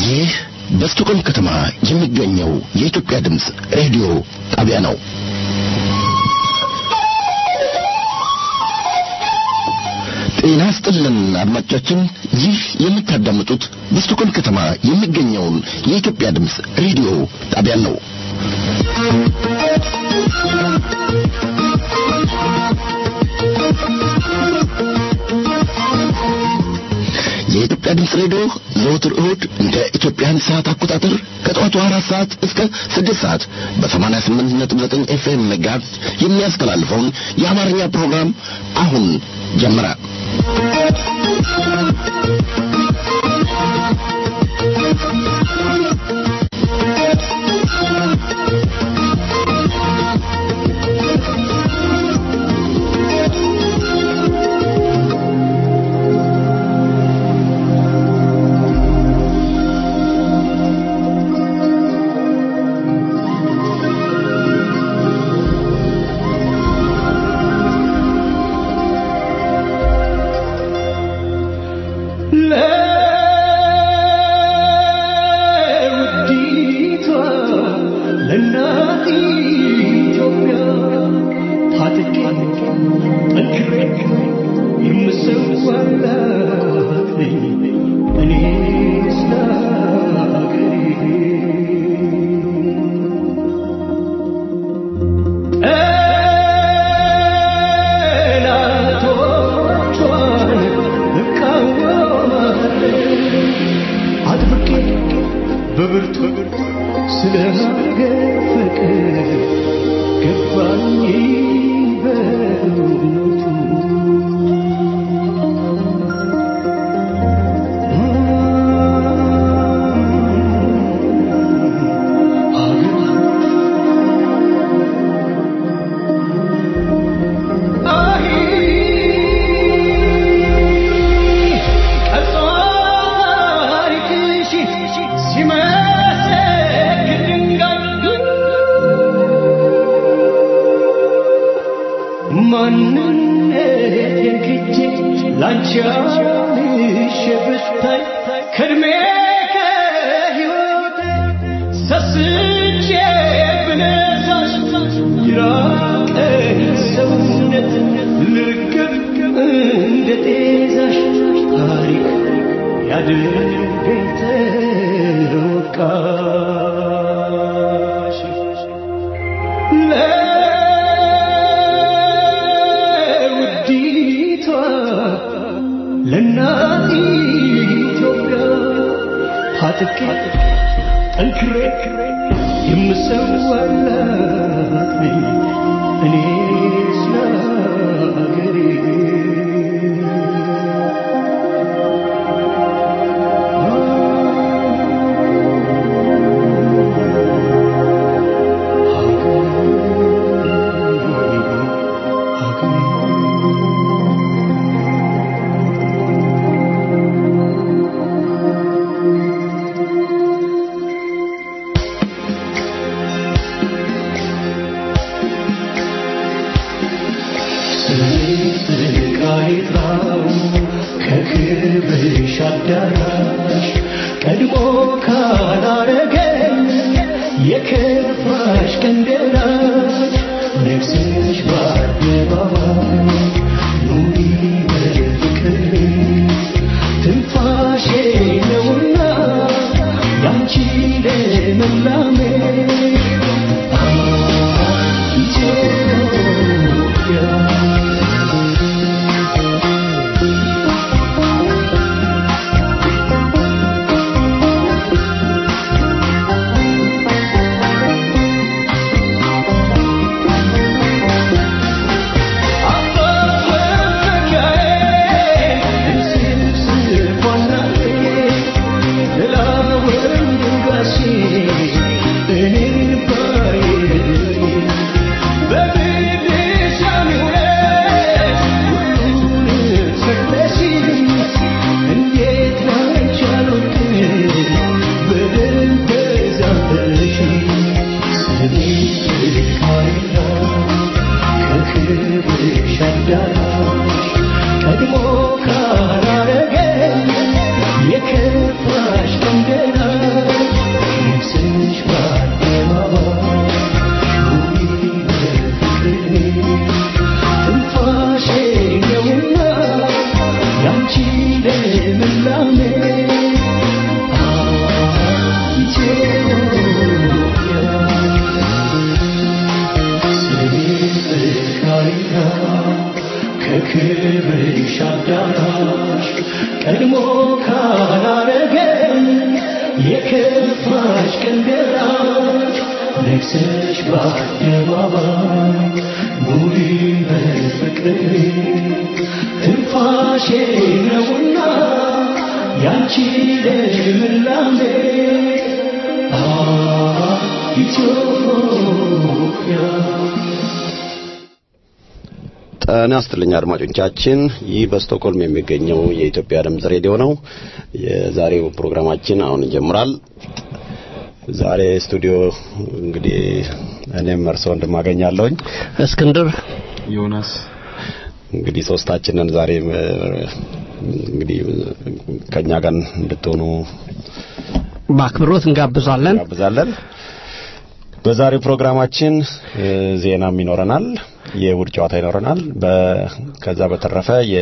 ይህ በስቶኮልም ከተማ የሚገኘው የኢትዮጵያ ድምፅ ሬዲዮ ጣቢያ ነው። ጤና ስጥልን አድማጮቻችን፣ ይህ የምታዳምጡት በስቶኮልም ከተማ የሚገኘውን የኢትዮጵያ ድምፅ ሬዲዮ ጣቢያ ነው። የኢትዮጵያ ድምፅ ሬዲዮ ዘወትር እሁድ እንደ ኢትዮጵያን ሰዓት አቆጣጠር ከጠዋቱ አራት ሰዓት እስከ ስድስት ሰዓት በሰማንያ ስምንት ነጥብ ዘጠኝ ኤፍኤም ሜጋሄርዝ የሚያስተላልፈውን የአማርኛ ፕሮግራም አሁን ጀመረ። ♪ ልምላሜ ኢትዮጵያ ከክብርሽ አዳራሽ ቀድሞ ካላረገኝ የከፋሽ ቀን ደራሽ ነግሰሽ በአደባባይ ኑሪ በፍቅር ትንፋሼ ነውና ያንቺ ልምላሜ አ ኢትዮጵያ ጤና ይስጥልኝ አድማጮቻችን። ይህ በስቶክሆልም የሚገኘው የኢትዮጵያ ድምጽ ሬዲዮ ነው። የዛሬው ፕሮግራማችን አሁን ይጀምራል። ዛሬ ስቱዲዮ እንግዲህ እኔም እርስዎ እንደማገኛለሁኝ እስክንድር ዮናስ እንግዲህ ሶስታችንን ዛሬ እንግዲህ ከኛ ጋር እንድትሆኑ በአክብሮት እንጋብዛለን። እንጋብዛለን። በዛሬው ፕሮግራማችን እ፣ ዜናም ይኖረናል፣ የውድ ጨዋታ ይኖረናል። በ- ከዛ በተረፈ የ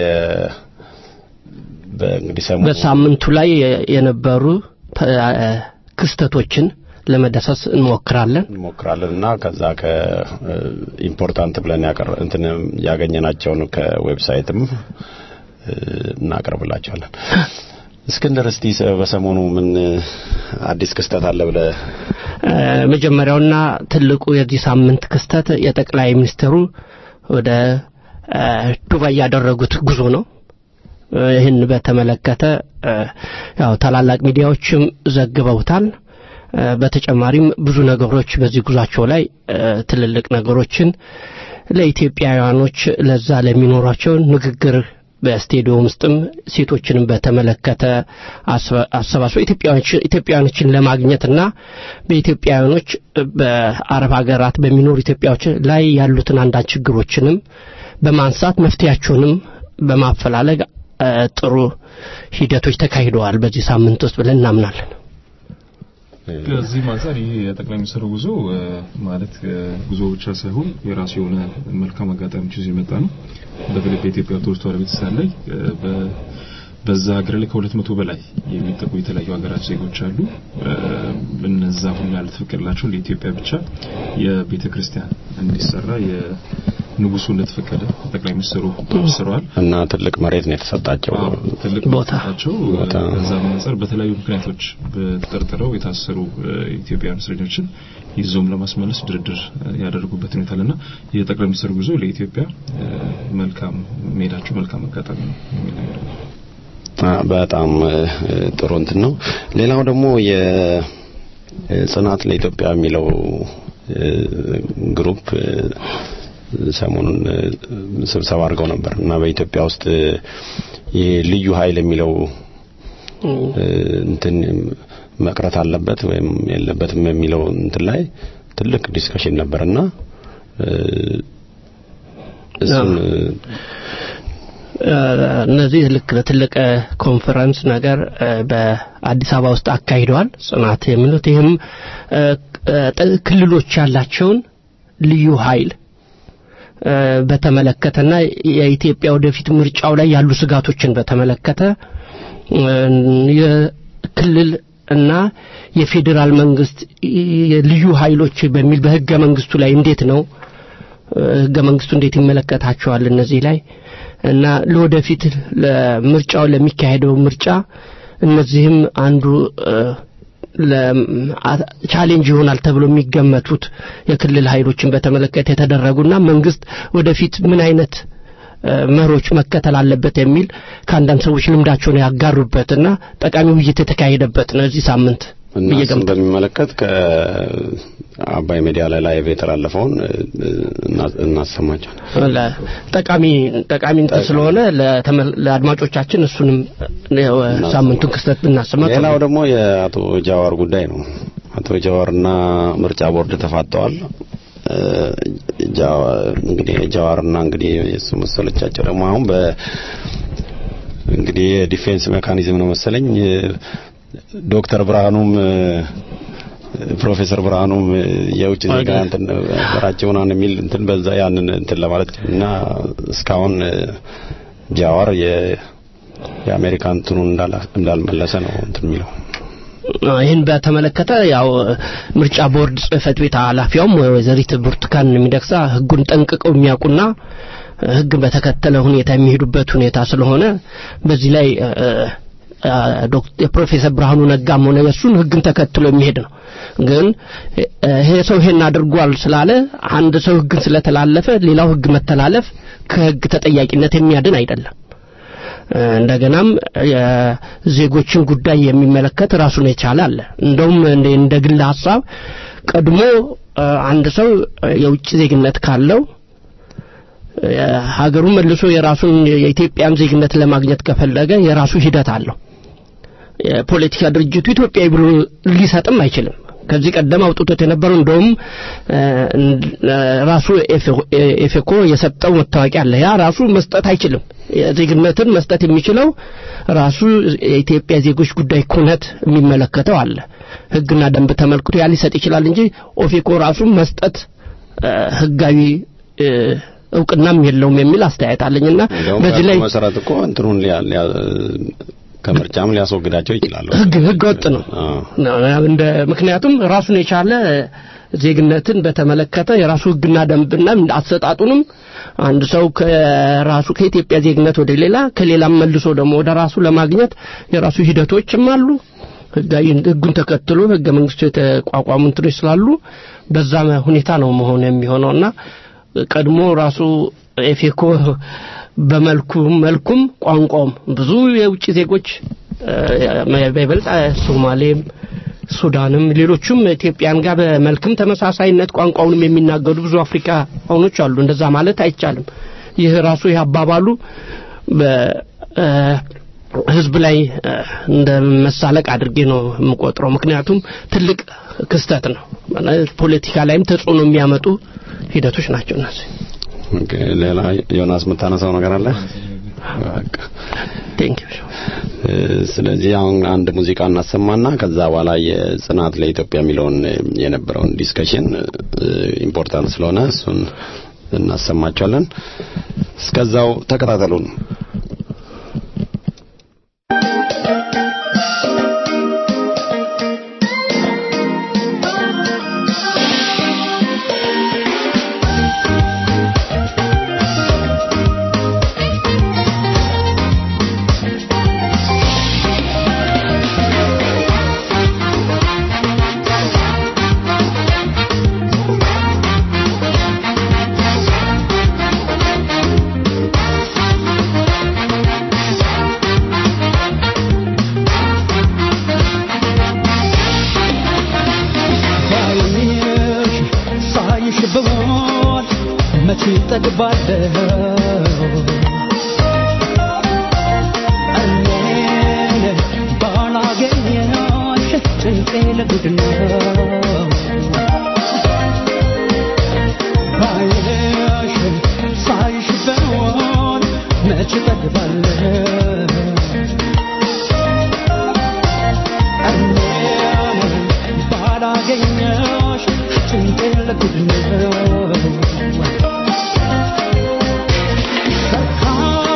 በእንግዲህ ሰሞኑ በሳምንቱ ላይ የ- የነበሩ ተ- ክስተቶችን ለመዳሰስ እንሞክራለን። እንሞክራለን እና ከዛ ከኢምፖርታንት ብለን ያቀር እንትን ያገኘናቸውን ከዌብሳይትም እ፣ እናቀርብላቸዋለን። እስክንድር እስቲ ሰ- በሰሞኑ ምን አዲስ ክስተት አለ ብለ እ፣ መጀመሪያውና ትልቁ የዚህ ሳምንት ክስተት የጠቅላይ ሚኒስትሩ ወደ እ፣ ዱባይ ያደረጉት ጉዞ ነው። እ፣ ይህን በተመለከተ እ፣ ያው ታላላቅ ሚዲያዎችም ዘግበውታል። እ፣ በተጨማሪም ብዙ ነገሮች በዚህ ጉዟቸው ላይ እ፣ ትልልቅ ነገሮችን ለኢትዮጵያውያኖች ለዛ ለሚኖሯቸው ንግግር በስቴዲየም ውስጥም ሴቶችንም በተመለከተ አስበ- አሰባስበው ኢትዮጵያውያኖች- ኢትዮጵያውያኖችን ለማግኘትና በኢትዮጵያውያኖች በአረብ ሀገራት በሚኖሩ ኢትዮጵያዎች ላይ ያሉትን አንዳንድ ችግሮችንም በማንሳት መፍትያቸውንም በማፈላለግ እ፣ ጥሩ ሂደቶች ተካሂደዋል በዚህ ሳምንት ውስጥ ብለን እናምናለን። ከዚህም አንጻር ይሄ የጠቅላይ ሚኒስትሩ ጉዞ እ፣ ማለት እ፣ ጉዞ ብቻ ሳይሆን የራሱ የሆነ መልካም አጋጣሚዎች ይዞ የመጣ ነው። በተለይ በኢትዮጵያ ኦርቶዶክስ ተዋሕዶ ቤተክርስቲያን ላይ እ፣ በ- በዛ ሀገር ላይ ከሁለት መቶ በላይ የሚጠቁ የተለያዩ ሀገራት ዜጎች አሉ። እ፣ እነዛ ሁሉ ያልተፈቀደላቸው ለኢትዮጵያ ብቻ የቤተ ክርስቲያን እንዲሰራ የንጉሱ እንደተፈቀደ ጠቅላይ ሚኒስትሩ አብስረዋል። እና ትልቅ መሬት ነው የተሰጣቸው። አዎ፣ ትልቅ ቦታ። ናቸው። ቦታ። ከዛ በመነጽር በተለያዩ ምክንያቶች በተጠርጥረው የታሰሩ እ፣ ኢትዮጵያውያን እስረኞችን ይዘውም ለማስመለስ ድርድር እ፣ ያደረጉበት ሁኔታ አለና የጠቅላይ ሚኒስትሩ ጉዞ ለኢትዮጵያ እ፣ መልካም መሄዳቸው መልካም አጋጣሚ ነው የሚል ነገር ነው። አ፣ በጣም እ፣ ጥሩ እንትን ነው። ሌላው ደግሞ የጽናት ለኢትዮጵያ የሚለው እ፣ ግሩፕ እ፣ ሰሞኑን እ፣ ስብሰባ አድርገው ነበር እና በኢትዮጵያ ውስጥ እ፣ ይሄ ልዩ ኃይል የሚለው እ፣ እንትን መቅረት አለበት ወይም የለበትም የሚለው እንትን ላይ ትልቅ ዲስከሽን ነበርና እ፣ እሱን እ፣ እ፣ እነዚህ ልክ ለትልቅ እ፣ ኮንፈረንስ ነገር እ፣ በአዲስ አበባ ውስጥ አካሂደዋል። ጽናት የሚሉት ይህም እ፣ እ፣ ጥ- ክልሎች ያላቸውን ልዩ ኃይል እ፣ በተመለከተና የኢትዮጵያ ወደፊት ምርጫው ላይ ያሉ ስጋቶችን በተመለከተ እ፣ የክልል እና የፌዴራል መንግስት ይ- ልዩ ኃይሎች በሚል በህገ መንግስቱ ላይ እንዴት ነው እ፣ ህገ መንግስቱ እንዴት ይመለከታቸዋል እነዚህ ላይ እና ለወደፊት ለምርጫው ለሚካሄደው ምርጫ እነዚህም አንዱ እ፣ ለ- አ- ቻሌንጅ ይሆናል ተብሎ የሚገመቱት የክልል ኃይሎችን በተመለከተ የተደረጉና መንግስት ወደፊት ምን አይነት እ፣ መሮች መከተል አለበት የሚል ከአንዳንድ ሰዎች ልምዳቸውን ያጋሩበትና ጠቃሚ ውይይት የተካሄደበት ነው እዚህ ሳምንት እና ብዬ እሱን ገምታለሁ። በሚመለከት ከአባይ ሚዲያ ላይ ላይቭ የተላለፈውን እ፣ እና- እናሰማቸዋለን። ለ- ጠቃሚ ጠቃሚ እንትን ስለሆነ ለተመ- ለአድማጮቻችን እሱንም እ፣ ሳምንቱን ክስተት ብናሰማ ጥሩ ሌላው ነው። ደግሞ የአቶ ጃዋር ጉዳይ ነው። አቶ ጃዋርና ምርጫ ቦርድ ተፋጠዋል። እ፣ ጃዋ- እንግዲህ ጃዋርና እንግዲህ የሱ መሰሎቻቸው ደግሞ አሁን በ እንግዲህ የዲፌንስ ሜካኒዝም ነው መሰለኝ እ፣ ዶክተር ብርሃኑም እ፣ ፕሮፌሰር ብርሃኑም እ፣ የውጭ ዜጋ እንትን ነበራቸውን የሚል እንትን በዛ ያንን እንትን ለማለት እና እስካሁን እ፣ ጃዋር የ የአሜሪካ እንትኑን እንዳላ- እንዳልመለሰ ነው እንትን የሚለው ይህን በተመለከተ ያው ምርጫ ቦርድ ጽህፈት ቤት ኃላፊያውም ወይዘሪት ብርቱካን የሚደቅሳ ህጉን ጠንቅቀው የሚያውቁና ህግን በተከተለ ሁኔታ የሚሄዱበት ሁኔታ ስለሆነ በዚህ ላይ እ፣ እ፣ ዶክተር ፕሮፌሰር ብርሃኑ ነጋም ሆነ የእሱን ህግን ተከትሎ የሚሄድ ነው። ግን እ፣ ይሄ ሰው ይሄን አድርጓል ስላለ አንድ ሰው ህግን ስለተላለፈ ሌላው ህግ መተላለፍ ከህግ ተጠያቂነት የሚያድን አይደለም። እንደገናም የዜጎችን ጉዳይ የሚመለከት ራሱን የቻለ አለ። እንደውም እንደ እንደ ግል ሀሳብ ቀድሞ እ፣ አንድ ሰው የውጭ ዜግነት ካለው እ፣ ሀገሩን መልሶ የራሱን የኢትዮጵያን ዜግነት ለማግኘት ከፈለገ የራሱ ሂደት አለው። የፖለቲካ ድርጅቱ ኢትዮጵያዊ ብሎ ሊሰጥም አይችልም። ከዚህ ቀደም አውጥቶት የነበረው እንደውም እ፣ እ፣ ራሱ ኤፌ- ኤፌኮ የሰጠው መታወቂያ አለ። ያ ራሱ መስጠት አይችልም። የዜግነትን መስጠት የሚችለው ራሱ የኢትዮጵያ ዜጎች ጉዳይ ኩነት የሚመለከተው አለ። ህግና ደንብ ተመልክቶ ያ ሊሰጥ ይችላል እንጂ ኦፌኮ ራሱ መስጠት እ፣ ህጋዊ እ፣ እውቅናም የለውም የሚል አስተያየት አለኝና እንደውም በዚህ ላይ በህጉ መሰረት እኮ እንትኑን ሊያ- ሊያ- ከምርጫም ሊያስወግዳቸው ይችላሉ። ህግ ህገ ወጥ ነው። አዎ። እንደ ምክንያቱም ራሱን የቻለ ዜግነትን በተመለከተ የራሱ ህግና ደንብና አሰጣጡንም አንድ ሰው ከራሱ ከኢትዮጵያ ዜግነት ወደ ሌላ ከሌላም መልሶ ደግሞ ወደ ራሱ ለማግኘት የራሱ ሂደቶችም አሉ። ህጋዊ ህጉን ተከትሎ ህገ መንግስቱ የተቋቋሙ እንትኖች ስላሉ በዛ ሁኔታ ነው መሆን የሚሆነውና ቀድሞ ራሱ ኤፌኮ በመልኩ መልኩም ቋንቋውም ብዙ የውጭ ዜጎች እ፣ በይበልጥ ሶማሌም ሱዳንም ሌሎቹም ኢትዮጵያን ጋር በመልክም ተመሳሳይነት ቋንቋውንም የሚናገሩ ብዙ አፍሪካኖች አሉ። እንደዛ ማለት አይቻልም። ይህ ራሱ ይህ አባባሉ በህዝብ ላይ እ፣ እንደ መሳለቅ አድርጌ ነው የምቆጥረው። ምክንያቱም ትልቅ ክስተት ነው። ማለት ፖለቲካ ላይም ተጽዕኖ የሚያመጡ ሂደቶች ናቸው እነዚህ። ኦኬ፣ ሌላ ዮናስ የምታነሳው ነገር አለ? በቃ ቴንክ ዩ እ፣ ስለዚህ አሁን አንድ ሙዚቃ እናሰማና ከዛ በኋላ የጽናት ለኢትዮጵያ የሚለውን እ፣ የነበረውን ዲስከሽን ኢምፖርታንት ስለሆነ እሱን እናሰማቸዋለን። እስከዛው ተከታተሉን። ባይሽ ሳይሽ ብሞት መቼ ጠግባለሁ እኔን ባላገኘሽ ጭንቄ ለጉድ ነው ባይሽ ሳይሽ ብሞት መቼ ጠግባለሁ እኔን ባላገኘሽ ጭንቄ ለጉድ ነው ሰካ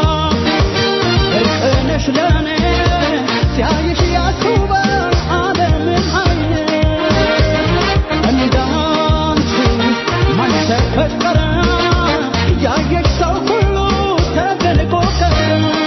እርቅነሽ ለኔ ሲያይሽ ያስውባል ዓለምን አይኔ እንዳንቺ ማን ተፈጠረ ያየሽ ሰው ሁሉ ተደንቆ ቀረ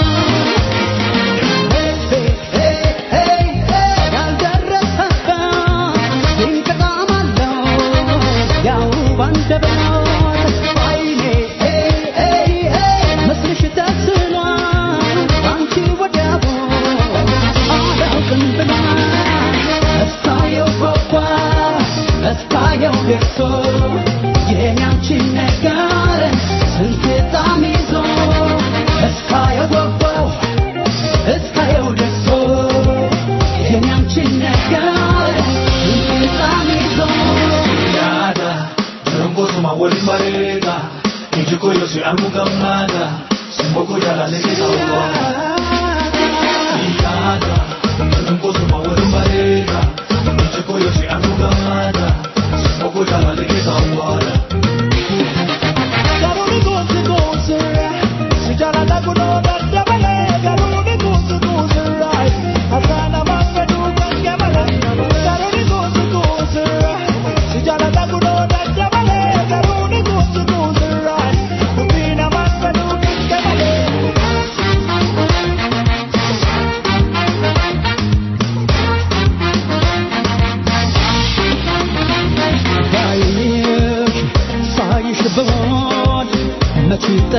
ነገር ስንት ጣም ይዞ እስካየው ገባው እስካየው ደርሶ የኛንችን ነገር በጣም ይዞ Nada, Rongozo ma wali marega, Ijiko yosu amugamada, Simboko yala leke sawa. Nada, Rongozo ma wali marega, Ijiko yosu amugamada, Simboko yala leke sawa. Garuni gozi gozi, sijala dagulo dadabale, garuni gozi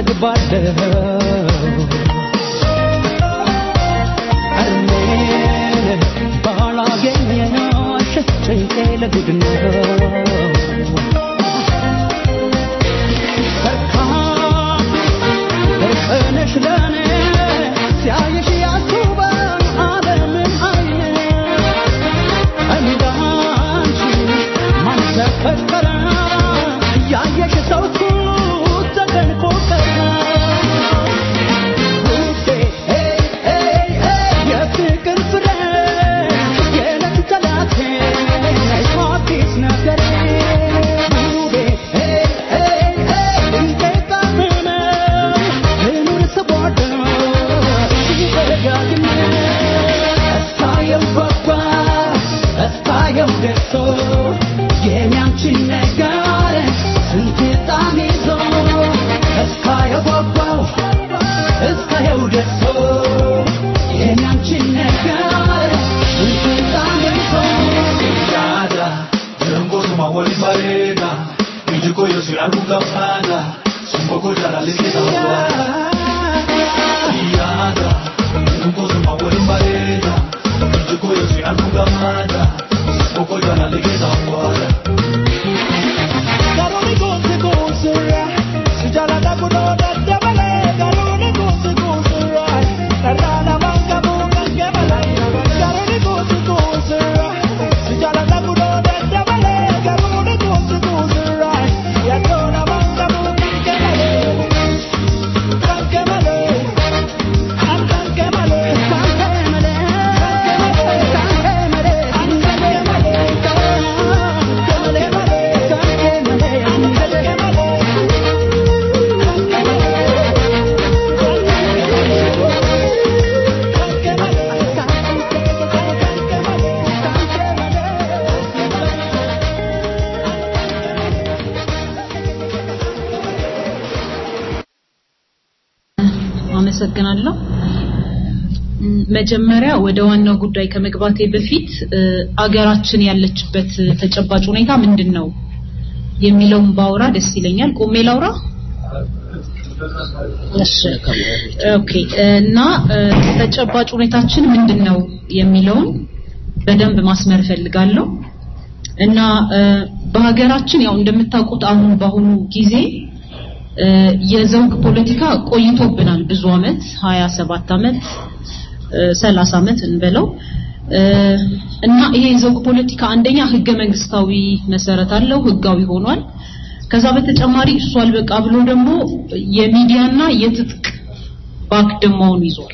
እጠግባለሁ እርሜን ባላገኘናሽ ጭንቄ ለጉድ ነው እርቅነሽ ለኔ ሲያየሽ ያስውበን ዓለምን አይኔ እንዳንቺ ማን ተፈጠረ ያየሽ ሰው ሁሉ ተደንቆ ቀረ ውዴ ሄይ ሄይ ሄይ የፍቅር ፍሬ የዕለት ጠላቴ ነሽ አዲስ ነገሬ ውዴ ሄይ ሄይ ሄይ እንዴት ጣፍመ ልኑር ስወደው ሲደጋግም እስካየው ጓጓ እስካየው ደርሶ የኔ አንቺን ነገር ስንት ጣም ይዞ እስካየው ጓጓው እስካየው ደርሶ የኔ አንቺን ነገር ስንት ጣም ይዞ Yada, Rengo suma wali barega, Ijiko yosi aluga fada, Sumboko jala leke tawa. Yada, Rengo suma wali barega, Ijiko yosi aluga fada, Sumboko jala leke tawa. Karoli gonzi gonzira, sijala da kudoda dabale. Karoli gonzi gonzira, karana manga bunga gebala. Karoli gonzi gonzira, sijala da kudoda dabale. Karoli gonzi gonzira, yakona manga bunga gebala. Kankemale, kankemale, kankemale, kankemale, kankemale, አመሰግናለሁ። ም፣ መጀመሪያ ወደ ዋናው ጉዳይ ከመግባቴ በፊት እ፣ አገራችን ያለችበት ተጨባጭ ሁኔታ ምንድን ነው የሚለውን ባውራ ደስ ይለኛል። ቆሜ ላውራ? እሺ ኦኬ። እና እ፣ ተጨባጭ ሁኔታችን ምንድን ነው የሚለውን በደንብ ማስመር እፈልጋለሁ። እና እ፣ በሀገራችን ያው እንደምታውቁት አሁን በአሁኑ ጊዜ እ፣ የዘውግ ፖለቲካ ቆይቶብናል ብዙ አመት 27 አመት እ፣ 30 አመት እንበለው እ፣ እና ይሄ የዘውግ ፖለቲካ አንደኛ ህገ መንግስታዊ መሰረት አለው ህጋዊ ሆኗል ከዛ በተጨማሪ እሱ አልበቃ ብሎ ደግሞ የሚዲያና የትጥቅ ባክደማውን ይዟል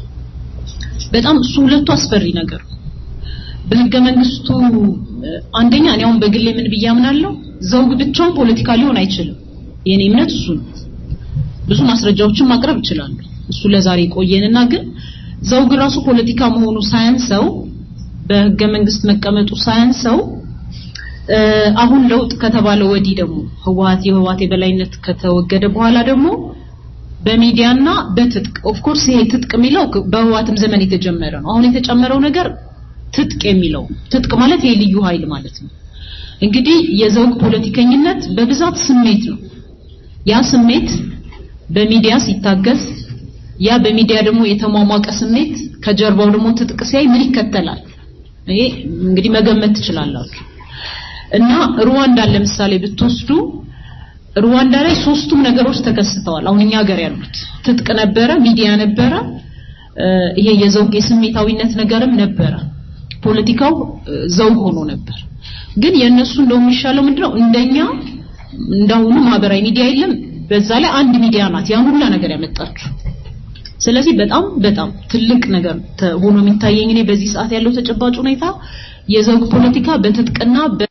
በጣም እሱ ሁለቱ አስፈሪ ነገር ነው በህገ መንግስቱ እ፣ አንደኛ እኔ አሁን በግሌ ምን ብዬ አምናለሁ ዘውግ ብቻውን ፖለቲካ ሊሆን አይችልም የኔ እምነት እሱ ነው ብዙ ማስረጃዎችን ማቅረብ ይችላሉ እሱ ለዛሬ ቆየንና ግን ዘውግ ራሱ ፖለቲካ መሆኑ ሳያንሰው በህገ መንግስት መቀመጡ ሳያንሰው እ፣ አሁን ለውጥ ከተባለ ወዲህ ደግሞ ህወሀት የህወሀት የበላይነት ከተወገደ በኋላ ደግሞ በሚዲያና በትጥቅ ኦፍ ኮርስ ይሄ ትጥቅ የሚለው በህወሀትም ዘመን የተጀመረ ነው አሁን የተጨመረው ነገር ትጥቅ የሚለው ትጥቅ ማለት ይሄ ልዩ ኃይል ማለት ነው እንግዲህ የዘውግ ፖለቲከኝነት በብዛት ስሜት ነው ያ ስሜት በሚዲያ ሲታገዝ ያ በሚዲያ ደግሞ የተሟሟቀ ስሜት ከጀርባው ደግሞ ትጥቅ ሲያይ ምን ይከተላል ይሄ እንግዲህ መገመት ትችላላችሁ እና ሩዋንዳን ለምሳሌ ብትወስዱ ሩዋንዳ ላይ ሶስቱም ነገሮች ተከስተዋል አሁን እኛ ሀገር ያሉት ትጥቅ ነበረ ሚዲያ ነበረ እ፣ ይሄ የዘውግ የስሜታዊነት ነገርም ነበረ ፖለቲካው እ፣ ዘውግ ሆኖ ነበር ግን የእነሱ እንደው የሚሻለው ምንድነው እንደኛ እንዳሁኑ ማህበራዊ ሚዲያ የለም በዛ ላይ አንድ ሚዲያ ናት ያን ሁላ ነገር ያመጣችው ስለዚህ በጣም በጣም ትልቅ ነገር ተ- ሆኖ የሚታየኝ እኔ በዚህ ሰዓት ያለው ተጨባጭ ሁኔታ የዘውግ ፖለቲካ በትጥቅና በ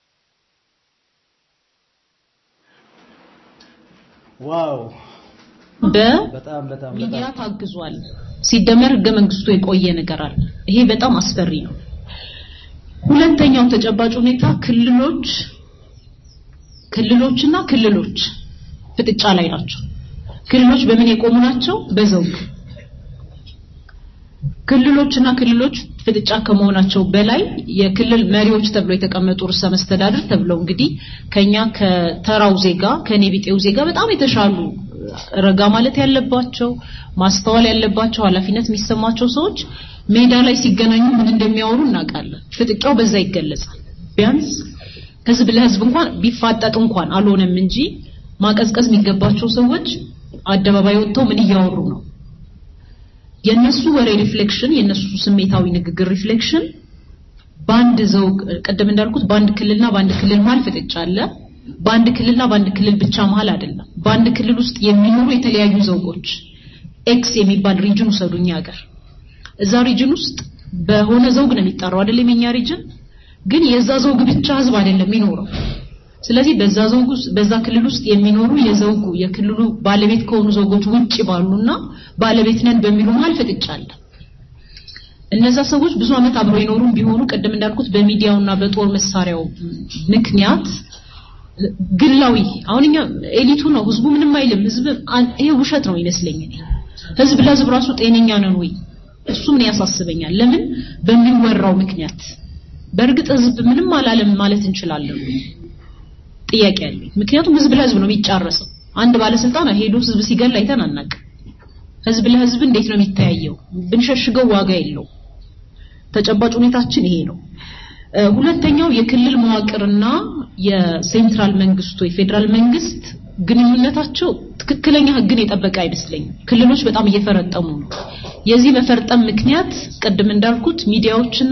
ዋው በሚዲያ ታግዟል። ሲደመር ህገ መንግስቱ የቆየ ነገር አለ። ይሄ በጣም አስፈሪ ነው። ሁለተኛው ተጨባጭ ሁኔታ ክልሎች ክልሎችና ክልሎች ፍጥጫ ላይ ናቸው። ክልሎች በምን የቆሙ ናቸው? በዘውግ ክልሎችና ክልሎች ፍጥጫ ከመሆናቸው በላይ የክልል መሪዎች ተብሎ የተቀመጡ ርዕሰ መስተዳድር ተብለው እንግዲህ ከኛ ከተራው ዜጋ ከኔ ቢጤው ዜጋ በጣም የተሻሉ ረጋ ማለት ያለባቸው ማስተዋል ያለባቸው ኃላፊነት የሚሰማቸው ሰዎች ሜዳ ላይ ሲገናኙ ምን እንደሚያወሩ እናውቃለን። ፍጥጫው በዛ ይገለጻል። ቢያንስ ህዝብ ለህዝብ እንኳን ቢፋጠጥ እንኳን አልሆነም እንጂ ማቀዝቀዝ የሚገባቸው ሰዎች አደባባይ ወጥተው ምን እያወሩ ነው? የነሱ ወሬ ሪፍሌክሽን የነሱ ስሜታዊ ንግግር ሪፍሌክሽን በአንድ ዘውግ ቅድም እንዳልኩት በአንድ ክልልና በአንድ ክልል መሀል ፍጥጫ አለ። በአንድ ክልልና በአንድ ክልል ብቻ መሀል አይደለም። በአንድ ክልል ውስጥ የሚኖሩ የተለያዩ ዘውጎች ኤክስ የሚባል ሪጅን ውሰዱኝ ሀገር እዛ ሪጅን ውስጥ በሆነ ዘውግ ነው የሚጠራው አይደለም የኛ ሪጅን ግን የዛ ዘውግ ብቻ ህዝብ አይደለም የሚኖረው ስለዚህ በዛ ዘውግ ውስጥ በዛ ክልል ውስጥ የሚኖሩ የዘውጉ የክልሉ ባለቤት ከሆኑ ዘውጎች ውጪ ባሉና ባለቤት ነን በሚሉ መሀል ፍጥጫ አለ። እነዛ ሰዎች ብዙ ዓመት አብረው የኖሩም ቢሆኑ ቅድም እንዳልኩት በሚዲያውና በጦር መሳሪያው ምክንያት ግላዊ አሁን እኛ ኤሊቱ ነው ህዝቡ ምንም አይልም። ህዝብ ይሄ ውሸት ነው ይመስለኝ እኔ ህዝብ ለህዝብ ራሱ ጤነኛ ነን ወይ? እሱ ምን ያሳስበኛል። ለምን በሚወራው ምክንያት በእርግጥ ህዝብ ምንም አላለም ማለት እንችላለን ወይ? ጥያቄ አለኝ። ምክንያቱም ህዝብ ለህዝብ ነው የሚጫረሰው። አንድ ባለስልጣን ሄዶ ህዝብ ሲገል አይተን አናውቅም። ህዝብ ለህዝብ እንዴት ነው የሚተያየው? ብንሸሽገው ዋጋ የለው። ተጨባጭ ሁኔታችን ይሄ ነው። ሁለተኛው የክልል መዋቅርና የሴንትራል መንግስቱ የፌዴራል መንግስት ግንኙነታቸው ትክክለኛ ህግን የጠበቀ አይመስለኝም። ክልሎች በጣም እየፈረጠሙ ነው። የዚህ መፈርጠም ምክንያት ቅድም እንዳልኩት ሚዲያዎችና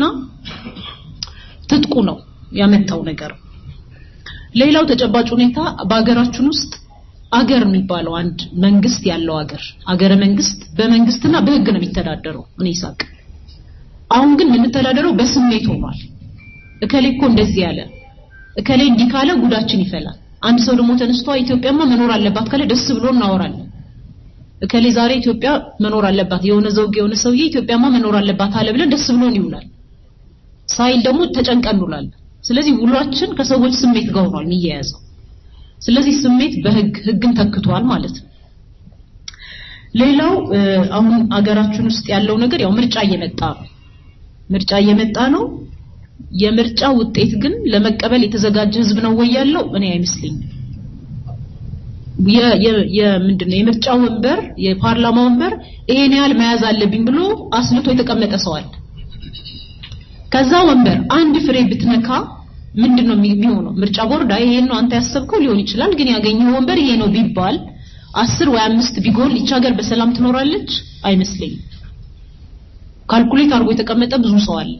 ትጥቁ ነው ያመጣው ነገር። ሌላው ተጨባጭ ሁኔታ በሀገራችን ውስጥ አገር የሚባለው አንድ መንግስት ያለው አገር አገረ መንግስት በመንግስትና በህግ ነው የሚተዳደረው። እኔ ሳቅ አሁን ግን የምንተዳደረው በስሜት ሆኗል። እከሌ እኮ እንደዚህ ያለ እከሌ እንዲህ ካለ ጉዳችን ይፈላል። አንድ ሰው ደግሞ ተነስቶ ኢትዮጵያማ መኖር አለባት ካለ ደስ ብሎ እናወራለን። እከሌ ዛሬ ኢትዮጵያ መኖር አለባት የሆነ ዘውግ የሆነ ሰውዬ ኢትዮጵያማ መኖር አለባት አለ ብለን ደስ ብሎን ይውላል። ሳይል ደግሞ ተጨንቀን እንውላለን። ስለዚህ ውሏችን ከሰዎች ስሜት ጋር ሆኗል የሚያያዘው። ስለዚህ ስሜት በህግ ህግን ተክቷል ማለት ነው። ሌላው አሁን አገራችን ውስጥ ያለው ነገር ያው ምርጫ እየመጣ ነው። ምርጫ እየመጣ ነው። የምርጫ ውጤት ግን ለመቀበል የተዘጋጀ ህዝብ ነው ወይ ያለው? እኔ አይመስለኝም። የምንድነው የምርጫ ወንበር የፓርላማ ወንበር ይሄን ያህል መያዝ አለብኝ ብሎ አስልቶ የተቀመጠ ሰው አለ። ከዛ ወንበር አንድ ፍሬ ብትነካ ምንድነው የሚሆነው? ምርጫ ቦርድ ይሄን ነው አንተ ያሰብከው ሊሆን ይችላል፣ ግን ያገኘው ወንበር ይሄ ነው ቢባል አስር ወይ አምስት ቢጎል ይች ሀገር በሰላም ትኖራለች? አይመስለኝም። ካልኩሌት አድርጎ የተቀመጠ ብዙ ሰው አለ።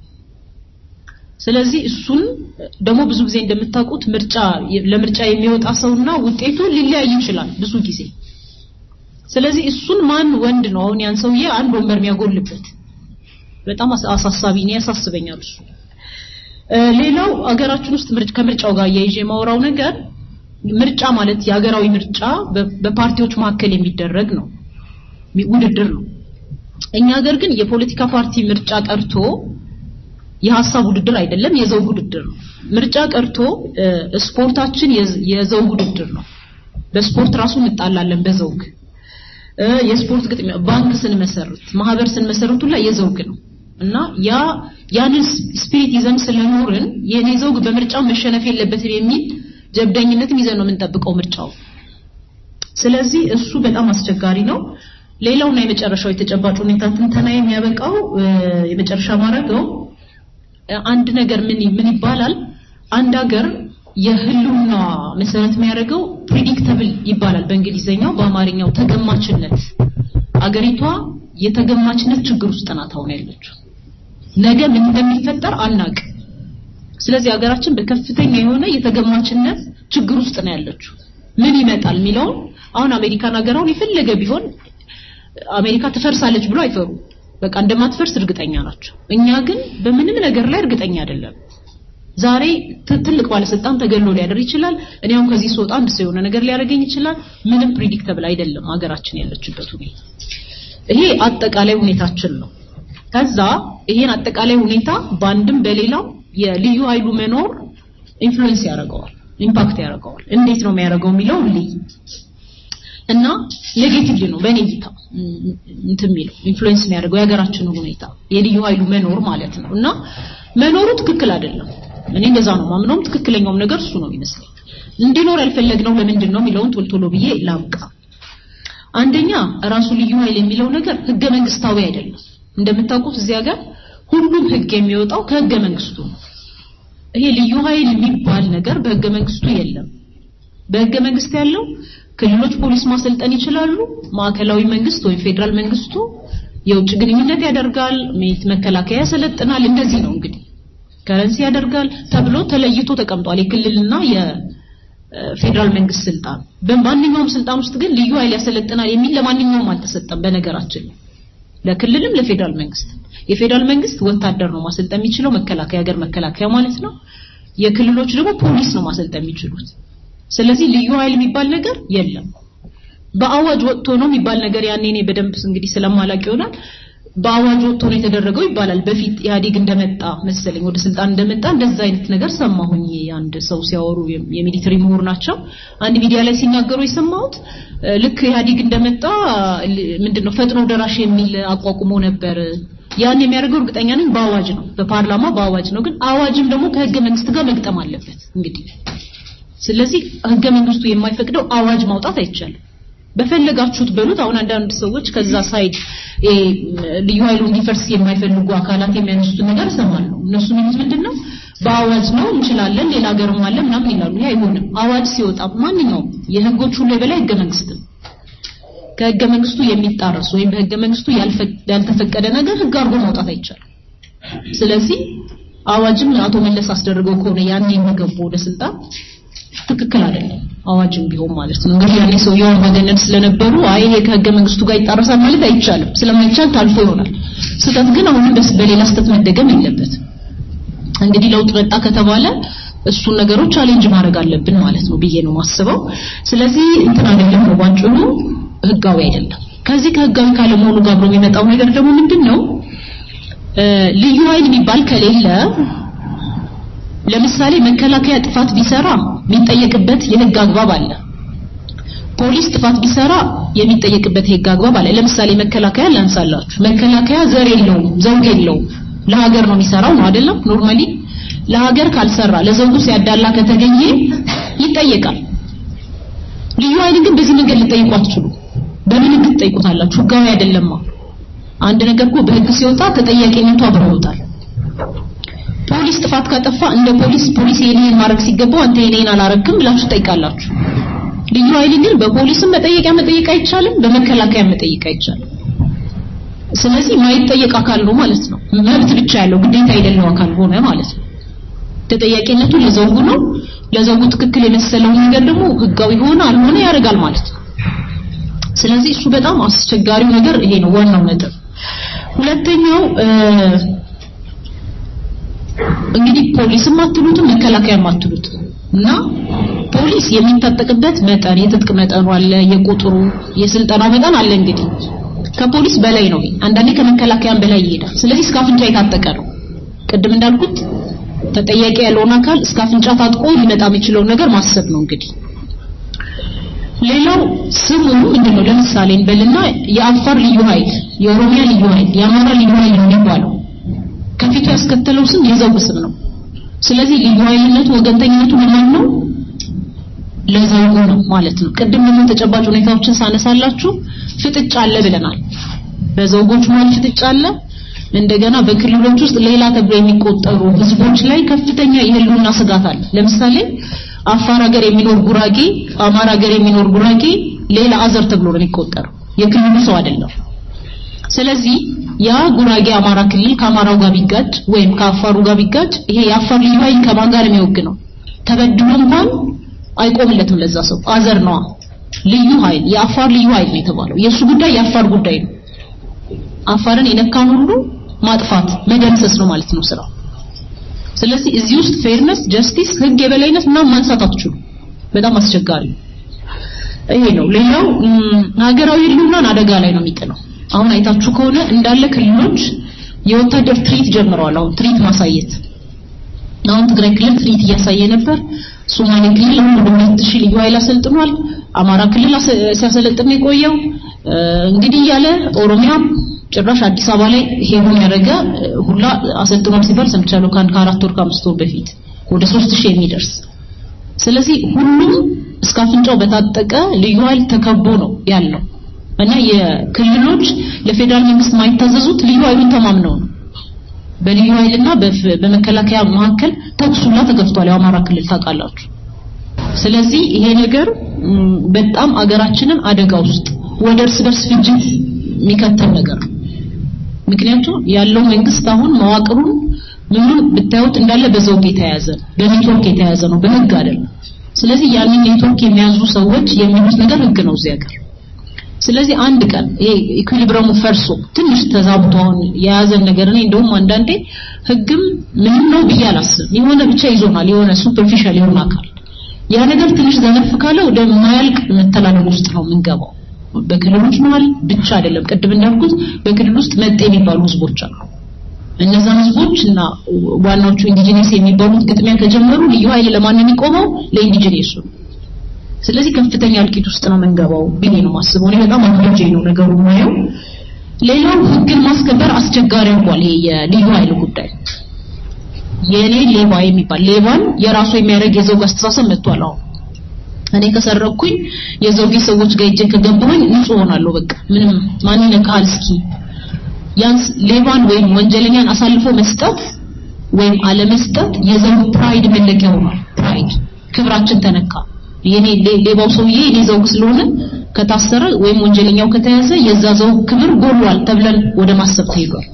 ስለዚህ እሱን ደግሞ ብዙ ጊዜ እንደምታውቁት ምርጫ ለምርጫ የሚወጣ ሰውና ውጤቱ ሊለያይ ይችላል ብዙ ጊዜ። ስለዚህ እሱን ማን ወንድ ነው አሁን ያን ሰውዬ አንድ ወንበር የሚያጎልበት በጣም አሳሳቢ ነው፣ ያሳስበኛል እሱ። ሌላው አገራችን ውስጥ ከምርጫው ጋር እያይዤ የማወራው ነገር ምርጫ ማለት የሀገራዊ ምርጫ በፓርቲዎች መካከል የሚደረግ ነው፣ ውድድር ነው። እኛ ሀገር ግን የፖለቲካ ፓርቲ ምርጫ ቀርቶ የሀሳብ ውድድር አይደለም፣ የዘውግ ውድድር ነው። ምርጫ ቀርቶ ስፖርታችን የዘውግ ውድድር ነው። በስፖርት ራሱ እንጣላለን በዘውግ የስፖርት ግጥሚያ ባንክ ስንመሰርት ማህበር ስንመሰርት ሁላ የዘውግ ነው እና ያ ያንን ስፒሪት ይዘን ስለኖርን የኔ ዘውግ በምርጫው መሸነፍ የለበትም የሚል ጀብደኝነትም ይዘን ነው የምንጠብቀው ምርጫው። ስለዚህ እሱ በጣም አስቸጋሪ ነው። ሌላውና የመጨረሻው የተጨባጭ ሁኔታ ትንተና የሚያበቃው የመጨረሻ ማድረገው አንድ ነገር ምን ምን ይባላል አንድ ሀገር የህልውና መሰረት የሚያደርገው ፕሪዲክተብል ይባላል በእንግሊዘኛው በአማርኛው ተገማችነት አገሪቷ የተገማችነት ችግር ውስጥ ናት አሁን ያለችው ነገ ምን እንደሚፈጠር አናቅ ስለዚህ ሀገራችን በከፍተኛ የሆነ የተገማችነት ችግር ውስጥ ነው ያለችው ምን ይመጣል የሚለውን አሁን አሜሪካን ሀገር አሁን የፈለገ ቢሆን አሜሪካ ትፈርሳለች ብሎ አይፈሩ በቃ እንደማትፈርስ እርግጠኛ ናቸው እኛ ግን በምንም ነገር ላይ እርግጠኛ አይደለም ዛሬ ት- ትልቅ ባለስልጣን ተገሎ ሊያደር ይችላል። እኔ አሁን ከዚህ ስወጣ አንድ ሰው የሆነ ነገር ሊያደርገኝ ይችላል። ምንም ፕሪዲክተብል አይደለም ሀገራችን ያለችበት ሁኔታ። ይሄ አጠቃላይ ሁኔታችን ነው። ከዛ ይሄን አጠቃላይ ሁኔታ በአንድም በሌላው የልዩ ኃይሉ መኖር ኢንፍሉዌንስ ያደርገዋል፣ ኢምፓክት ያደርገዋል። እንዴት ነው የሚያደርገው የሚለው ልይ እና ኔጌቲቭሊ ነው በእኔ እይታ እም፣ እንትን የሚለው ኢንፍሉዌንስ የሚያደርገው የሀገራችንን ሁኔታ የልዩ ኃይሉ መኖር ማለት ነው። እና መኖሩ ትክክል አይደለም። እኔ እንደዛ ነው ማምነውም ትክክለኛውም ነገር እሱ ነው ይመስለኝ። እንዲኖር ያልፈለግነው ለምንድን ነው የሚለውን ቶሎ ቶሎ ብዬ ላብቃ። አንደኛ ራሱ ልዩ ኃይል የሚለው ነገር ህገ መንግስታዊ አይደለም። እንደምታውቁት እዚህ ሀገር ሁሉም ህግ የሚወጣው ከህገ መንግስቱ ነው። ይሄ ልዩ ኃይል የሚባል ነገር በህገ መንግስቱ የለም። በህገ መንግስት ያለው ክልሎች ፖሊስ ማሰልጠን ይችላሉ። ማዕከላዊ መንግስት ወይም ፌዴራል መንግስቱ የውጭ ግንኙነት ያደርጋል፣ ሜት መከላከያ ያሰለጥናል። እንደዚህ ነው እንግዲህ ከረንሲ ያደርጋል ተብሎ ተለይቶ ተቀምጧል። የክልልና የፌዴራል መንግስት ስልጣን በማንኛውም ስልጣን ውስጥ ግን ልዩ ኃይል ያሰለጥናል የሚል ለማንኛውም አልተሰጠም። በነገራችን ላይ ለክልልም ለፌዴራል መንግስት የፌዴራል መንግስት ወታደር ነው ማሰልጠን የሚችለው መከላከያ ሀገር መከላከያ ማለት ነው። የክልሎች ደግሞ ፖሊስ ነው ማሰልጠን የሚችሉት። ስለዚህ ልዩ ኃይል የሚባል ነገር የለም። በአዋጅ ወጥቶ ነው የሚባል ነገር ያኔ እኔ በደንብ እንግዲህ ስለማላቅ ይሆናል በአዋጅ ወጥቶ ነው የተደረገው ይባላል። በፊት ኢህአዴግ እንደመጣ መሰለኝ ወደ ስልጣን እንደመጣ እንደዛ አይነት ነገር ሰማሁኝ። አንድ ሰው ሲያወሩ የሚሊተሪ ምሁር ናቸው። አንድ ሚዲያ ላይ ሲናገሩ የሰማሁት እ፣ ልክ ኢህአዴግ እንደመጣ ል- ምንድነው ፈጥኖ ደራሽ የሚል አቋቁሞ ነበር። ያን የሚያደርገው እርግጠኛ ነኝ በአዋጅ ነው፣ በፓርላማ በአዋጅ ነው። ግን አዋጅም ደግሞ ከህገ መንግስት ጋር መግጠም አለበት እንግዲህ ስለዚህ ህገ መንግስቱ የማይፈቅደው አዋጅ ማውጣት አይቻልም። በፈለጋችሁት በሉት። አሁን አንዳንድ ሰዎች ከዛ ሳይድ እ፣ ልዩ ኃይሉ እንዲፈርስ የማይፈልጉ አካላት የሚያነሱትን ነገር እሰማለሁ። እነሱ የሚሉት ምንድነው በአዋጅ ነው እንችላለን፣ ሌላ ሀገርም አለ ምናምን ይላሉ። ይህ አይሆንም። አዋጅ ሲወጣ ማንኛውም የህጎች ሁሉ የበላይ ህገ መንግስት ነው። ከህገ መንግስቱ የሚጣረስ ወይም በህገ መንግስቱ ያልፈ- ያልተፈቀደ ነገር ህግ አድርጎ ማውጣት አይቻልም። ስለዚህ አዋጅም አቶ መለስ አስደርገው ከሆነ ያኔ የሚገቡ ወደ ስልጣን ትክክል አይደለም። አዋጅም ቢሆን ማለት ነው። እንግዲህ ያኔ ሰውየው አምባገነን ስለነበሩ አይ ይሄ ከህገ መንግስቱ ጋር ይጣረሳል ማለት አይቻልም። ስለማይቻል ታልፎ ይሆናል። ስህተት ግን አሁንም በስ- በሌላ ስህተት መደገም የለበትም። እንግዲህ ለውጥ መጣ ከተባለ እሱን ነገሮች ቻሌንጅ ማድረግ አለብን ማለት ነው ብዬ ነው ማስበው። ስለዚህ እንትን አይደለም ነው ባጭሩ ህጋዊ አይደለም። ከዚህ ከህጋዊ ካለመሆኑ ጋር አብሮ የሚመጣው ነገር ደግሞ ምንድን ነው? እ፣ ልዩ ኃይል የሚባል ከሌለ ለምሳሌ መከላከያ ጥፋት ቢሰራ የሚጠየቅበት የህግ አግባብ አለ። ፖሊስ ጥፋት ቢሰራ የሚጠየቅበት የህግ አግባብ አለ። ለምሳሌ መከላከያ ላንሳላችሁ። መከላከያ ዘር የለውም፣ ዘውግ የለውም። ለሀገር ነው የሚሰራው ነው አይደለም? ኖርማሊ ለሀገር ካልሰራ ለዘውጉ ሲያዳላ ከተገኘ ይጠየቃል። ልዩ ኃይል ግን በዚህ መንገድ ልጠይቁ አትችሉ። በምን ህግ ትጠይቁታላችሁ? ህጋዊ አይደለማ። አንድ ነገር እኮ በህግ ሲወጣ ተጠያቂነቱ አብሮ ይወጣል። ፖሊስ ጥፋት ካጠፋ እንደ ፖሊስ ፖሊስ የኔን ማድረግ ሲገባው አንተ የኔን አላረግም ብላችሁ ትጠይቃላችሁ። ልዩ ኃይል ግን በፖሊስም መጠየቂያ መጠየቅ አይቻልም፣ በመከላከያ መጠየቅ አይቻልም። ስለዚህ ማይጠየቅ አካል ነው ማለት ነው። መብት ብቻ ያለው ግዴታ የሌለው አካል ሆነ ማለት ነው። ተጠያቂነቱ ለዘውጉ ነው። ለዘውጉ ትክክል የመሰለውን ነገር ደግሞ ህጋዊ ሆነ አልሆነ ያደርጋል ማለት ነው። ስለዚህ እሱ በጣም አስቸጋሪው ነገር ይሄ ነው ዋናው ነጥብ። ሁለተኛው እ፣ እንግዲህ ፖሊስም አትሉትም መከላከያም አትሉትም እና ፖሊስ የሚታጠቅበት መጠን የትጥቅ መጠኑ አለ፣ የቁጥሩ የስልጠናው መጠን አለ። እንግዲህ ከፖሊስ በላይ ነው። አንዳንዴ ከመከላከያም በላይ ይሄዳል። ስለዚህ እስከ አፍንጫ የታጠቀ ነው። ቅድም እንዳልኩት ተጠያቂ ያለውን አካል እስከ አፍንጫ ታጥቆ ሊመጣ የሚችለውን ነገር ማሰብ ነው እንግዲህ ሌላው ስሙ ምንድን ነው? ለምሳሌ እንበልና የአፋር ልዩ ኃይል፣ የኦሮሚያ ልዩ ኃይል፣ የአማራ ልዩ ኃይል ነው የሚባለው። ከፊቱ ያስከተለው ስም የዘውግ ስም ነው። ስለዚህ ልዩ ኃይልነቱ ወገንተኝነቱ ለማን ነው? ለዘውጉ ነው ማለት ነው። ቅድም ደግሞ ተጨባጭ ሁኔታዎችን ሳነሳላችሁ ፍጥጫ አለ ብለናል። በዘውጎች መሀል ፍጥጫ አለ። እንደገና በክልሎች ውስጥ ሌላ ተብሎ የሚቆጠሩ ህዝቦች ላይ ከፍተኛ የህልውና ስጋት አለ። ለምሳሌ አፋር ሀገር የሚኖር ጉራጌ፣ አማራ ሀገር የሚኖር ጉራጌ ሌላ አዘር ተብሎ ነው የሚቆጠረው። የክልሉ ሰው አይደለም። ስለዚህ ያ ጉራጌ አማራ ክልል ከአማራው ጋር ቢጋጭ ወይም ከአፋሩ ጋር ቢጋጭ ይሄ የአፋር ልዩ ኃይል ከማን ጋር የሚወግ ነው? ተበድሎ እንኳን አይቆምለትም ለዛ ሰው አዘር ነዋ። ልዩ ኃይል የአፋር ልዩ ኃይል ነው የተባለው። የእሱ ጉዳይ የአፋር ጉዳይ ነው። አፋርን የነካን ሁሉ ማጥፋት መደምሰስ ነው ማለት ነው ስራው። ስለዚህ እዚህ ውስጥ ፌርነስ፣ ጀስቲስ፣ ህግ የበላይነት ምናምን ማንሳት አትችሉ። በጣም አስቸጋሪ ነው። ይሄ ነው። ሌላው ም፣ ሀገራዊ ህልውናን አደጋ ላይ ነው የሚጥለው። አሁን አይታችሁ ከሆነ እንዳለ ክልሎች የወታደር ትርኢት ጀምረዋል። አሁን ትርኢት ማሳየት አሁን ትግራይ ክልል ትርኢት እያሳየ ነበር። ሶማሌ ክልል አሁን ወደ ሁለት ሺህ ልዩ ኃይል አሰልጥኗል። አማራ ክልል አሰ- ሲያሰለጥን ነው የቆየው። እ፣ እንግዲህ እያለ ኦሮሚያም ጭራሽ አዲስ አበባ ላይ ሄዱን ያደረገ እ፣ ሁላ አሰልጥኗል ሲባል ሰምቻለሁ። ከአንድ ከአራት ወር ከአምስት ወር በፊት ወደ ሶስት ሺህ የሚደርስ ስለዚህ ሁሉም እስከ አፍንጫው በታጠቀ ልዩ ኃይል ተከቦ ነው ያለው እና የክልሎች ለፌዴራል መንግስት የማይታዘዙት ልዩ ኃይሉን ተማምነው ነው። በልዩ ኃይልና በፍ- በመከላከያ መካከል ተኩስ ሁላ ተከፍቷል። የአማራ ክልል ታውቃላችሁ። ስለዚህ ይሄ ነገር ም፣ በጣም አገራችንን አደጋ ውስጥ ወደ እርስ በርስ ፍጅት የሚከተል ነገር ነው። ምክንያቱም ያለው መንግስት አሁን መዋቅሩን ምኑን ብታዩት እንዳለ በዘውግ የተያያዘ ነው፣ በኔትወርክ የተያያዘ ነው፣ በህግ አይደለም። ስለዚህ ያንን ኔትወርክ የሚያዙ ሰዎች የሚሉት ነገር ህግ ነው እዚህ ሀገር። ስለዚህ አንድ ቀን ይሄ ኢኩሊብረሙ ፈርሶ ትንሽ ተዛብቶ አሁን የያዘን ነገር እኔ እንደውም አንዳንዴ ህግም ምንም ነው ብዬ አላስብም። የሆነ ብቻ ይዞናል፣ የሆነ ሱፐርፊሻል የሆነ አካል ያ ነገር ትንሽ ዘነፍ ካለ ወደ ማያልቅ መተላለፍ ውስጥ ነው የምንገባው። በክልሎች መሀል ብቻ አይደለም፣ ቅድም እንዳልኩት በክልል ውስጥ መጤ የሚባሉ ህዝቦች አሉ። እነዛን ህዝቦች እና ዋናዎቹ ኢንዲጂነስ የሚባሉት ግጥሚያ ከጀመሩ ልዩ ኃይል ለማን ነው የሚቆመው? ለኢንዲጂነሱ ነው። ስለዚህ ከፍተኛ እልቂት ውስጥ ነው የምንገባው ብዬ ነው የማስበው። እኔ በጣም አድርጄ ነው ነገሩ ማየው። ሌላው ህግን ማስከበር አስቸጋሪ ሆኗል። ይሄ የልዩ ኃይል ጉዳይ የኔ ሌባ የሚባል ሌባን የራሱ የሚያደርግ የዘውግ አስተሳሰብ መጥቷል። አሁን እኔ ከሰረኩኝ የዘውጌ ሰዎች ጋር እጄ ከገባሁኝ ንጹህ ሆናለሁ። በቃ ምንም ማን ይነካል እስኪ ያንስ ሌባን ወይም ወንጀለኛን አሳልፎ መስጠት ወይም አለመስጠት የዘውግ ፕራይድ መለኪያ ሆኗል። ፕራይድ ክብራችን ተነካ። የኔ ሌ- ሌባው ሰውዬ የኔ ዘውግ ስለሆነ ከታሰረ ወይም ወንጀለኛው ከተያዘ የዛ ዘውግ ክብር ጎሏል ተብለን ወደ ማሰብ ተሄዷል።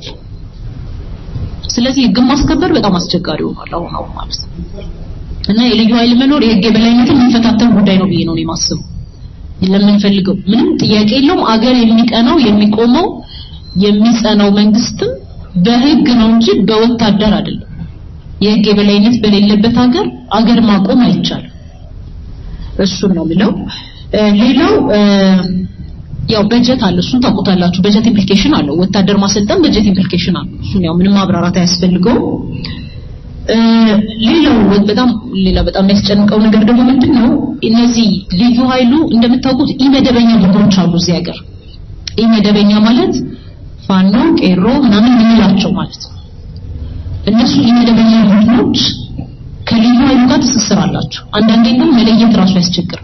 ስለዚህ ህግን ማስከበር በጣም አስቸጋሪ ሆኗል አሁን አሁን ማለት ነው። እና የልዩ ኃይል መኖር የህግ የበላይነትን የሚፈታተን ጉዳይ ነው ብዬ ነው እኔ የማስበው። ለምንፈልገው ምንም ጥያቄ የለውም። አገር የሚቀናው የሚቆመው የሚጸናው መንግስትም በህግ ነው እንጂ በወታደር አይደለም። የህግ የበላይነት በሌለበት ሀገር አገር ማቆም አይቻልም። እሱን ነው የሚለው። እ፣ ሌላው እ፣ ያው በጀት አለ። እሱን ታውቁታላችሁ። በጀት ኢምፕሊኬሽን አለው። ወታደር ማሰልጠን በጀት ኢምፕሊኬሽን አለው። እሱን ያው ምንም ማብራራት አያስፈልገውም። እ፣ ሌላው በጣም ሌላ በጣም የሚያስጨንቀው ነገር ደግሞ ምንድን ነው? እነዚህ ልዩ ኃይሉ እንደምታውቁት ኢመደበኛ ቡድኖች አሉ እዚህ ሀገር። ኢመደበኛ ማለት ፋኖ፣ ቄሮ ምናምን የምንላቸው ማለት ነው። እነሱ ኢመደበኛ ቡድኖች ከልዩ ኃይሉ ጋር ትስስር አላቸው። አንዳንዴ ግን መለየት ራሱ ያስቸግራል።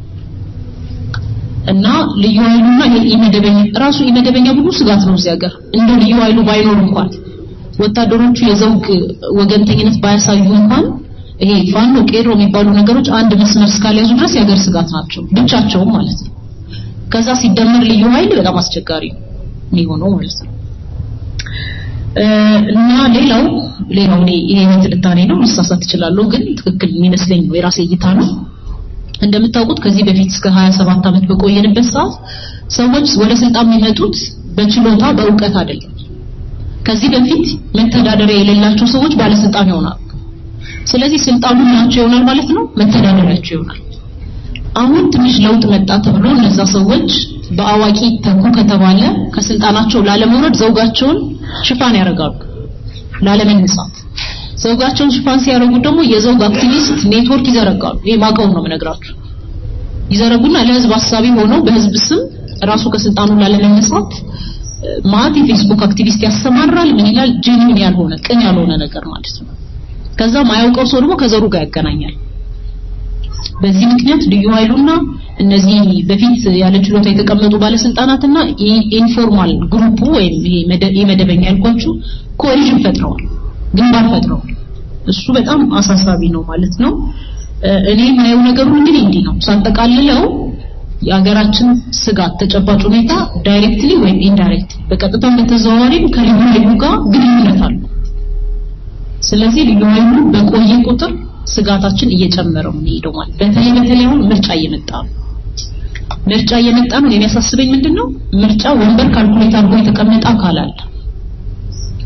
እና ልዩ ኃይሉና ይሄ ኢመደበኛ ራሱ ኢመደበኛ ቡድኑ ስጋት ነው እዚህ ሀገር እንደ ልዩ ኃይሉ ባይኖር እንኳን ወታደሮቹ የዘውግ ወገንተኝነት ባያሳዩ እንኳን ይሄ ፋኖ ቄሮ የሚባሉ ነገሮች አንድ መስመር እስካልያዙ ድረስ የሀገር ስጋት ናቸው ብቻቸውም ማለት ነው። ከዛ ሲደመር ልዩ ኃይል በጣም አስቸጋሪ ነው የሚሆነው ማለት ነው። እ፣ እና ሌላው ሌላው እኔ ይሄ ትንታኔ ነው ልሳሳት እችላለሁ፣ ግን ትክክል የሚመስለኝ ነው የራሴ እይታ ነው። እንደምታውቁት ከዚህ በፊት እስከ 27 ዓመት በቆየንበት ሰዓት ሰዎች ወደ ስልጣን የሚመጡት በችሎታ በእውቀት አይደለም። ከዚህ በፊት መተዳደሪያ የሌላቸው ሰዎች ባለስልጣን ይሆናሉ። ስለዚህ ስልጣኑ ናቸው ይሆናል ማለት ነው፣ መተዳደሪያቸው ይሆናል። አሁን ትንሽ ለውጥ መጣ ተብሎ እነዛ ሰዎች በአዋቂ ተኩ ከተባለ ከስልጣናቸው ላለመውረድ ዘውጋቸውን ሽፋን ያደርጋሉ ላለመነሳት። ዘውጋቸውን ሽፋን ሲያደርጉ ደግሞ የዘውግ አክቲቪስት ኔትወርክ ይዘረጋሉ። ይሄ ማቀው ነው የምነግራችሁ። ይዘረጉና ለህዝብ አሳቢ ሆነው በህዝብ ስም ራሱ ከስልጣኑ ላለመነሳት እ፣ ማት የፌስቡክ አክቲቪስት ያሰማራል። ምን ይላል? ጄኒን ያልሆነ ቅን ያልሆነ ነገር ማለት ነው። ከዛ ማያውቀው ሰው ደግሞ ከዘሩ ጋር ያገናኛል። በዚህ ምክንያት ልዩ ኃይሉና እነዚህ በፊት ያለ ችሎታ የተቀመጡ ባለስልጣናትና ኢ- ኢንፎርማል ግሩፑ ወይም ይሄ መደ- የመደበኛ ያልኳችሁ ኮሊዥን ፈጥረዋል፣ ግንባር ፈጥረዋል። እሱ በጣም አሳሳቢ ነው ማለት ነው። እ፣ እኔ የማየው ነገሩ እንግዲህ እንዲህ ነው ሳጠቃልለው የሀገራችን ስጋት ተጨባጭ ሁኔታ ዳይሬክትሊ ወይም ኢንዳይሬክት በቀጥታም በተዘዋዋሪም ከልዩ ኃይሉ ጋር ግንኙነት አለው። ስለዚህ ልዩ ኃይሉ በቆየ ቁጥር ስጋታችን እየጨመረ ነው የሚሄደው ማለት በተለይ በተለይ አሁን ምርጫ እየመጣ ነው። ምርጫ እየመጣ ነው። የሚያሳስበኝ ምንድነው? ምርጫ ወንበር ካልኩሌት አድርጎ የተቀመጠ አካል አለ።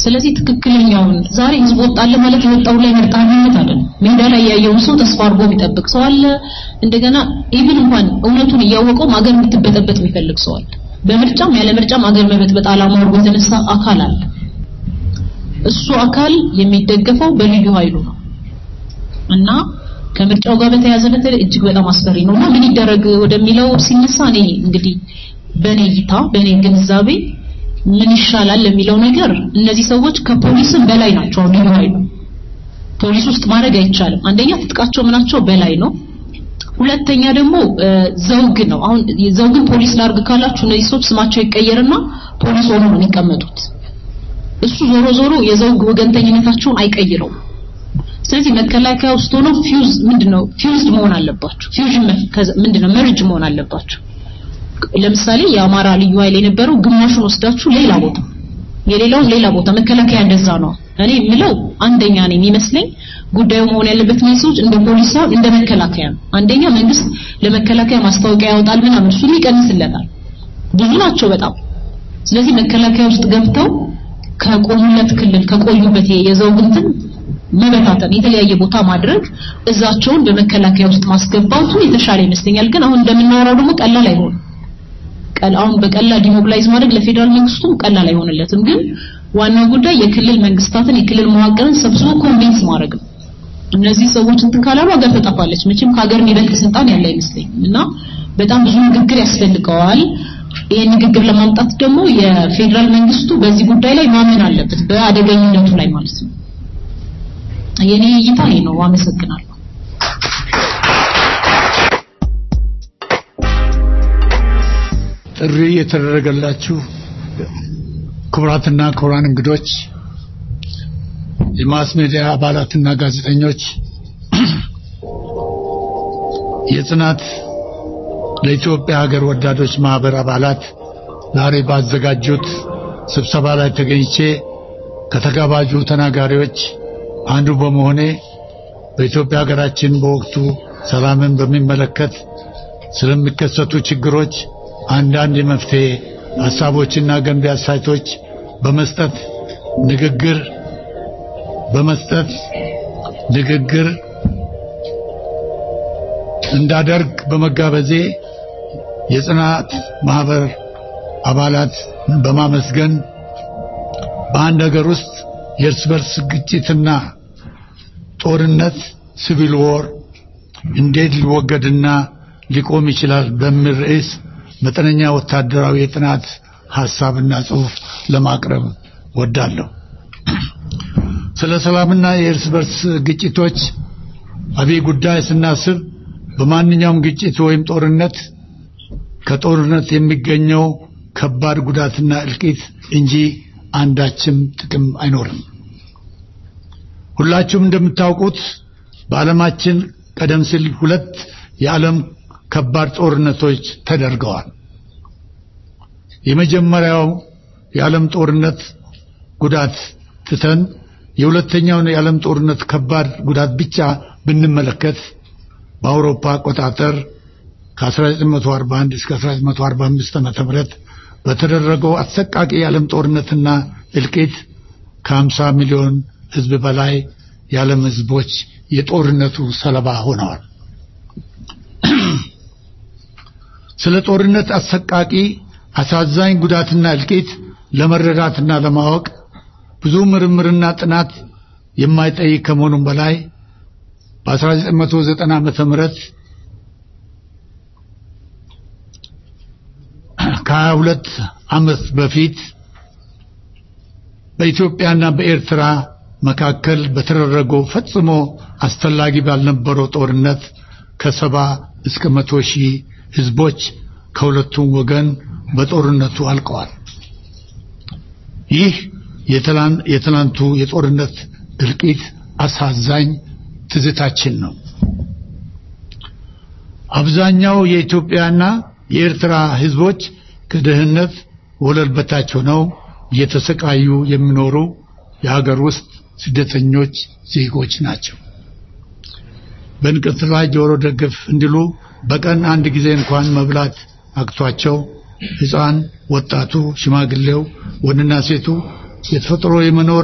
ስለዚህ ትክክለኛውን ዛሬ ህዝብ ወጣለ ማለት የወጣው ላይ መርጣኝነት አይደለም። ሜዳ ላይ ያየውን ሰው ተስፋ አድርጎ የሚጠብቅ ሰው አለ። እንደገና ኢቭን እንኳን እውነቱን እያወቀው አገር የምትበጠበጥ የሚፈልግ ሰው አለ። በምርጫም ያለ ምርጫም አገር መበጥበጥ ዓላማ አድርጎ የተነሳ አካል አለ። እሱ አካል የሚደገፈው በልዩ ኃይሉ ነው እና ከምርጫው ጋር በተያያዘ በተለይ እጅግ በጣም አስፈሪ ነው እና ምን ይደረግ ወደሚለው ሲነሳ እኔ እንግዲህ በእኔ እይታ በእኔ ግንዛቤ ምን ይሻላል ለሚለው ነገር እነዚህ ሰዎች ከፖሊስም በላይ ናቸው። አሁን ልዩ ኃይሉ ፖሊስ ውስጥ ማድረግ አይቻልም። አንደኛ ትጥቃቸው ምናቸው በላይ ነው። ሁለተኛ ደግሞ ዘውግ ነው። አሁን ዘውግን ፖሊስ ላርግ ካላችሁ እነዚህ ሰዎች ስማቸው ይቀየርና ፖሊስ ሆኖ ነው የሚቀመጡት። እሱ ዞሮ ዞሮ የዘውግ ወገንተኝነታቸውን አይቀይረውም። ስለዚህ መከላከያ ውስጥ ሆነው ፊውዝ ምንድነው ፊውዝድ መሆን አለባቸው። ፊውዥን ምንድነው መርጅ መሆን አለባቸው። ለምሳሌ የአማራ ልዩ ኃይል የነበረው ግማሹን ወስዳችሁ ሌላ ቦታ የሌላውን ሌላ ቦታ መከላከያ እንደዛ ነው። እኔ የምለው አንደኛ ነው የሚመስለኝ ጉዳዩ መሆን ያለበት ነው ሰዎች እንደ ፖሊስ ሳይሆን እንደ መከላከያ ነው። አንደኛ መንግስት ለመከላከያ ማስታወቂያ ያወጣል ምናምን እሱን ይቀንስለታል። ብዙ ናቸው በጣም። ስለዚህ መከላከያ ውስጥ ገብተው ከቆሙለት ክልል ከቆዩበት የዘውግ እንትን መበታተን የተለያየ ቦታ ማድረግ እዛቸውን በመከላከያ ውስጥ ማስገባቱ የተሻለ ይመስለኛል። ግን አሁን እንደምናወራው ደግሞ ቀላል አይሆንም። ቀል አሁን በቀላል ዲሞቢላይዝ ማድረግ ለፌዴራል መንግስቱም ቀላል አይሆንለትም። ግን ዋናው ጉዳይ የክልል መንግስታትን የክልል መዋቅርን ሰብስቦ ኮንቪንስ ማድረግ ነው። እነዚህ ሰዎች እንትን ካላሉ ሀገር ትጠፋለች። መቼም ከሀገር የሚበልጥ ስልጣን ያለ አይመስለኝም እና በጣም ብዙ ንግግር ያስፈልገዋል። ይሄን ንግግር ለማምጣት ደግሞ የፌዴራል መንግስቱ በዚህ ጉዳይ ላይ ማመን አለበት፣ በአደገኝነቱ ላይ ማለት ነው። የኔ እይታ ይሄ ነው። አመሰግናለሁ። ጥሪ የተደረገላችሁ ክቡራትና ክቡራን እንግዶች፣ የማስ ሜዲያ አባላትና ጋዜጠኞች፣ የጽናት ለኢትዮጵያ ሀገር ወዳዶች ማህበር አባላት ዛሬ ባዘጋጁት ስብሰባ ላይ ተገኝቼ ከተጋባዡ ተናጋሪዎች አንዱ በመሆኔ በኢትዮጵያ ሀገራችን በወቅቱ ሰላምን በሚመለከት ስለሚከሰቱ ችግሮች አንዳንድ የመፍትሄ ሀሳቦችና ገንቢ አስተያየቶች በመስጠት ንግግር በመስጠት ንግግር እንዳደርግ በመጋበዜ የጽናት ማህበር አባላት በማመስገን በአንድ ሀገር ውስጥ የእርስ በርስ ግጭትና ጦርነት ሲቪል ዎር እንዴት ሊወገድና ሊቆም ይችላል በሚል ርዕስ መጠነኛ ወታደራዊ የጥናት ሐሳብና ጽሑፍ ለማቅረብ ወዳለሁ። ስለ ሰላምና የእርስ በርስ ግጭቶች አብይ ጉዳይ ስናስብ በማንኛውም ግጭት ወይም ጦርነት ከጦርነት የሚገኘው ከባድ ጉዳትና እልቂት እንጂ አንዳችም ጥቅም አይኖርም። ሁላችሁም እንደምታውቁት በዓለማችን ቀደም ሲል ሁለት የዓለም ከባድ ጦርነቶች ተደርገዋል። የመጀመሪያው የዓለም ጦርነት ጉዳት ትተን የሁለተኛውን የዓለም ጦርነት ከባድ ጉዳት ብቻ ብንመለከት በአውሮፓ አቆጣጠር ከ1941 እስከ 1945 ዓመተ ምህረት በተደረገው አሰቃቂ የዓለም ጦርነትና እልቂት ከ50 ሚሊዮን ሕዝብ በላይ የዓለም ሕዝቦች የጦርነቱ ሰለባ ሆነዋል። ስለ ጦርነት አሰቃቂ አሳዛኝ ጉዳትና እልቂት ለመረዳትና ለማወቅ ብዙ ምርምርና ጥናት የማይጠይቅ ከመሆኑም በላይ በ1990 ዓመተ ምህረት ከ22 ዓመት በፊት በኢትዮጵያና በኤርትራ መካከል በተደረገው ፈጽሞ አስፈላጊ ባልነበረው ጦርነት ከሰባ እስከ መቶ ሺህ ህዝቦች ከሁለቱም ወገን በጦርነቱ አልቀዋል። ይህ የትናንቱ የጦርነት እልቂት አሳዛኝ ትዝታችን ነው። አብዛኛው የኢትዮጵያና የኤርትራ ህዝቦች ከድህነት ወለል በታች ሆነው እየተሰቃዩ የሚኖሩ የሀገር ውስጥ ስደተኞች ዜጎች ናቸው። በእንቅርት ላይ ጆሮ ደግፍ እንዲሉ በቀን አንድ ጊዜ እንኳን መብላት አቅቷቸው ሕፃን፣ ወጣቱ፣ ሽማግሌው፣ ወንድና ሴቱ የተፈጥሮ የመኖር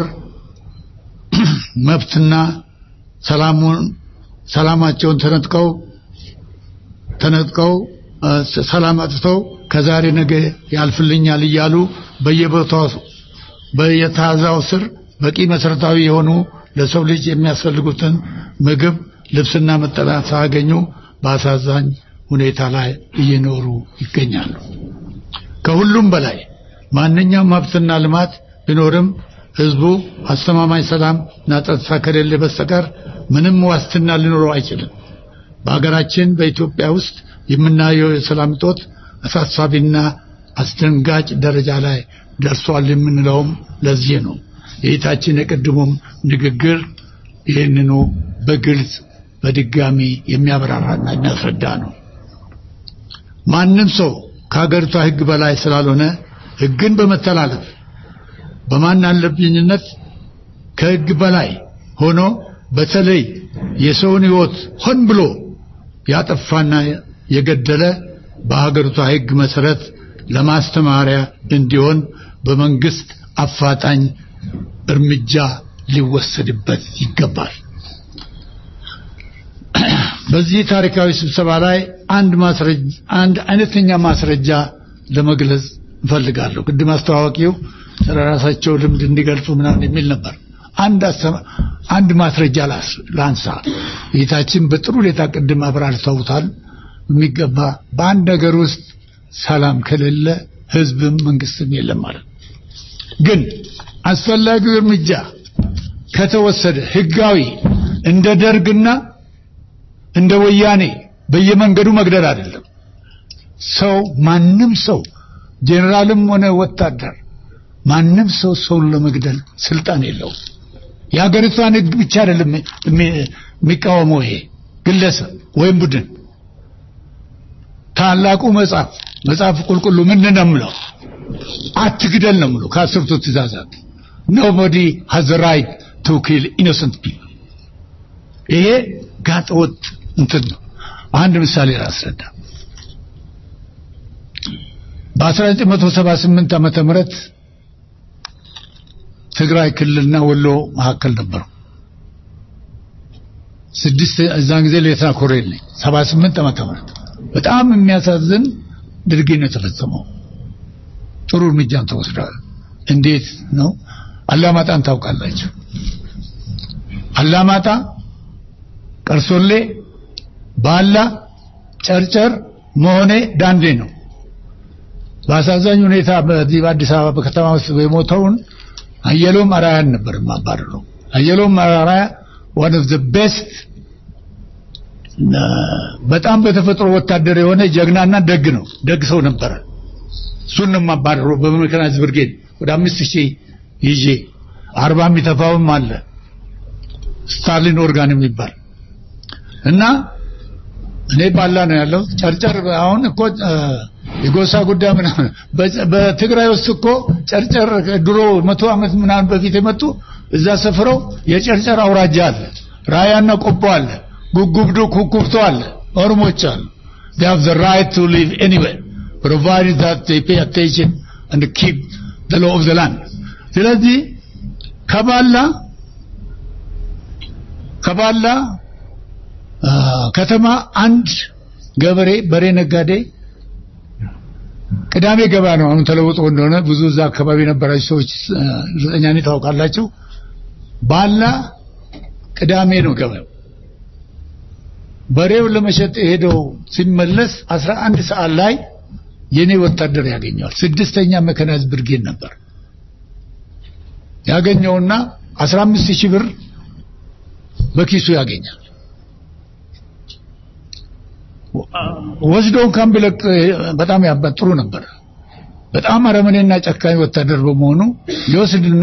መብትና ሰላሙን ሰላማቸውን ተነጥቀው ተነጥቀው እ፣ ሰላም አጥተው ከዛሬ ነገ ያልፍልኛል እያሉ በየቦታው በየታዛው ስር በቂ መሰረታዊ የሆኑ ለሰው ልጅ የሚያስፈልጉትን ምግብ፣ ልብስና መጠለያ ሳያገኙ በአሳዛኝ ሁኔታ ላይ እየኖሩ ይገኛሉ። ከሁሉም በላይ ማንኛውም ሀብትና ልማት ቢኖርም ህዝቡ አስተማማኝ ሰላም እና ጸጥታ ከሌለ በስተቀር ምንም ዋስትና ሊኖረው አይችልም። በሀገራችን በኢትዮጵያ ውስጥ የምናየው የሰላም እጦት አሳሳቢና አስደንጋጭ ደረጃ ላይ ደርሷል የምንለውም ለዚህ ነው። የጌታችን የቅድሙም ንግግር ይህንኑ በግልጽ በድጋሚ የሚያብራራና የሚያስረዳ ነው። ማንም ሰው ከሀገሪቷ ህግ በላይ ስላልሆነ ህግን በመተላለፍ በማን አለብኝነት ከህግ በላይ ሆኖ በተለይ የሰውን ህይወት ሆን ብሎ ያጠፋና የገደለ በሀገሪቷ ህግ መሰረት ለማስተማሪያ እንዲሆን በመንግስት አፋጣኝ እርምጃ ሊወሰድበት ይገባል። በዚህ ታሪካዊ ስብሰባ ላይ አንድ ማስረጃ አንድ አይነተኛ ማስረጃ ለመግለጽ እፈልጋለሁ። ቅድም አስተዋዋቂው ስለ ራሳቸው ልምድ እንዲገልጹ ምናምን የሚል ነበር። አንድ አስተማ- አንድ ማስረጃ ላስ- ላንሳ። ጌታችን በጥሩ ሁኔታ ቅድም አብራርተውታል። የሚገባ በአንድ ነገር ውስጥ ሰላም ከሌለ ህዝብም መንግስትም የለም ማለት ነው። ግን አስፈላጊው እርምጃ ከተወሰደ ህጋዊ እንደ ደርግና እንደ ወያኔ በየመንገዱ መግደል አይደለም። ሰው ማንም ሰው ጄኔራልም ሆነ ወታደር ማንም ሰው ሰውን ለመግደል ስልጣን የለውም። የሀገሪቷን ህግ ብቻ አይደለም የሚ- የሚቃወመው ይሄ ግለሰብ ወይም ቡድን። ታላቁ መጽሐፍ መጽሐፍ ቁልቁሉ ምንድን ነው የምለው? አትግደል ነው የምለው ከአስርቱ ትእዛዛት ኖቦዲ ሃዝ ራይት ቱ ኪል ኢኖሰንት ፒፕል ይሄ ጋጠወጥ እንትን ነው። አንድ ምሳሌ ላስረዳ። በ1978 ዓመተ ምህረት ትግራይ ክልልና ወሎ መካከል ነበሩ። ስድስት እዛን ጊዜ ሌተና ኮሎኔል ነኝ። 78 ዓመተ ምህረት በጣም የሚያሳዝን ድርጊት ነው የተፈጸመው። ጥሩ እርምጃም ተወስዷል። እንዴት ነው? አላማጣን ታውቃላችሁ? አላማጣ፣ ቀርሶሌ፣ ባላ፣ ጨርጨር፣ መሆኔ፣ ዳንዴ ነው። በአሳዛኝ ሁኔታ በዚህ በአዲስ አበባ በከተማ ውስጥ የሞተውን አየሎም አራያን ነበር የማባረረው። አየሎም አራያ ዋን ኦፍ ዘ ቤስት በጣም በተፈጥሮ ወታደር የሆነ ጀግናና ደግ ነው። ደግ ሰው ነበረ። እሱን ነው የማባረረው በሜካናይዝድ ብርጌድ ወደ አምስት ሺህ ይዤ አርባ የሚተፋውም አለ ስታሊን ኦርጋን የሚባል እና እኔ ባላ ነው ያለው ጨርጨር አሁን እኮ እ፣ የጎሳ ጉዳይ ምናምን በ- በትግራይ ውስጥ እኮ ጨርጨር ድሮ መቶ ዓመት ምናምን በፊት የመጡ እዛ ሰፍረው የጨርጨር አውራጃ አለ ራያና ቆቦ አለ ጉጉብዱ ኩኩብቶ አለ ኦሮሞች አሉ they have the right to live anywhere provided that they pay attention and keep the law of the land ስለዚህ ከባላ ከባላ አ፣ ከተማ አንድ ገበሬ በሬ ነጋዴ ቅዳሜ ገባ ነው አሁን ተለውጦ እንደሆነ ብዙ እዛ አካባቢ የነበራችሁ ሰዎች አ፣ እርግጠኛ ነኝ ታውቃላችሁ ባላ ቅዳሜ ነው ገበያው በሬው ለመሸጥ የሄደው ሲመለስ 11 ሰዓት ላይ የኔ ወታደር ያገኘዋል ስድስተኛ መከናዝ ብርጌድ ነበር ያገኘውና 15 ሺህ ብር በኪሱ ያገኛል ወስዶ እንኳን ቢለቅ በጣም ያባ- ጥሩ ነበር በጣም አረመኔና ጨካኝ ወታደር በመሆኑ ይወስድና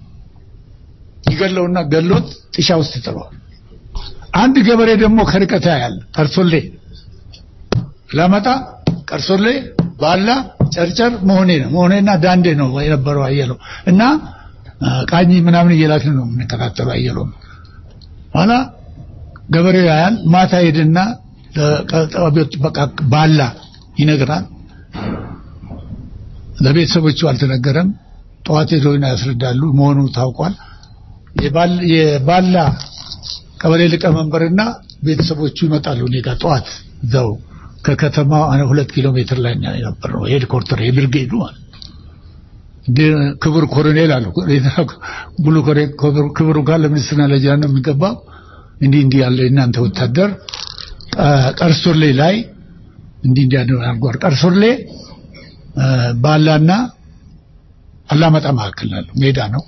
ይገለውና ገሎት ጥሻ ውስጥ ይጥለዋል አንድ ገበሬ ደግሞ ከርቀት ያያል ቀርሶሌ ለመጣ ቀርሶሌ ባላ ጨርጨር መሆኔ ነው መሆኔና ዳንዴ ነው የነበረው አየለው እና አ፣ ቃኝ ምናምን እየላክን ነው የምንከታተለው አየለው ኋላ ገበሬው ያያል ማታ ሄድና ለቀጣቢው ጥበቃ ባላ ይነግራል ለቤተሰቦቹ አልተነገረም ጠዋት ሄደው ያስረዳሉ። መሆኑ ታውቋል። የባል- የባላ ቀበሌ ሊቀመንበርና ቤተሰቦቹ ይመጣሉ እኔ ጋር ጠዋት እዛው ከከተማው አነ ሁለት ኪሎ ሜትር ላይ ነው የነበረው ሄድኮርተር የብርጌዱ ማለት ነው። እንደ ክቡር ኮሎኔል አሉ ሙሉ ኮሎኔል- ክቡሩ ጋር ለሚኒስትርና ለጃ ነው የሚገባው እንዲህ እንዲህ ያለ እናንተ ወታደር ቀ- ቀርሶሌ ላይ እንዲህ እንዲህ ያለ አድርጓል። ቀርሶሌ እ፣ ባላና አላማጣ መካከል ያለው ሜዳ ነው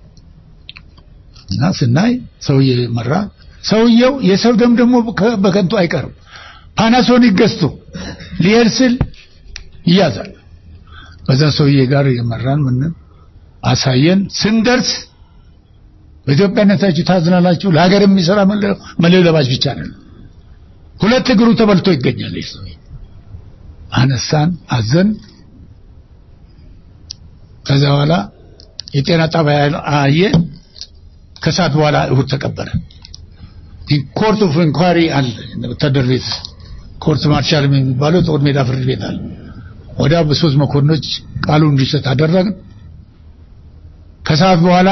እና ስናይ ሰውዬ መራ። ሰውየው የሰው ደም ደግሞ ከ- በከንቱ አይቀርም። ፓናሶኒክ ገዝቶ ሊሄድ ስል ይያዛል። በዛ ሰውዬ ጋር የመራን ምን አሳየን። ስንደርስ በኢትዮጵያነታችሁ ታዝናላችሁ፣ ለሀገር የሚሰራ መለዮ መለዮ ለባሽ ብቻ ነው። ሁለት እግሩ ተበልቶ ይገኛል። ይህ ሰውዬ አነሳን፣ አዘን። ከዛ በኋላ የጤና ጣቢያ አየ። ከሰዓት በኋላ እሁድ ተቀበረ። ኮርት ኦፍ ኢንኳሪ አለ ወታደር ቤት ኮርት ማርሻል የሚባለው ጦር ሜዳ ፍርድ ቤት አለ። ወዲያ በሶስት መኮንኖች ቃሉ እንዲሰጥ አደረግን። ከሰዓት በኋላ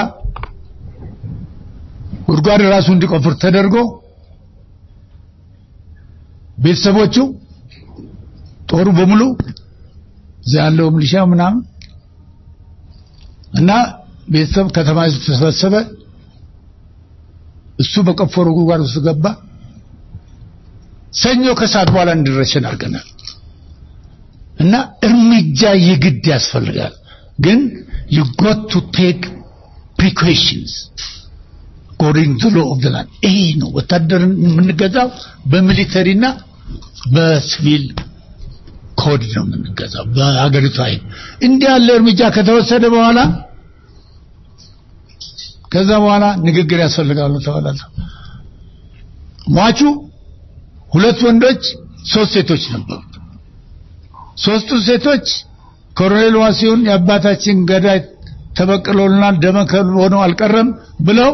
ጉድጓድ ራሱ እንዲቆፍር ተደርጎ ቤተሰቦቹ ጦሩ በሙሉ እዛ ያለው ሚሊሻ ምናምን እና ቤተሰብ ከተማ ህዝብ ተሰበሰበ። እሱ በቆፈሩ ጉድጓድ ውስጥ ገባ። ሰኞ ከሰዓት በኋላ እንዲረሸን አድርገናል። እና እርምጃ የግድ ያስፈልጋል። ግን you got to take precautions according to law of the land ይሄ ነው ወታደርን የምንገዛው በሚሊተሪና በሲቪል ኮድ ነው የምንገዛው በሀገሪቱ አይን እንዲህ ያለ እርምጃ ከተወሰደ በኋላ ከዛ በኋላ ንግግር ያስፈልጋሉ ተባላል ሟቹ ሁለት ወንዶች ሶስት ሴቶች ነበሩ ሶስቱ ሴቶች ኮሎኔል ዋሲሁን የአባታችን ገዳይ ተበቅሎልናል ደመከል ሆኖ አልቀረም ብለው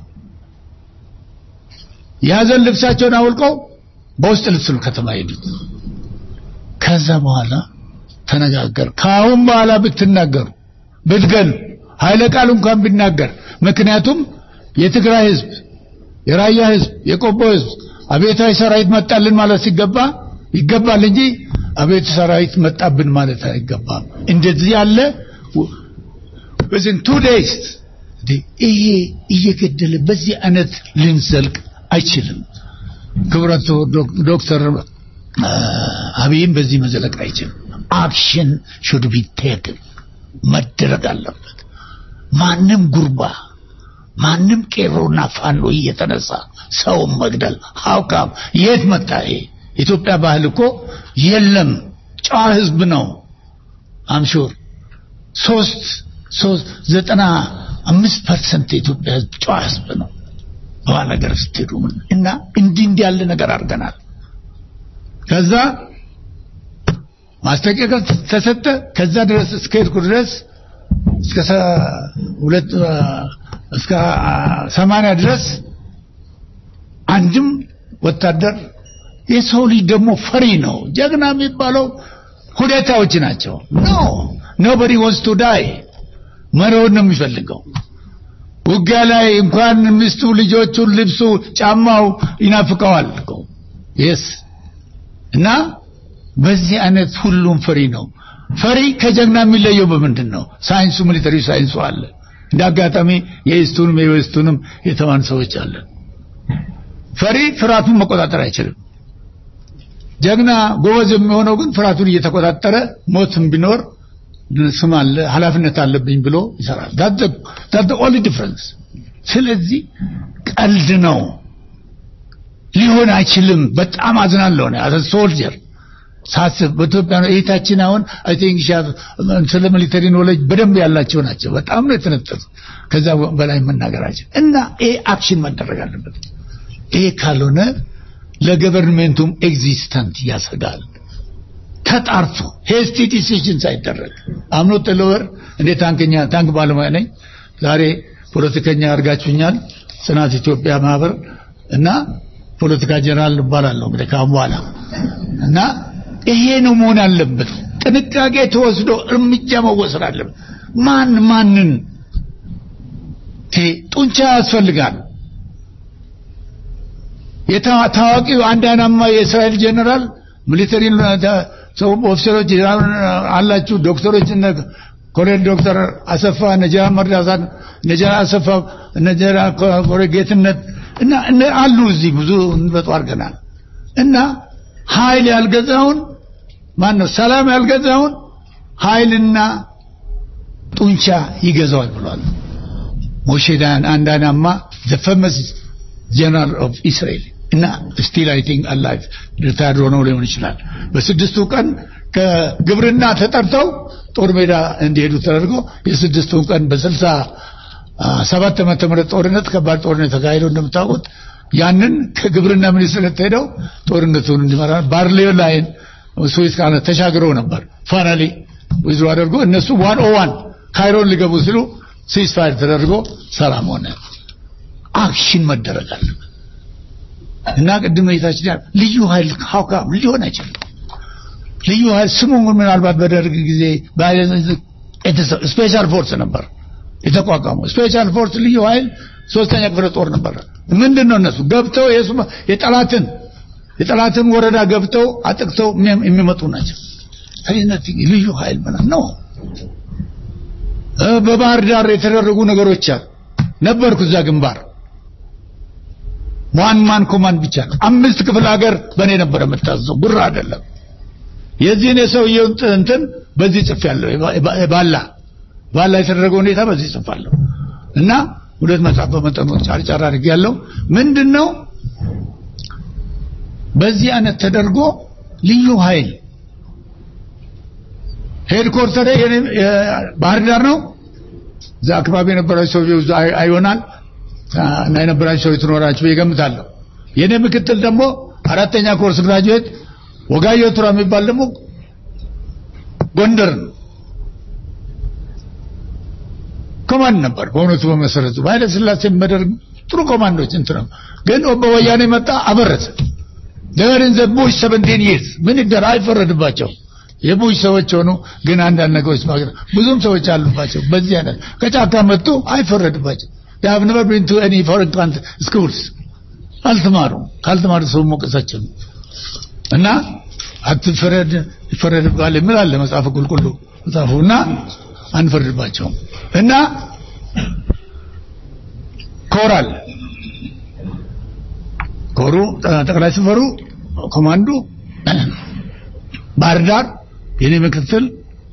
የሀዘን ልብሳቸውን አውልቀው በውስጥ ልብስ ነው ከተማ ሄዱት ከዛ በኋላ ተነጋገር ከአሁን በኋላ ብትናገሩ ብትገሉ ኃይለ ቃል እንኳን ቢናገር ምክንያቱም የትግራይ ህዝብ የራያ ህዝብ የቆቦ ህዝብ አቤታዊ ሰራዊት መጣልን ማለት ሲገባ ይገባል እንጂ አቤት ሰራዊት መጣብን ማለት አይገባም እንደዚህ ያለ በዚህ ቱ ዴይስ ይሄ እየገደለ በዚህ አይነት ልንዘልቅ አይችልም ክብረቱ ዶክተር አብይም በዚህ መዘለቅ አይችልም አክሽን ሹድ ቢ ቴክን መደረግ አለበት ማንም ጉርባ ማንም ቄሮና ፋኖ እየተነሳ ሰውን መግደል ሀውካም የት መጣ ይሄ ኢትዮጵያ ባህል እኮ የለም ጨዋ ህዝብ ነው አምሹር ሶስት ሶስት ዘጠና አምስት ፐርሰንት የኢትዮጵያ ህዝብ ጨዋ ህዝብ ነው በኋላ ነገር ስትሄዱ እና እንዲህ እንዲህ ያለ ነገር አድርገናል ከዛ ማስጠንቀቂያ ተሰጠ ከዛ ድረስ እስከ ሄድኩ ድረስ እስከ ሁለት እስከ ሰማንያ ድረስ አንድም ወታደር የሰው ልጅ ደግሞ ፈሪ ነው ጀግና የሚባለው ሁኔታዎች ናቸው ኖ ኖበዲ ወንስ ቱ ዳይ መሪውን ነው የሚፈልገው ውጊያ ላይ እንኳን ሚስቱ ልጆቹን ልብሱ ጫማው ይናፍቀዋል የስ እና በዚህ አይነት ሁሉም ፈሪ ነው ፈሪ ከጀግና የሚለየው በምንድን ነው ሳይንሱ ሚሊተሪ ሳይንሱ አለ እንደ አጋጣሚ የኢስቱንም የዌስቱንም የተማን ሰዎች አለን ፈሪ ፍርሃቱን መቆጣጠር አይችልም ጀግና ጎበዝ የሚሆነው ግን ፍርሃቱን እየተቆጣጠረ ሞትም ቢኖር ስም አለ ኃላፊነት አለብኝ ብሎ ይሰራል ዳት ኦንሊ ዲፍረንስ ስለዚህ ቀልድ ነው ሊሆን አይችልም በጣም አዝናለሁ አዘ ሶልጀር ሳስብ በኢትዮጵያ ነው እህታችን አሁን አይ ቲንክ ስለ ሚሊተሪ ኖሌጅ በደንብ ያላቸው ናቸው በጣም ነው የተነጠሱ ከዛ በላይ መናገራችን እና ይሄ አክሽን መደረግ አለበት ይሄ ካልሆነ ለገቨርንሜንቱም ኤግዚስተንት ያሰጋል ተጣርቶ ሄስቲ ዲሲዥን ሳይደረግ አምኖ ጥለወር እንደ ታንከኛ ታንክ ባለሙያ ነኝ ዛሬ ፖለቲከኛ አድርጋችሁኛል ጽናት ኢትዮጵያ ማህበር እና ፖለቲካ ጀነራል እባላለሁ እንግዲህ ካሁን በኋላ እና ይሄ ነው መሆን አለበት ጥንቃቄ ተወስዶ እርምጃ መወሰድ አለበት ማን ማንን ጡንቻ ያስፈልጋል። ታዋቂው አንድ አይናማ የእስራኤል ጀነራል ሚሊተሪ ሰው ኦፊሰሮች አላችሁ፣ ዶክተሮች እነ ኮሎኔል ዶክተር አሰፋ ነጀራ መርዳሳ ነጀራ አሰፋ ነጀራ ኮሎኔል ጌትነት እና አሉ እዚህ ብዙ እንበጡ አድርገናል። እና ኃይል ያልገዛውን ማን ነው ሰላም ያልገዛውን ኃይልና ጡንቻ ይገዛዋል ብሏል። ሞሼዳን አንዳናማ ዘ ፌመስ ጀነራል ኦፍ እስራኤል እና ስቲል አይ ቲንክ አላይቭ ሪታየርድ ሆነው ሊሆን ይችላል። በስድስቱ ቀን ከግብርና ተጠርተው ጦር ሜዳ እንዲሄዱ ተደርጎ የስድስቱን ቀን በስልሳ ሰባት ዓመተ ምህረት ጦርነት ከባድ ጦርነት ተካሂዶ እንደምታውቁት ያንን ከግብርና ሚኒስትር ሄደው ጦርነቱን እንዲመራ ባርሌዮ ላይን ስዊስ ካነ ተሻግረው ነበር። ፋይናሊ ዊዝሮ አድርጎ እነሱ ዋን ኦ ዋን ካይሮን ሊገቡ ሲሉ ሲስፋይር ተደርጎ ሰላም ሆነ። አክሽን መደረግ አለበት እና ቅድም እይታችን ያ ልዩ ኃይል ሀውካም ሊሆን አይችልም። ልዩ ኃይል ስሙ ምናልባት በደርግ ጊዜ ስፔሻል ፎርስ ነበር የተቋቋመው። ስፔሻል ፎርስ ልዩ ኃይል ሶስተኛ ክፍለ ጦር ነበር። ምንድን ነው እነሱ ገብተው የጠላትን የጠላትን ወረዳ ገብተው አጥቅተው የሚመጡ ናቸው። አይነት ልዩ ኃይል ምናምን ነው። በባህር ዳር የተደረጉ ነገሮች አሉ። ነበርኩ እዛ ግንባር ዋን ማን ኮማንድ ብቻ ነው። አምስት ክፍለ ሀገር በእኔ ነበር የምታዘው፣ ጉራ አይደለም። የዚህን የሰውየውን እንትን በዚህ ጽፍ ያለው ባላ ባላ የተደረገው ሁኔታ በዚህ ጽፋለሁ እና ሁለት መጽሐፍ በመጠኑ ጫርጫር አድርግ ያለው ምንድን ነው በዚህ አይነት ተደርጎ ልዩ ኃይል ሄድኮርተር ባህር ዳር ነው። እዛ አካባቢ የነበራቸው ሰዎች አይሆናል እና የነበራቸው ሰዎች ትኖራችሁ ይገምታለሁ። የኔ ምክትል ደግሞ አራተኛ ኮርስ ግራጁዌት ወጋየሁ ቱራ የሚባል ደግሞ ጎንደር ነው። ኮማንድ ነበር በእውነቱ በመሰረቱ በኃይለ ሥላሴ መደርግ ጥሩ ኮማንዶች እንትን ነው። ግን በወያኔ መጣ አበረሰ። ደርን ዘ ቡሽ 17 ይርስ ምን ይደር አይፈረድባቸው የቡሽ ሰዎች ሆኑ። ግን አንዳንድ ነገሮች ማግረ ብዙም ሰዎች አሉባቸው። በዚህ አይነት ከጫካ መጡ አይፈረድባቸው። they have never been to any foreign country schools አልተማሩ ካልተማሩ ሰው ሞቀሳቸው እና አትፈረድ ይፈረድባል የሚል አለ መጽሐፍ ቁልቁሉ መጽሐፉ እና አንፈርድባቸውም እና ኮራል ኮሩ ጠቅላይ ሰፈሩ ኮማንዶ ባህር ዳር የኔ ምክትል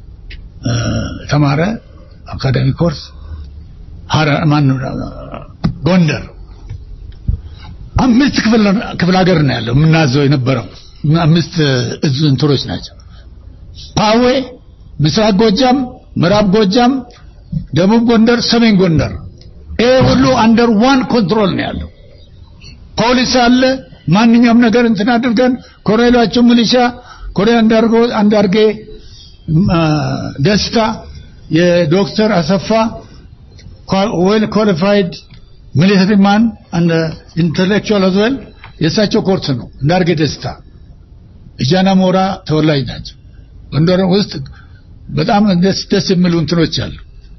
ተማረ አካዳሚ ኮርስ ሀረ ማን ጎንደር አምስት ክፍል ክፍለ ሀገር ነው ያለው የምናዘው የነበረው አምስት እዝ እንትሮች ናቸው ፓዌ ምስራቅ ጎጃም ምዕራብ ጎጃም ደቡብ ጎንደር ሰሜን ጎንደር ይሄ ሁሉ አንደር ዋን ኮንትሮል ነው ያለው ፖሊስ አለ ማንኛውም ነገር እንትን አድርገን ኮሎኔላቸው ሚሊሻ ኮሎኔል አንዳርጎ አንዳርጌ ደስታ የዶክተር አሰፋ ዌል ኳሊፋይድ ሚሊተሪ ማን አንድ ኢንተሌክቹዋል አዝ ዌል የእሳቸው ኮርስ ነው እንዳርጌ ደስታ እጃና ሞራ ተወላጅ ናቸው ጎንደር ውስጥ በጣም ደስ ደስ የሚሉ እንትኖች አሉ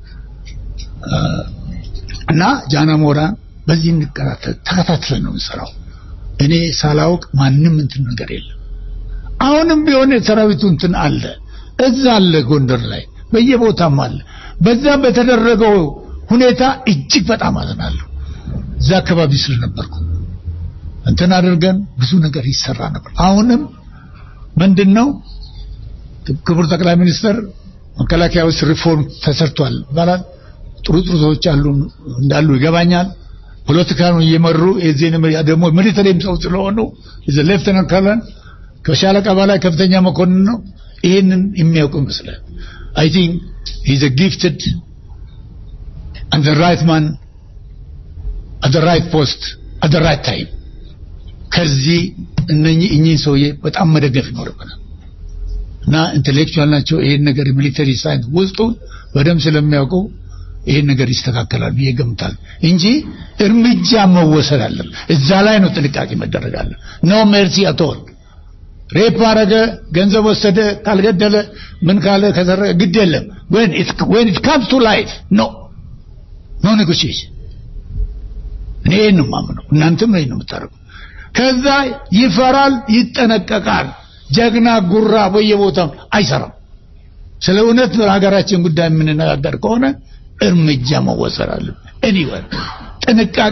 እና ጃና ሞራ በዚህ እንከታተል ተከታትለን ነው የምንሰራው እኔ ሳላውቅ ማንም እንትን ነገር የለም አሁንም ቢሆን የሰራዊቱ እንትን አለ እዛ አለ ጎንደር ላይ በየቦታም አለ በዛ በተደረገው ሁኔታ እጅግ በጣም አዝናለሁ እዛ አካባቢ ስለነበርኩ እንትን አድርገን ብዙ ነገር ይሰራ ነበር አሁንም ምንድነው ክቡር ጠቅላይ ሚኒስትር መከላከያ ውስጥ ሪፎርም ተሰርቷል ይባላል ጥሩ ጥሩ ሰዎች አሉ እንዳሉ ይገባኛል ፖለቲካውን እየመሩ የዚህን ደግሞ ሚሊተሪም ሰው ስለሆኑ ሌፍተናንት ከርነል ከሻለቃ በላይ ከፍተኛ መኮንን ነው ይህንን የሚያውቁ ይመስላል አይ ቲንክ ሂዝ ጊፍትድ and the right man at the right post at the right time ከዚህ እነኚህ እኚህ ሰውዬ በጣም መደገፍ ይኖርብናል እና ኢንቴሌክቹዋል ናቸው ይሄን ነገር ሚሊተሪ ሳይንስ ውስጡን በደንብ ስለሚያውቁ ይሄን ነገር ይስተካከላል ብዬ ገምታል እንጂ እርምጃ መወሰድ አለ እዛ ላይ ነው ጥንቃቄ መደረግ አለ ኖ ሜርሲ አቶል ሬፕ አረገ፣ ገንዘብ ወሰደ፣ ካልገደለ ምን ካለ ከሰረቀ ግድ የለም። when it when it comes to life no no negotiation እኔ ይህን ነው የማምነው። እናንተም ይህን ነው የምታደርጉ። ከዛ ይፈራል፣ ይጠነቀቃል። ጀግና ጉራ በየቦታው አይሰራም። ስለ እውነት ሀገራችን ጉዳይ የምንነጋገር ከሆነ እርምጃ መወሰድ አለበት። ኤኒዌይ ጥንቃቄ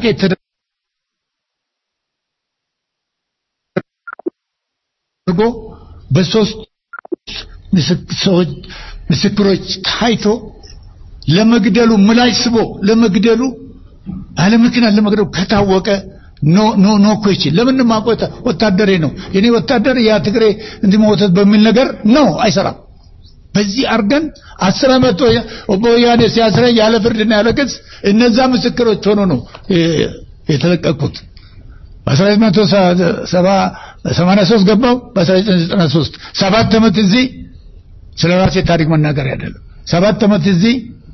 ተደርጎ በሶስት ምስክ- ሰዎች ምስክሮች ታይቶ ለመግደሉ ምላሽ ስቦ ለመግደሉ አለ ምክንያት ለመግደሉ ከታወቀ ኖ ኖ ኖ ኮችን ለምን ማቆታ ወታደሬ ነው የኔ ወታደር ያ ትግሬ እንዲህ መወተት በሚል ነገር ነው አይሰራም። በዚህ አርገን አስር ዓመት ወያኔ ሲያስረኝ ያለ ፍርድና ያለ ክስ እነዛ ምስክሮች ሆኖ ነው እ፣ የተለቀቁት። በ1983 ገባው በ1993 ሰባት ዓመት እዚህ ስለ ራሴ ታሪክ መናገር አይደለም። ሰባት ዓመት እዚህ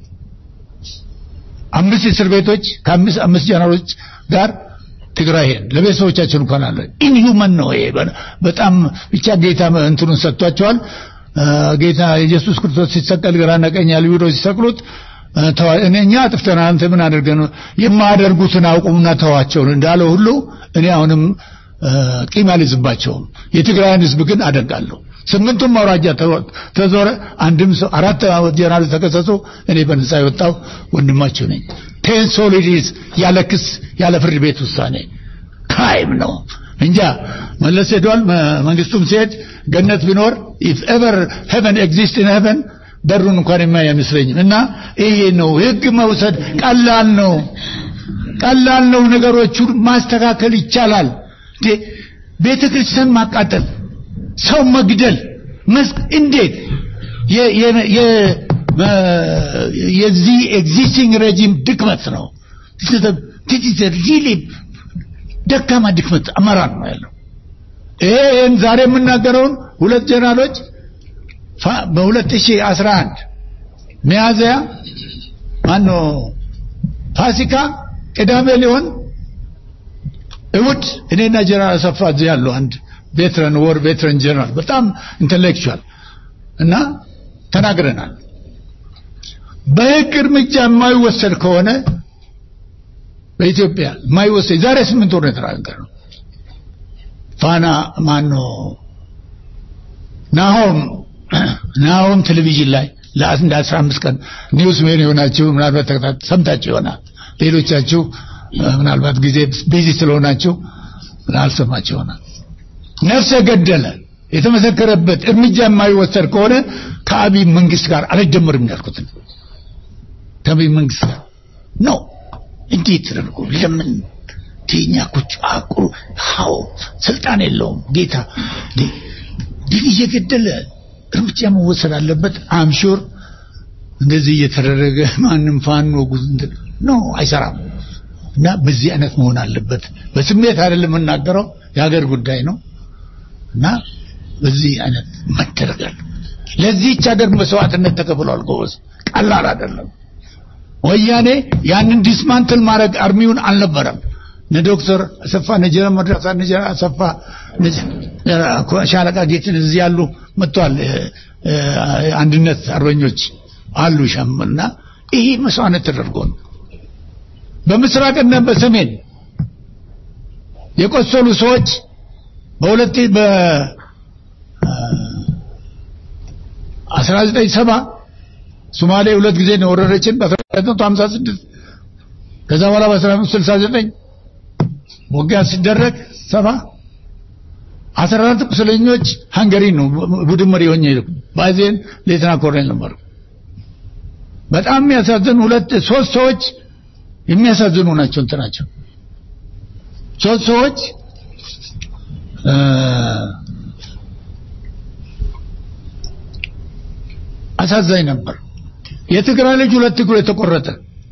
አምስት እስር ቤቶች ከአምስት አምስት ጀነራሎች ጋር ትግራይ ሄን ለቤተሰቦቻችን እንኳን አለ ኢንሁመን ነው ይሄ በ- በጣም ብቻ ጌታ እንትኑን ሰጥቷቸዋል አ፣ ጌታ ኢየሱስ ክርስቶስ ሲሰቀል ግራና ቀኝ ያሉ ይሁዶች ሲሰቅሉት አ፣ ተዋ- እኔ እኛ አጥፍተናል አንተ ምን አድርገን ነው የማያደርጉትን አውቁምና ተዋቸው እንዳለው ሁሉ እኔ አሁንም አ፣ ቂም አልይዝባቸውም የትግራይን ህዝብ ግን አደንቃለሁ ስምንቱም አውራጃ ተዞ- ተዞረ አንድም ሰው አራት ጀነራል ተከሰሱ እኔ በነጻ የወጣው ወንድማቸው ነኝ ቴን ሶሊዲስ ያለ ክስ ያለ ፍርድ ቤት ውሳኔ ክራይም ነው እንጃ መለስ ሄዷል መ- መንግስቱም ሲሄድ ገነት ቢኖር if ever heaven exists in heaven በሩን እንኳን የማይ አይመስለኝም እና ይሄ ነው ህግ መውሰድ ቀላል ነው ቀላል ነው ነገሮቹን ማስተካከል ይቻላል እንዴ ቤተ ክርስቲያን ማቃጠል ሰው መግደል መስክ እንዴት የ- የ- የ- መ- የዚህ ኤግዚስቲንግ ሬጂም ድክመት ነው ሪሊ ደካማ ድክመት አመራር ነው ያለው ይህን ዛሬ የምናገረውን ሁለት ጀነራሎች ፋ- በ2011 ሚያዝያ ማኖ ፋሲካ ቅዳሜ ሊሆን እሑድ እኔና ጀነራል አሰፋ እዚህ ያሉ አንድ ቬትረን ወር ቬትረን ጀነራል በጣም ኢንተሌክቹዋል እና ተናግረናል በህግ እርምጃ የማይወሰድ ከሆነ በኢትዮጵያ የማይወሰድ ዛሬ ስምንት ወር ነው የተናገርነው ፋና ማኖ ናሆም ናሆም ቴሌቪዥን ላይ ለአንድ አስራ አምስት ቀን ኒውስ ሜን የሆናችሁ ምናልባት ተከታተ- ሰምታችሁ ይሆናል ሌሎቻችሁ እ፣ ምናልባት ጊዜ ቢዚ ስለሆናችሁ አልሰማችሁ ይሆናል ነፍሰ ገደለ የተመሰከረበት እርምጃ የማይወሰድ ከሆነ ከአብይ መንግስት ጋር አልጀምርም ያልኩት ከአብይ መንግስት ጋር ነው እንዴት ተደርጎ ለምን ቴኛ ቁጭ አቁ ሃው ስልጣን የለውም ጌታ እንዴ ግን እየገደለ እርምጃ መወሰድ አለበት አምሹር እንደዚህ እየተደረገ ማንም ፋኖ ጉዝ ነው አይሰራም እና በዚህ አይነት መሆን አለበት በስሜት አይደለም የምናገረው የሀገር ጉዳይ ነው እና በዚህ አይነት መደረግ አለ ለዚህች ሀገር መስዋዕትነት ተከፍሏል ጎበዝ ቀላል አይደለም ወያኔ ያንን ዲስማንትል ማድረግ አርሚውን አልነበረም እነ ዶክተር አሰፋ እነ ጀነራል መድረሳ እነ ጀነራል አሰፋ እነ ጀ- ሻለቃ ጌትን እዚህ ያሉ መጥተዋል እ፣ እ፣ አንድነት አርበኞች አሉ ሸምና ይሄ መስዋዕትነት ተደርጎ ነው በምስራቅና በሰሜን የቆሰሉ ሰዎች በሁለት በ አስራ ዘጠኝ ሰባ ሶማሌ ሁለት ጊዜ ነው ወረረችን በ1956 ከዛ በኋላ በ1969 ውጊያ ሲደረግ ሰባ አስራ አራት ቁስለኞች ሃንገሪ ነው ቡድን መሪ ሆኜ ሄድኩ ባዜን ሌተና ኮሎኔል ነበርኩ በጣም የሚያሳዝኑ ሁለት ሶስት ሰዎች የሚያሳዝኑ ናቸው እንትናቸው ሶስት ሰዎች እ፣ አሳዛኝ ነበር የትግራይ ልጅ ሁለት እግሩ የተቆረጠ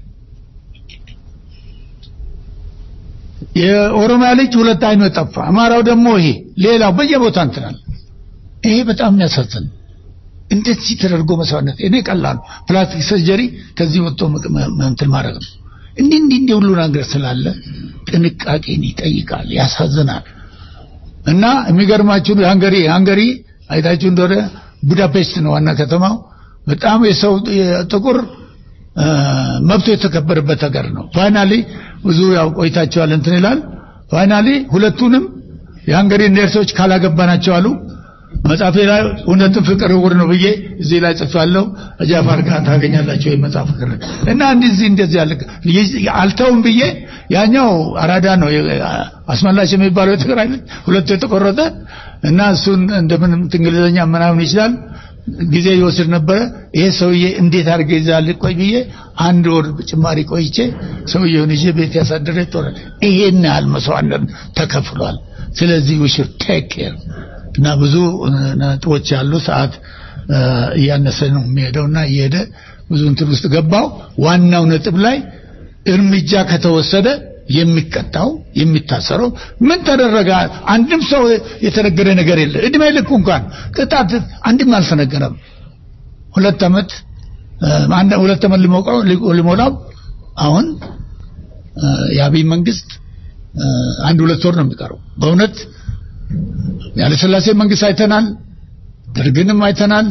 የኦሮሚያ ልጅ ሁለት አይኑ የጠፋ አማራው ደግሞ ይሄ ሌላው በየቦታ እንትናል ይሄ በጣም የሚያሳዝን እንደዚህ ተደርጎ መስዋዕትነት እኔ ቀላል ነው። ፕላስቲክ ሰርጀሪ ከዚህ ወጥቶ መቅ- መ- መ- እንትን ማድረግ ነው እንዲህ እንዲህ እንዲህ ሁሉ ነገር ስላለ ጥንቃቄን ይጠይቃል ያሳዝናል እና የሚገርማችሁ ሃንገሪ ሃንገሪ አይታችሁ እንደሆነ ቡዳፔስት ነው ዋና ከተማው። በጣም የሰው ጥቁር መብቶ የተከበረበት ሀገር ነው። ፋይናሊ ብዙ ያው ቆይታቸዋል እንትን ይላል። ፋይናሊ ሁለቱንም የሃንገሪ ነርሶች ካላገባናቸው አሉ። መጽሐፌ ላይ እውነትም ፍቅር እውር ነው ብዬ እዚህ ላይ ጽፌያለሁ። ጃፋር ጋር ታገኛላችሁ የመጽሐፍ ፍቅር እና እንደዚህ እንደዚህ ያለ አልተውም ብዬ ያኛው አራዳ ነው አስመላሽ የሚባለው የትግራይ ልጅ ሁለቱ የተቆረጠ እና እሱን እንደምንም እንግሊዝኛ ምናምን ይችላል ጊዜ ይወስድ ነበረ። ይሄ ሰውዬ እንዴት አድርገ ይዛል ቆይ ብዬ አንድ ወር ጭማሪ ቆይቼ ሰውዬውን ይዤ ቤት ያሳደረ ጦር ይሄን ያህል መስዋዕትነት ተከፍሏል። ስለዚህ we should take care እና ብዙ ነጥቦች ያሉ ሰዓት እያነሰ ነው የሚሄደውና እየሄደ ብዙ እንትን ውስጥ ገባው። ዋናው ነጥብ ላይ እርምጃ ከተወሰደ የሚቀጣው የሚታሰረው ምን ተደረገ? አንድም ሰው የተነገረ ነገር የለ። እድሜ ልኩ እንኳን ቅጣት አንድም አልተነገረም። ሁለት ዓመት አንድ ሁለት ዓመት ሊሞላው አሁን የአብይ መንግስት አንድ ሁለት ወር ነው የሚቀረው። በእውነት ያለ ስላሴ መንግስት አይተናል፣ ደርግንም አይተናል፣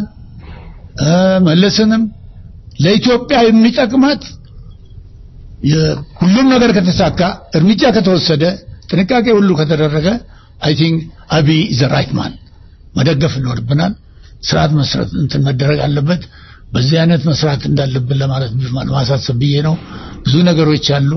መለስንም ለኢትዮጵያ የሚጠቅማት ሁሉም ነገር ከተሳካ እርምጃ ከተወሰደ ጥንቃቄ ሁሉ ከተደረገ አይ ቲንክ አብይ ዘ ራይት ማን መደገፍ ይኖርብናል። ስርዓት መስራት እንትን መደረግ አለበት። በዚህ አይነት መስራት እንዳለብን ለማለት ማሳሰብ ብዬ ነው። ብዙ ነገሮች አሉ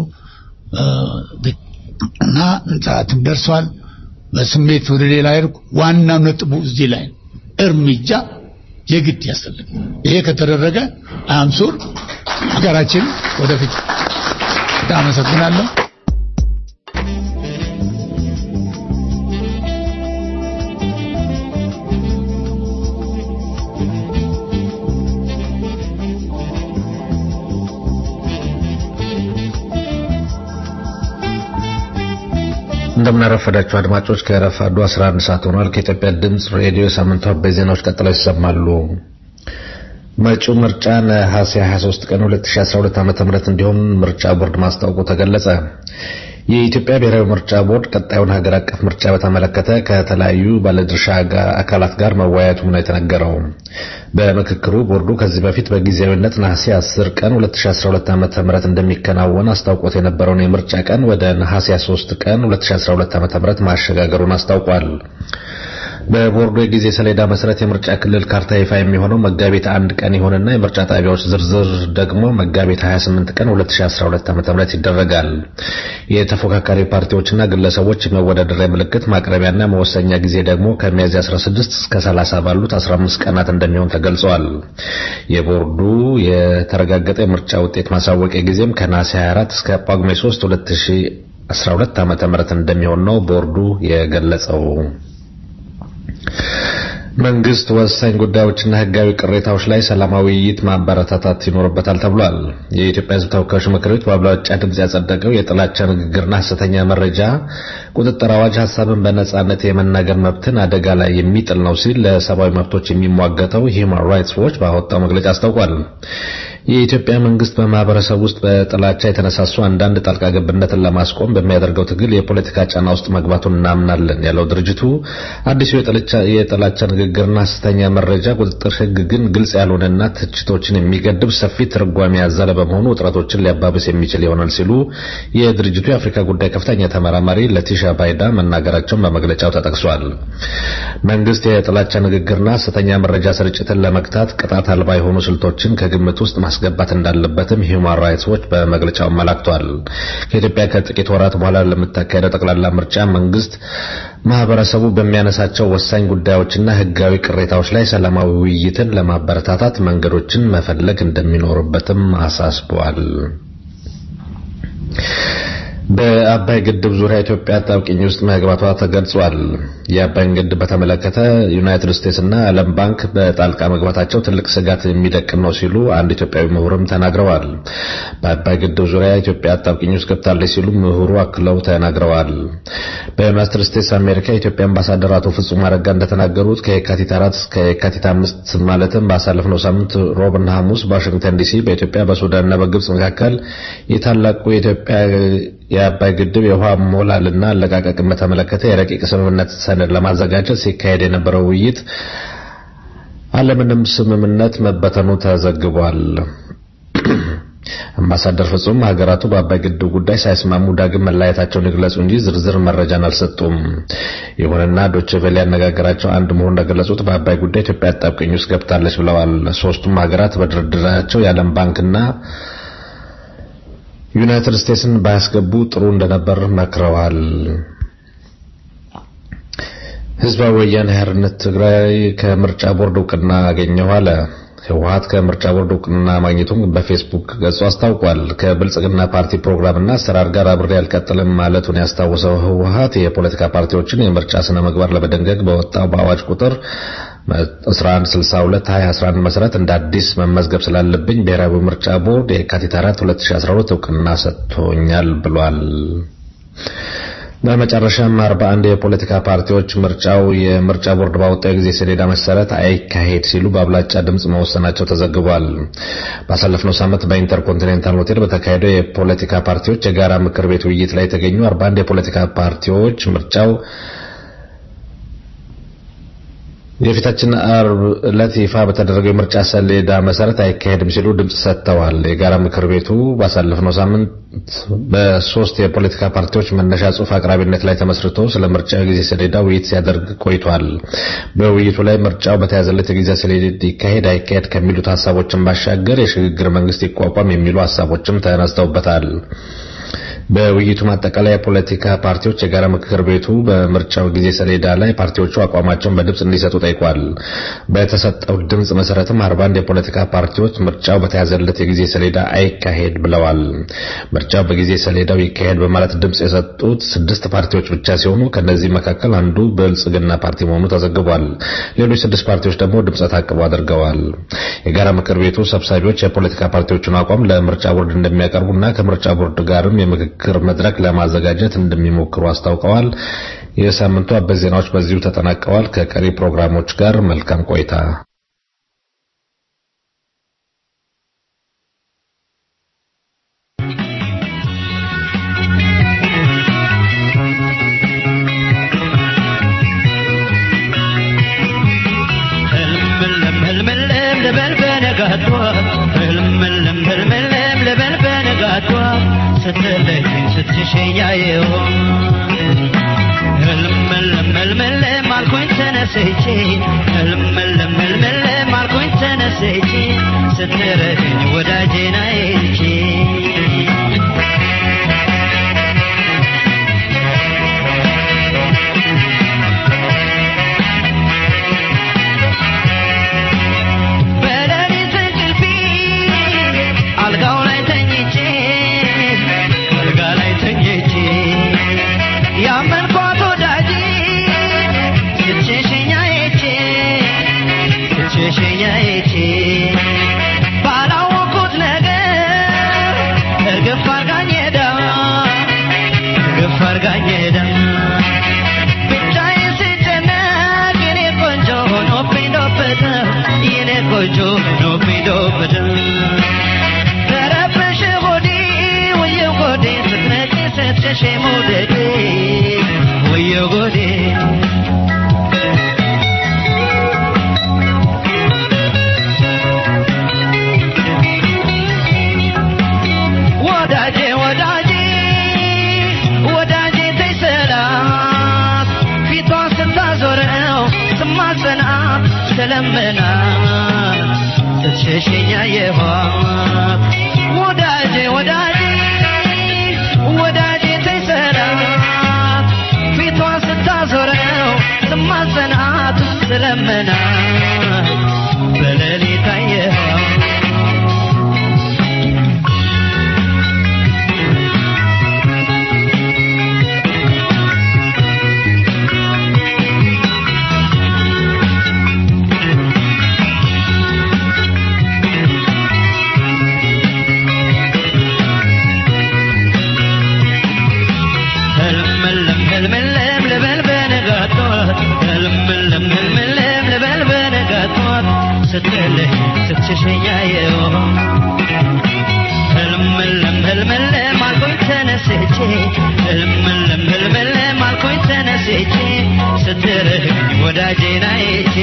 እና ሰዓትም ደርሷል። በስሜት ወደ ሌላ ይርኩ። ዋናው ነጥቡ እዚህ ላይ ነው። እርምጃ የግድ ያስፈልግ። ይሄ ከተደረገ አምሱር ሀገራችን ወደፊት በጣም አመሰግናለሁ። እንደምናረፈዳችሁ አድማጮች ከረፋዱ 11 ሰዓት ሆኗል። ከኢትዮጵያ ድምፅ ሬዲዮ ሳምንታዊ በዜናዎች ቀጥለው ይሰማሉ። መጪው ምርጫ ነሐሴ 23 ቀን 2012 ዓ.ም እንዲሆን ምርጫ ቦርድ ማስታወቁ ተገለጸ። የኢትዮጵያ ብሔራዊ ምርጫ ቦርድ ቀጣዩን ሀገር አቀፍ ምርጫ በተመለከተ ከተለያዩ ባለድርሻ አካላት ጋር መወያየቱ ነው የተነገረው። በምክክሩ ቦርዱ ከዚህ በፊት በጊዜያዊነት ነሐሴ 10 ቀን 2012 ዓ.ም እንደሚከናወን አስታውቆት የነበረውን የምርጫ ቀን ወደ ነሐሴ 3 ቀን 2012 ዓ.ም ማሸጋገሩን አስታውቋል። በቦርዱ የጊዜ ሰሌዳ መሰረት የምርጫ ክልል ካርታ ይፋ የሚሆነው መጋቢት አንድ ቀን ይሆንና የምርጫ ጣቢያዎች ዝርዝር ደግሞ መጋቢት 28 ቀን 2012 ዓ.ም ይደረጋል። የተፎካካሪ ፓርቲዎችና ግለሰቦች የመወዳደሪያ ምልክት ማቅረቢያና መወሰኛ ጊዜ ደግሞ ከሚያዝያ 16 እስከ 30 ባሉት 15 ቀናት እንደሚሆን ተገልጸዋል። የቦርዱ የተረጋገጠ የምርጫ ውጤት ማሳወቂያ ጊዜም ከነሐሴ 24 እስከ ጳጉሜ 3 2012 ዓ.ም እንደሚሆን ነው ቦርዱ የገለጸው። መንግስት ወሳኝ ጉዳዮችና ህጋዊ ቅሬታዎች ላይ ሰላማዊ ውይይት ማበረታታት ይኖርበታል ተብሏል። የኢትዮጵያ ሕዝብ ተወካዮች ምክር ቤት በአብላጫ ድምጽ ያጸደቀው የጥላቻ ንግግርና ሐሰተኛ መረጃ ቁጥጥር አዋጅ ሀሳብን በነጻነት የመናገር መብትን አደጋ ላይ የሚጥል ነው ሲል ለሰብአዊ መብቶች የሚሟገተው ሂውማን ራይትስ ዎች ባወጣው መግለጫ አስታውቋል። የኢትዮጵያ መንግስት በማህበረሰብ ውስጥ በጥላቻ የተነሳሱ አንዳንድ ጣልቃ ገብነትን ለማስቆም በሚያደርገው ትግል የፖለቲካ ጫና ውስጥ መግባቱን እናምናለን ያለው ድርጅቱ አዲሱ የጥላቻ ንግግርና ሐሰተኛ መረጃ ቁጥጥር ህግ ግን ግልጽ ያልሆነና ትችቶችን የሚገድብ ሰፊ ትርጓሜ ያዘለ በመሆኑ ውጥረቶችን ሊያባብስ የሚችል ይሆናል ሲሉ የድርጅቱ የአፍሪካ ጉዳይ ከፍተኛ ተመራማሪ ለቲሻ ባይዳ መናገራቸውን በመግለጫው ተጠቅሷል። መንግስት የጥላቻ ንግግርና ሐሰተኛ መረጃ ስርጭትን ለመግታት ቅጣት አልባ የሆኑ ስልቶችን ከግምት ውስጥ ማስገባት እንዳለበትም ሂውማን ራይትስ ዎች በመግለጫው አመላክቷል። ከኢትዮጵያ ከጥቂት ወራት በኋላ ለምታካሄደው ጠቅላላ ምርጫ መንግስት ማህበረሰቡ በሚያነሳቸው ወሳኝ ጉዳዮችና ህጋዊ ቅሬታዎች ላይ ሰላማዊ ውይይትን ለማበረታታት መንገዶችን መፈለግ እንደሚኖርበትም አሳስበዋል። በአባይ ግድብ ዙሪያ ኢትዮጵያ አጣብቂኝ ውስጥ መግባቷ ተገልጿል። የአባይን ግድብ በተመለከተ ዩናይትድ ስቴትስ እና ዓለም ባንክ በጣልቃ መግባታቸው ትልቅ ስጋት የሚደቅን ነው ሲሉ አንድ ኢትዮጵያዊ ምሁርም ተናግረዋል። በአባይ ግድብ ዙሪያ ኢትዮጵያ አጣብቂኝ ውስጥ ገብታለች ሲሉ ምሁሩ አክለው ተናግረዋል። በዩናይትድ ስቴትስ አሜሪካ የኢትዮጵያ አምባሳደር አቶ ፍጹም አረጋ እንደተናገሩት ከየካቲት አራት እስከ የካቲት አምስት ማለትም ባሳለፍነው ሳምንት ሮብና ሐሙስ በዋሽንግተን ዲሲ በኢትዮጵያ በሱዳንና በግብጽ መካከል የታላቁ የኢትዮጵያ የአባይ ግድብ የውሃ ሞላልና አለቃቀቅን በተመለከተ የረቂቅ ስምምነት ሰነድ ለማዘጋጀት ሲካሄድ የነበረው ውይይት አለምንም ስምምነት መበተኑ ተዘግቧል። አምባሳደር ፍጹም ሀገራቱ በአባይ ግድብ ጉዳይ ሳይስማሙ ዳግም መለያየታቸውን ይግለጹ እንጂ ዝርዝር መረጃን አልሰጡም። ይሁንና ዶቼ ቬለ ያነጋገራቸው አንድ ምሁር እንደገለጹት በአባይ ጉዳይ ኢትዮጵያ አጣብቂኝ ውስጥ ገብታለች ብለዋል። ሶስቱም ሀገራት በድርድራቸው የዓለም ባንክና ዩናይትድ ስቴትስን ባያስገቡ ጥሩ እንደነበር መክረዋል። ህዝባዊ ወያኔ ሓርነት ትግራይ ከምርጫ ቦርድ እውቅና አገኘሁ አለ። ህወሀት ከምርጫ ቦርድ እውቅና ማግኘቱን በፌስቡክ ገጹ አስታውቋል። ከብልጽግና ፓርቲ ፕሮግራምና አሰራር ጋር አብሬ አልቀጥልም ማለቱን ያስታወሰው ህወሀት የፖለቲካ ፓርቲዎችን የምርጫ ስነ ምግባር ለመደንገግ በወጣው በአዋጅ ቁጥር 1162 2011 መሰረት እንደ አዲስ መመዝገብ ስላለብኝ ብሔራዊ ምርጫ ቦርድ የካቲት 4 2012 እውቅና ሰጥቶኛል ብሏል። በመጨረሻም 41 የፖለቲካ ፓርቲዎች ምርጫው የምርጫ ቦርድ ባወጣው የጊዜ ሰሌዳ መሰረት አይካሄድ ሲሉ በአብላጫ ድምጽ መወሰናቸው ተዘግቧል። ባሳለፍነው ሳምንት በኢንተርኮንቲኔንታል ሆቴል በተካሄደው የፖለቲካ ፓርቲዎች የጋራ ምክር ቤት ውይይት ላይ የተገኙ 41 የፖለቲካ ፓርቲዎች ምርጫው የፊታችን አርብ ዕለት ይፋ በተደረገው የምርጫ ሰሌዳ መሰረት አይካሄድም ሲሉ ድምጽ ሰጥተዋል። የጋራ ምክር ቤቱ ባሳለፍነው ሳምንት በሶስት የፖለቲካ ፓርቲዎች መነሻ ጽሑፍ አቅራቢነት ላይ ተመስርቶ ስለ ምርጫ ጊዜ ሰሌዳ ውይይት ሲያደርግ ቆይቷል። በውይይቱ ላይ ምርጫው በተያዘለት የጊዜ ሰሌዳ ይካሄድ አይካሄድ ከሚሉት ሀሳቦችን ባሻገር የሽግግር መንግስት ይቋቋም የሚሉ ሀሳቦችም ተነስተውበታል። በውይይቱ ማጠቃለያ የፖለቲካ ፓርቲዎች የጋራ ምክር ቤቱ በምርጫው ጊዜ ሰሌዳ ላይ ፓርቲዎቹ አቋማቸውን በድምጽ እንዲሰጡ ጠይቋል። በተሰጠው ድምጽ መሰረትም 41 የፖለቲካ ፓርቲዎች ምርጫው በተያዘለት የጊዜ ሰሌዳ አይካሄድ ብለዋል። ምርጫው በጊዜ ሰሌዳው ይካሄድ በማለት ድምጽ የሰጡት ስድስት ፓርቲዎች ብቻ ሲሆኑ ከነዚህ መካከል አንዱ ብልጽግና ፓርቲ መሆኑ ተዘግቧል። ሌሎች ስድስት ፓርቲዎች ደግሞ ድምጸ ታቅቦ አድርገዋል። የጋራ ምክር ቤቱ ሰብሳቢዎች የፖለቲካ ፓርቲዎቹን አቋም ለምርጫ ቦርድ እንደሚያቀርቡና ከምርጫ ቦርድ ጋርም የምክክር መድረክ ለማዘጋጀት እንደሚሞክሩ አስታውቀዋል። የሳምንቱ አበይት ዜናዎች በዚሁ ተጠናቀዋል። ከቀሪ ፕሮግራሞች ጋር መልካም ቆይታ። ስትለኝ ስትሸኛየው ህልምልም ህልምልም አልኩኝ ተነስቼ ህልምልም ህልምልም አልኩኝ ተነስቼ ስትረግኝ ወዳጄን አይቼ በሌሊት እንቅልፌ አልጋው ላይ ተኝቼ አልጋ ላይ ተኝቼ ያመንኳት ወዳጄ ስትሸሸኝ አይቼ ስትሸሸኝ አይቼ ባላወኩት ነገር እርግፍ አርጋኝ ሄዳ እርግፍ አርጋኝ ሄዳ ብቻዬን ስጨነቅ የኔ ቆንጆ ሆኖብኝ ዶበደ የኔ ቆንጆ ሆኖብኝ ዶበደ ተረበሸ ሆዴ ወየው ጎዴ ስትነቂ ስትሸሽ መውደዴ ወየው ጎዴ ወዳጄ ወዳጄ ወዳጄ ተይ ሰላት ፊቷን ስታዞረው ስማጸናት ስለምናት ስትሸሸኝ አየኋት ወዳጄ ወዳጄ ወዳጄ ተይ ሰላት ፊቷን ስታዞረው ስማጸናት ስለምናት በሌሊት አየኋት ህልምልም ህልምልም ልበል በንጋት ጠዋት ህልምልም ህልምልም ልበል በንጋት ጠዋት ስትልህ ስትሸሸኝ አየሁ ህልምልም ህልምልም አልኩኝ ተነስ ተነስቼ ህልምልም ህልምልም አልኩኝ ተነስቼ ስትርህኝ ወዳጄን አይቼ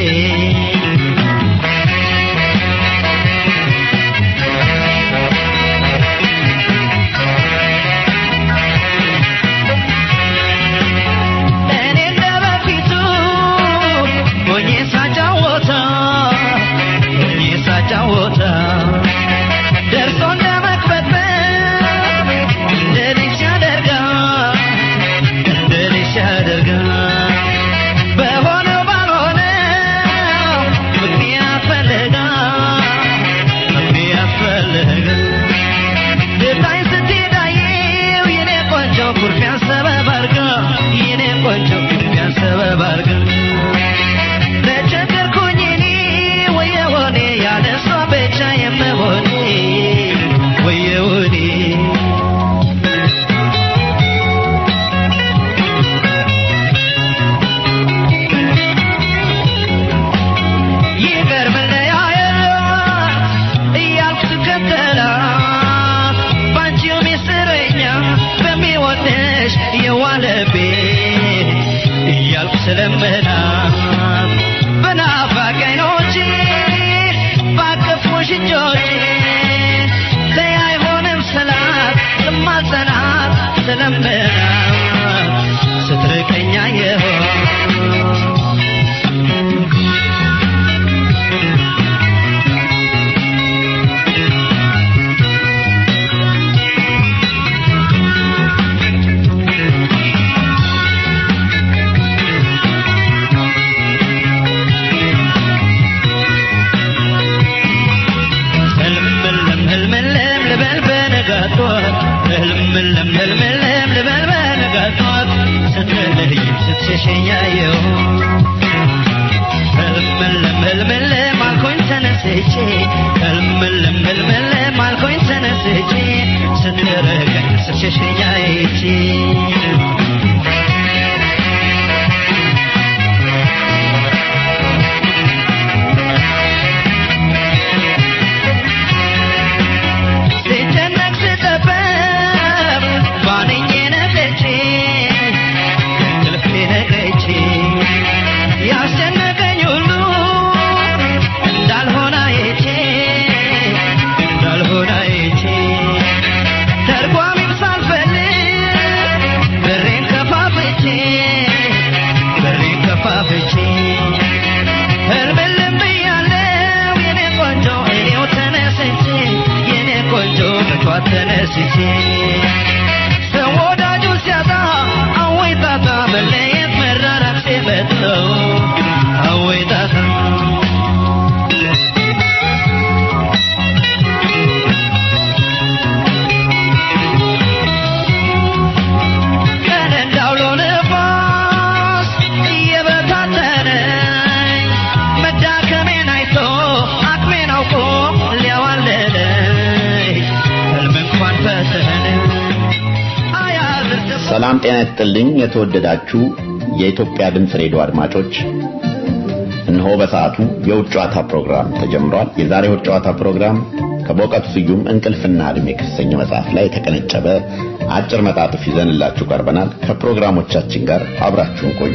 እኔ እንደ በፊቱ ሆኜ ሳጫወታ ሆኜ ሳጫወታ ደርሶ እንደ መቅበጥበጥ እንደ ልጅ ያደርጋል እንደ ልጅ ያደርጋል በሆነው ባልሆነው ምክንያት ፈልጋ ምክንያት ፈልጋ ልታይ ስትሄዳየው የኔ ቆንጆ ኩርፊያን ሰበብ አርጋ የኔ ቆንጆ ኩርፊያን ሰበብ አርጋ ተቸገርኩኝ እኔ ወየወኔ ያለ እሷ ብቻ የምሆኔ ወየወኔ ይቅር መለያየት እያልኩ ስከተላት ባንቺው ሚስጥረኛ በሚወድሽ የዋለቤ እያልኩ ስለምናት በናፋቂ ዓይኖቼ ባቀፉሽ እጆቼ ተይ አይሆንም ስላት ስማጸናት ስለምናት ስትርቀኛ የሆን ህልምልም ህልምልም ልበል በነጋቷት ህልምልም ህልምልም ልበል በነጋቷት ስትለይም ስትሸሸኛየው ህልምልም ህልምልም አልኮኝ ተነስቼ ህልምልም ህልምልም አልኮኝ ተነስቼ ስትረቀኝ ስትሸሸኛይቼ ስጨነቅ ስጠበብ ባንኜ ነቅቼ እንቅልፌ ነቅቼ ያስጨነቀኝ ሁሉ እንዳልሆነ አይቼ እንዳልሆነ አይቼ ተርጓሚም ሳልፈልግ በሬን ከፋፍቼ በሬን ከፋፍቼ ህልምልም ብያለው የኔ ቆንጆ እኔው ተነስቼ የኔ ቆንጆ በቷት ተነስቼ ሰው ወዳጁ ሲያጣ አወይ ጣጣ መለየት መራራቅ ሲመጣው አወይ ጣጣ ቀን እንዳውሎ ነፋስ እየበታተነኝ መዳከሜን አይቶ አቅሜን አውቆ ሊያዋለለኝ ህልም እንኳን ፈተነ አያዝር ሰላም ጤና ይስጥልኝ የተወደዳችሁ የኢትዮጵያ ድምፅ ሬዲዮ አድማጮች እነሆ በሰዓቱ የውጭ ጨዋታ ፕሮግራም ተጀምሯል የዛሬ የውጭ ጨዋታ ፕሮግራም ከበእውቀቱ ስዩም እንቅልፍና እድሜ ከተሰኘ መጽሐፍ ላይ የተቀነጨበ አጭር መጣጥፍ ይዘንላችሁ ቀርበናል ከፕሮግራሞቻችን ጋር አብራችሁን ቆዩ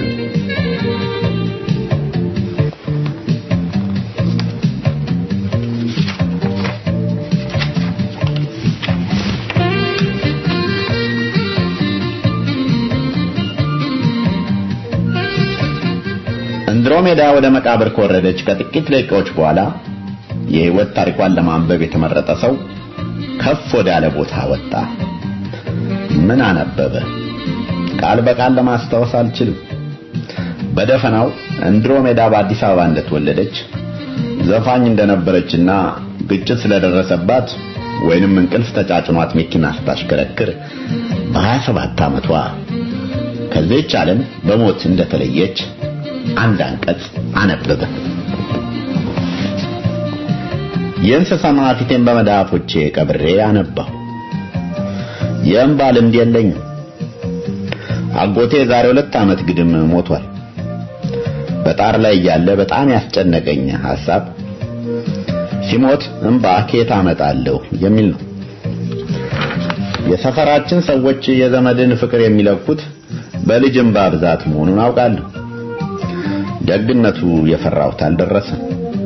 አንድሮሜዳ ወደ መቃብር ከወረደች ከጥቂት ደቂቃዎች በኋላ የህይወት ታሪኳን ለማንበብ የተመረጠ ሰው ከፍ ወዳለ ቦታ ወጣ። ምን አነበበ? ቃል በቃል ለማስታወስ አልችልም። በደፈናው አንድሮሜዳ በአዲስ አበባ እንደተወለደች ዘፋኝ እንደነበረችና ግጭት ስለደረሰባት ወይንም እንቅልፍ ተጫጭኗት መኪና ስታሽከረክር በ27 ዓመቷ ከዚህች ዓለም በሞት እንደተለየች አንድ አንቀጽ አነበበ። የእንስሳ ፊቴን በመዳፎቼ ቀብሬ አነባሁ። የእንባ ልምድ የለኝም። አጎቴ ዛሬ ሁለት ዓመት ግድም ሞቷል። በጣር ላይ እያለ በጣም ያስጨነቀኝ ሐሳብ ሲሞት እንባ ከየት አመጣለሁ የሚል ነው። የሰፈራችን ሰዎች የዘመድን ፍቅር የሚለኩት በልጅ እንባ ብዛት መሆኑን አውቃለሁ። ደግነቱ የፈራሁት አልደረሰም።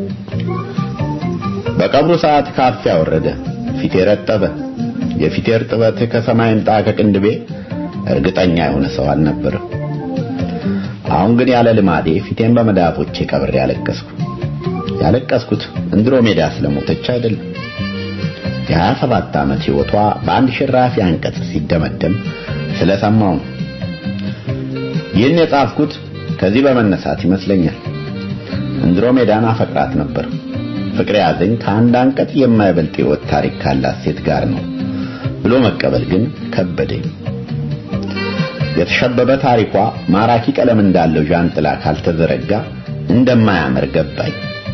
በቀብሩ ሰዓት ካፊያ ወረደ፣ ፊቴ ረጠበ። የፊቴ እርጥበት ከሰማይ ምጣ ከቅንድቤ እርግጠኛ የሆነ ሰው አልነበረም። አሁን ግን ያለ ልማዴ ፊቴን በመዳፎቼ ቀብሬ ያለቀስኩ። ያለቀስኩት እንድሮሜዳ ስለሞተች አይደለም። የሀያ ሰባት ዓመት ሕይወቷ በአንድ ሽራፊ አንቀጽ ሲደመደም ስለሰማው ነው። ይህን የጻፍኩት ከዚህ በመነሳት ይመስለኛል። እንድሮሜዳን አፈቅራት ነበር። ፍቅር ያዘኝ ከአንድ አንቀጽ የማይበልጥ ሕይወት ታሪክ ካላት ሴት ጋር ነው ብሎ መቀበል ግን ከበደኝ። የተሸበበ ታሪኳ ማራኪ ቀለም እንዳለው ዣንጥላ ካልተዘረጋ እንደማያምር ገባኝ።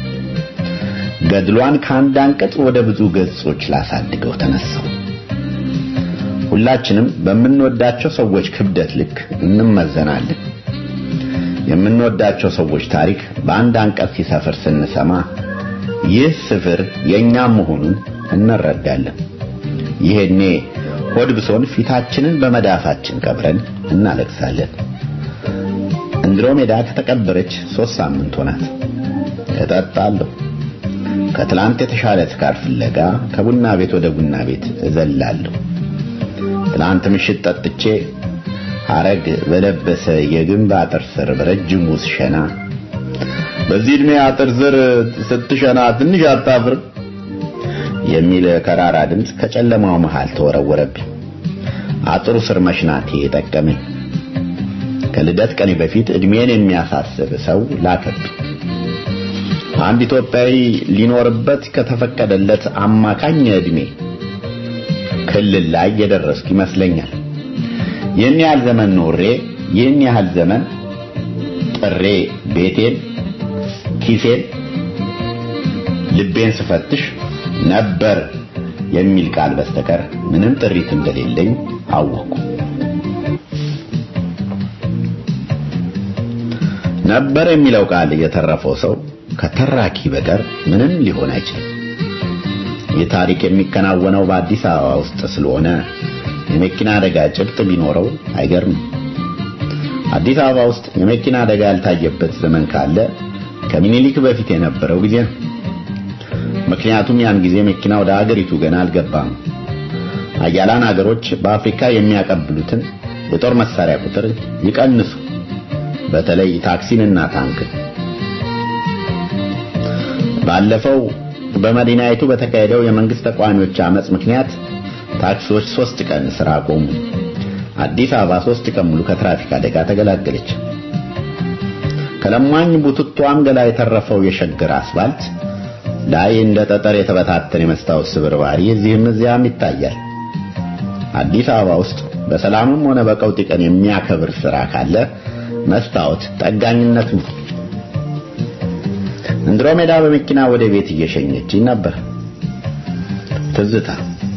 ገድሏን ከአንድ አንቀጽ ወደ ብዙ ገጾች ላሳድገው ተነሳው። ሁላችንም በምንወዳቸው ሰዎች ክብደት ልክ እንመዘናለን። የምንወዳቸው ሰዎች ታሪክ በአንድ አንቀጽ ሲሰፍር ስንሰማ ይህ ስፍር የኛ መሆኑን እንረዳለን። ይሄኔ ሆድ ብሶን ፊታችንን በመዳፋችን ቀብረን እናለቅሳለን። እንድሮሜዳ ከተቀበረች ሶስት ሳምንት ሆናት። እጠጣለሁ። ከትላንት የተሻለ ስካር ፍለጋ ከቡና ቤት ወደ ቡና ቤት እዘላለሁ። ትላንት ምሽት ጠጥቼ ሐረግ በለበሰ የግንብ አጥር ስር በረጅሙ ስሸና በዚህ ዕድሜ አጥር ስር ስትሸና ትንሽ አታፍርም የሚል ከራራ ድምፅ ከጨለማው መሃል ተወረወረብኝ። አጥሩ ስር መሽናቴ የጠቀመኝ። ከልደት ቀኔ በፊት ዕድሜን የሚያሳስብ ሰው ላከብኝ። አንድ ኢትዮጵያዊ ሊኖርበት ከተፈቀደለት አማካኝ ዕድሜ ክልል ላይ የደረስኩ ይመስለኛል። ይህን ያህል ዘመን ኖሬ ይህን ያህል ዘመን ጥሬ ቤቴን፣ ኪሴን፣ ልቤን ስፈትሽ ነበር የሚል ቃል በስተቀር ምንም ጥሪት እንደሌለኝ አወቅኩ። ነበር የሚለው ቃል የተረፈው ሰው ከተራኪ በቀር ምንም ሊሆን አይችልም። ይህ ታሪክ የሚከናወነው በአዲስ አበባ ውስጥ ስለሆነ የመኪና አደጋ ጭብጥ ቢኖረው አይገርምም። አዲስ አበባ ውስጥ የመኪና አደጋ ያልታየበት ዘመን ካለ ከምኒልክ በፊት የነበረው ጊዜ ነው። ምክንያቱም ያን ጊዜ መኪና ወደ አገሪቱ ገና አልገባም። አያላን አገሮች በአፍሪካ የሚያቀብሉትን የጦር መሳሪያ ቁጥር ይቀንሱ፣ በተለይ ታክሲንና ታንክን። ባለፈው በመዲናይቱ በተካሄደው የመንግስት ተቃዋሚዎች አመጽ ምክንያት ታክሲዎች ሶስት ቀን ስራ ቆሙ። አዲስ አበባ ሶስት ቀን ሙሉ ከትራፊክ አደጋ ተገላገለች። ከለማኝ ቡትቷም ገላ የተረፈው የሸገር አስፋልት ላይ እንደ ጠጠር የተበታተነ የመስታወት ስብርባሪ እዚህም እዚያም ይታያል። አዲስ አበባ ውስጥ በሰላምም ሆነ በቀውጢ ቀን የሚያከብር ስራ ካለ መስታወት ጠጋኝነት ነው። እንድሮሜዳ በመኪና ወደ ቤት እየሸኘችኝ ነበር። ትዝታ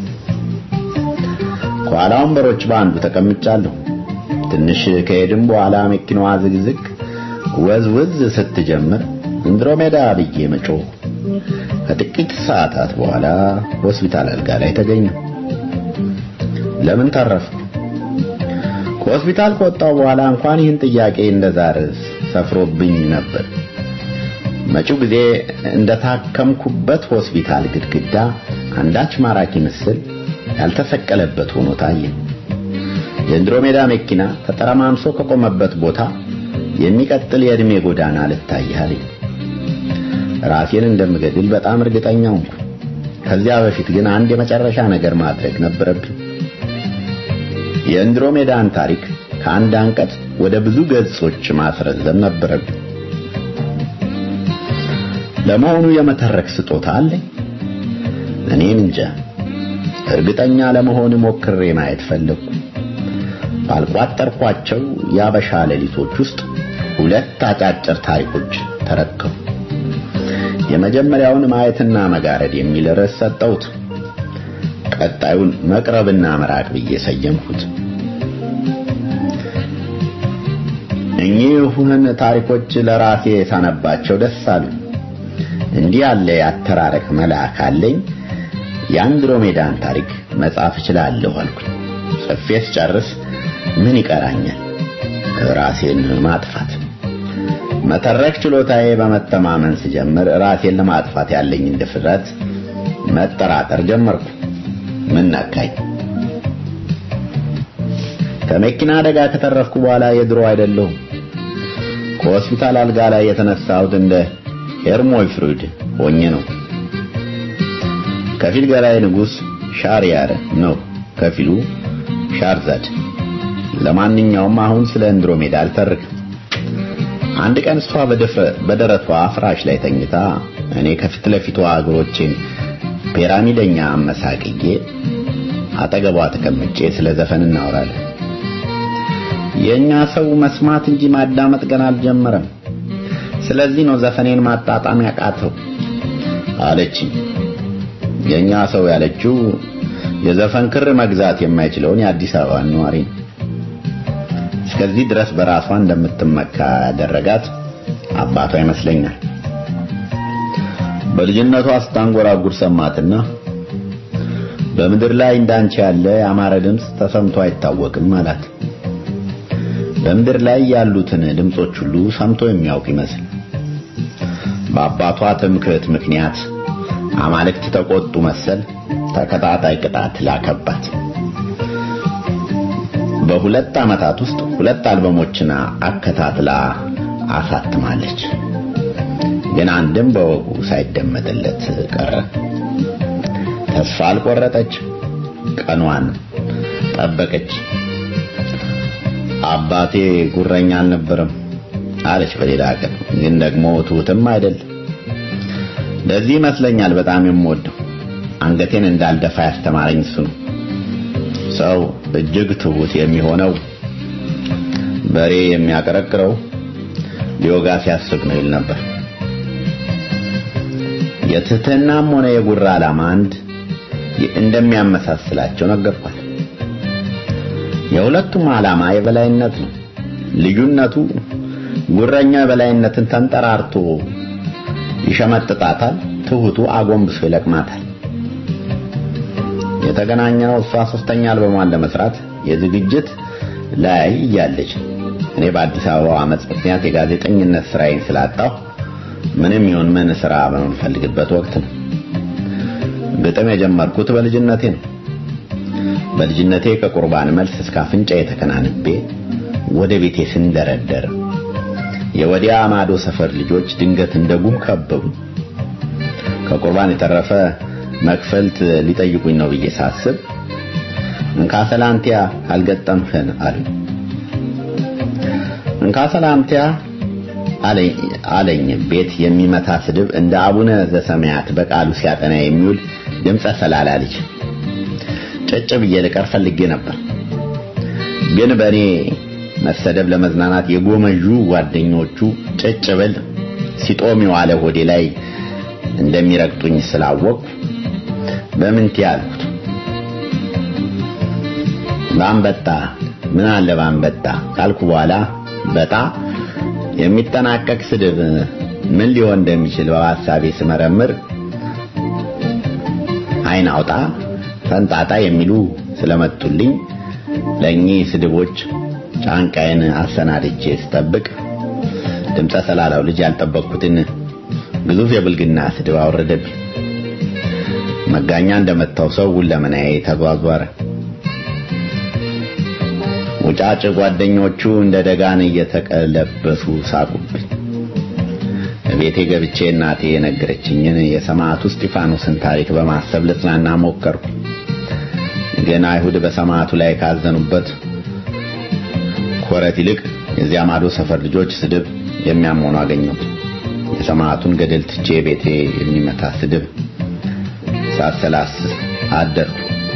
ከኋላ ወንበሮች በአንዱ ተቀምጫለሁ። ትንሽ ከሄድም በኋላ መኪናዋ ዝግዝግ ወዝውዝ ስትጀምር እንድሮሜዳ ብዬ መጮህ ከጥቂት ሰዓታት በኋላ ሆስፒታል አልጋ ላይ ተገኘሁ። ለምን ተረፍኩ? ከሆስፒታል ከወጣሁ በኋላ እንኳን ይህን ጥያቄ እንደዛር ሰፍሮብኝ ነበር። መጪው ጊዜ እንደታከምኩበት ሆስፒታል ግድግዳ አንዳች ማራኪ ምስል ያልተሰቀለበት ሆኖ ታየ። የእንድሮሜዳ መኪና ተጠረማምሶ ከቆመበት ቦታ የሚቀጥል የዕድሜ ጎዳና ልታያለኝ። ራሴን እንደምገድል በጣም እርግጠኛ ሆንኩ። ከዚያ በፊት ግን አንድ የመጨረሻ ነገር ማድረግ ነበረብኝ። የእንድሮሜዳን ታሪክ ከአንድ አንቀጽ ወደ ብዙ ገጾች ማስረዘም ነበረብኝ። ለመሆኑ የመተረክ ስጦታ አለኝ? እኔን እንጃ። እርግጠኛ ለመሆን ሞክሬ ማየት ፈለግኩ። ባልቋጠርኳቸው የአበሻ ሌሊቶች ውስጥ ሁለት አጫጭር ታሪኮች ተረከቡ። የመጀመሪያውን ማየትና መጋረድ የሚል ርዕስ ሰጠሁት። ቀጣዩን መቅረብና መራቅ ብዬ ሰየምኩት። እኚህን ታሪኮች ለራሴ ሳነባቸው ደስ አሉ። እንዲህ ያለ ያተራረክ መልአክ አለኝ የአንድሮሜዳን ታሪክ መጻፍ እችላለሁ አልኩኝ። ጽፌ ስጨርስ ምን ይቀራኛል? ራሴን ማጥፋት። መተረክ ችሎታዬ በመተማመን ስጀምር ራሴን ለማጥፋት ያለኝን ድፍረት መጠራጠር ጀመርኩ። ምን ነካኝ? ከመኪና አደጋ ከተረፍኩ በኋላ የድሮ አይደለሁም። ከሆስፒታል አልጋ ላይ የተነሳሁት እንደ ሄርሞይ ፍሩድ ሆኜ ነው። ከፊል ገላይ ንጉስ ሻርያር ነው፣ ከፊሉ ሻርዛድ። ለማንኛውም አሁን ስለ አንድሮሜዳ አልተርክም። አንድ ቀን እሷ በደረቷ ፍራሽ ላይ ተኝታ እኔ ከፊት ለፊቷ እግሮቼን ፒራሚደኛ አመሳቅዬ አጠገቧ ተቀምጬ ስለ ዘፈን እናወራለን። የኛ ሰው መስማት እንጂ ማዳመጥ ገና አልጀመረም። ስለዚህ ነው ዘፈኔን ማጣጣም ያቃተው አለችኝ። የኛ ሰው ያለችው የዘፈን ክር መግዛት የማይችለውን የአዲስ አበባ ነዋሪ ነው። እስከዚህ ድረስ በራሷ እንደምትመካ ያደረጋት አባቷ ይመስለኛል። በልጅነቷ ስታንጎራጉር ሰማትና በምድር ላይ እንዳንቺ ያለ ያማረ ድምፅ ተሰምቶ አይታወቅም አላት። በምድር ላይ ያሉትን ድምጾች ሁሉ ሰምቶ የሚያውቅ ይመስል በአባቷ ትምክህት ምክንያት አማልክት ተቆጡ መሰል ተከታታይ ቅጣት ላከባት። በሁለት ዓመታት ውስጥ ሁለት አልበሞችን አከታትላ አሳትማለች። ግን አንድም በወጉ ሳይደመጥለት ቀረ። ተስፋ አልቆረጠች። ቀኗን ጠበቀች። አባቴ ጉረኛ አልነበረም አለች በሌላ ቀን። ግን ደግሞ ትሁትም አይደል። ለዚህ ይመስለኛል በጣም የምወደው አንገቴን እንዳልደፋ ያስተማረኝ እሱ ነው። ሰው እጅግ ትሁት የሚሆነው በሬ የሚያቀረቅረው ሊወጋ ሲያስብ ነው ይል ነበር። የትህትናም ሆነ የጉራ ዓላማ አንድ እንደሚያመሳስላቸው ነገርኳት። የሁለቱም ዓላማ የበላይነት ነው። ልዩነቱ ጉረኛው የበላይነትን ተንጠራርቶ ይሸመጥጣታል፣ ትሁቱ አጎንብሶ ይለቅማታል። የተገናኘነው እሷ ሶስተኛ አልበሟን ለመስራት የዝግጅት ላይ እያለች እኔ በአዲስ አበባ አመፅ ምክንያት የጋዜጠኝነት ስራዬን ስላጣሁ ምንም ይሁን ምን ስራ በምንፈልግበት ወቅት ነው። ግጥም የጀመርኩት በልጅነቴ ነው። በልጅነቴ ከቁርባን መልስ እስከ አፍንጫ የተከናንቤ ወደ ቤቴ ስንደረደር የወዲያ ማዶ ሰፈር ልጆች ድንገት እንደ ጉም ከበቡ። ከቁርባን የተረፈ መክፈልት ሊጠይቁኝ ነው ብዬ ሳስብ እንካ ሰላንቲያ አልገጠምህን አሉ። እንካ ሰላንቲያ አለኝ ቤት የሚመታ ስድብ እንደ አቡነ ዘሰማያት በቃሉ ሲያጠና የሚውል ድምፀ ሰላላ ልጅ ጭጭ ብዬ ልቀር ፈልጌ ነበር። ግን በእኔ መሰደብ ለመዝናናት የጎመዡ ጓደኞቹ ጭጭ ብል ሲጦም የዋለ ሆዴ ላይ እንደሚረግጡኝ ስላወቅኩ በምንት ያልኩት ባንበጣ ምን አለ ባንበጣ ካልኩ በኋላ በጣ የሚጠናቀቅ ስድብ ምን ሊሆን እንደሚችል በሐሳቤ ስመረምር አይን አውጣ ፈንጣጣ የሚሉ ስለመጡልኝ ለእኚህ ስድቦች ጫንቃዬን አሰናድቼ ስጠብቅ ድምፀ ሰላላው ልጅ ያልጠበቅኩትን ግዙፍ የብልግና ስድብ አወረደብኝ። መጋኛ እንደመታው ሰው ሁለመናዬ ተዟዟረ። ውጫጭ ጓደኞቹ እንደ ደጋን እየተቀለበሱ ሳቁብኝ። ቤቴ ገብቼ እናቴ የነገረችኝን የሰማዕቱ እስጢፋኖስን ታሪክ በማሰብ ልጽናና ሞከርኩ። ግን አይሁድ በሰማዕቱ ላይ ካዘኑበት ኮረት ይልቅ የዚያ ማዶ ሰፈር ልጆች ስድብ የሚያመኑ አገኘሁት። የሰማዕቱን ገደል ትቼ ቤቴ የሚመታ ስድብ ሳሰላስ አደርኩ።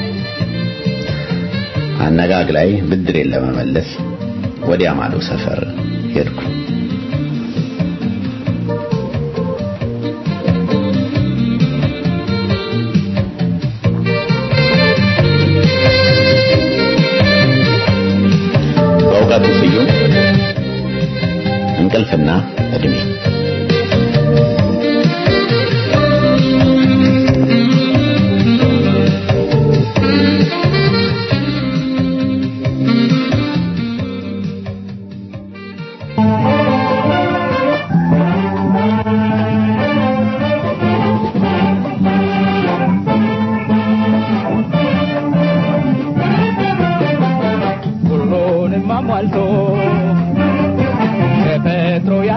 አነጋግ ላይ ብድሬን ለመመለስ ወዲያ ማዶ ሰፈር ሄድኩ። በእውቀቱ ስዩም እንቅልፍና እድሜ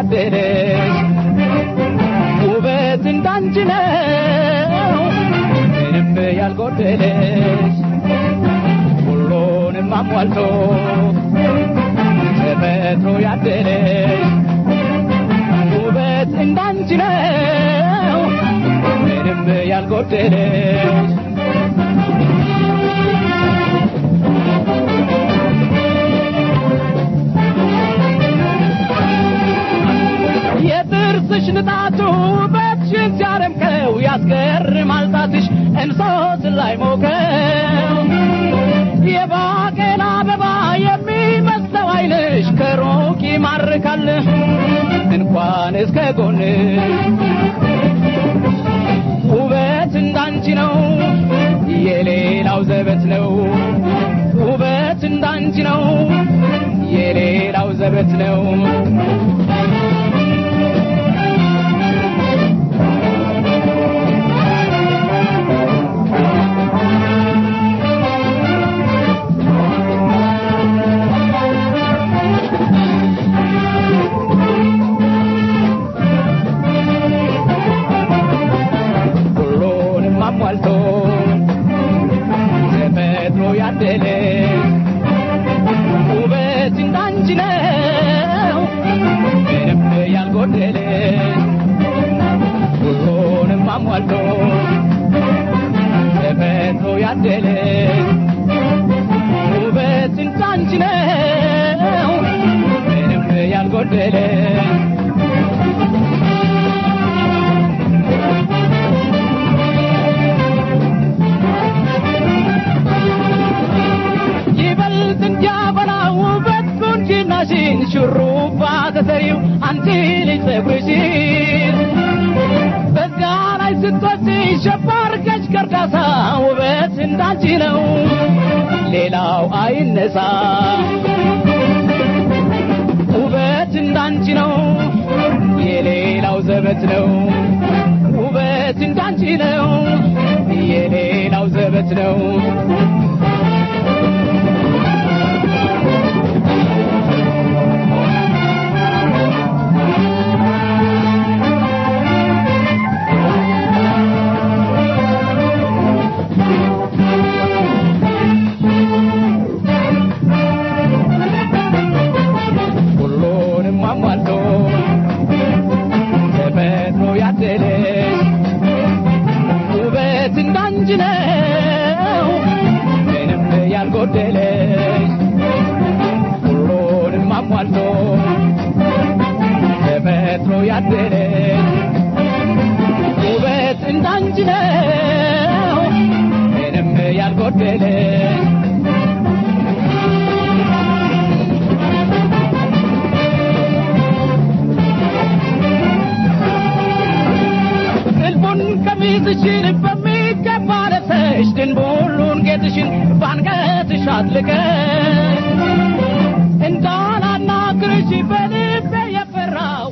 ያደለሽ ውበት እንዳንቺ ነው ምንም ያልጎደለሽ ሁሉንም አሟልቶ ተፈጥሮ ያደለሽ ውበት እንዳንቺ ነው ምንም ያልጎደለሽ የጥርስሽ ንጣቱ ውበትሽን ሲያደምቀው ያስገርማል ጣትሽ እንሶት ላይ ሞቀው የባቄላ አበባ የሚመስለው ዓይንሽ ከሩቅ ይማርካል እንኳን እስከ ጎን ውበት እንዳንቺ ነው የሌላው ዘበት ነው ውበት እንዳንቺ ነው የሌላው ዘበት ነው ሁሉንም አሟልቶ ተፈጥሮ ያደለሽ ውበት እንዳንቺ ነው ምንም ያልጎደለሽ ሁሉንም አሟልቶ ተፈጥሮ ያደለሽ ውበት እንዳንቺ ነው ምንም ያልጎደለሽ ይበልጥ እንዲያበላ ውበት ቁንጅናሽን ሹሩባ ተሰሪው አንቺ ልጅ ጸጉርሽን በዛ ላይ ስትወጪ ሸባርገሽ ከርዳታ ውበት እንዳንቺ ነው ሌላው አይነሳ ውበት እንዳንቺ ነው የሌላው ዘበት ነው ውበት እንዳንቺ ነው የሌላው ዘበት ነው ሁሉንም አሟልቶ ተፈጥሮ ያደለሽ ውበት እንዳንቺ ነው ምንም ያልጎደለሽ ሁሉንም አሟልቶ ተፈጥሮ ያደለሽ ውበት እንዳንቺ ነው ምንም ያልጎደለሽ ጥልፉን ቀሚስሽን በሚገባ ለብሰሽ ድንቡሉን ጌጥሽን ባንገትሽ አጥልቀሽ እንዳላናግርሽ በልቤ የፈራው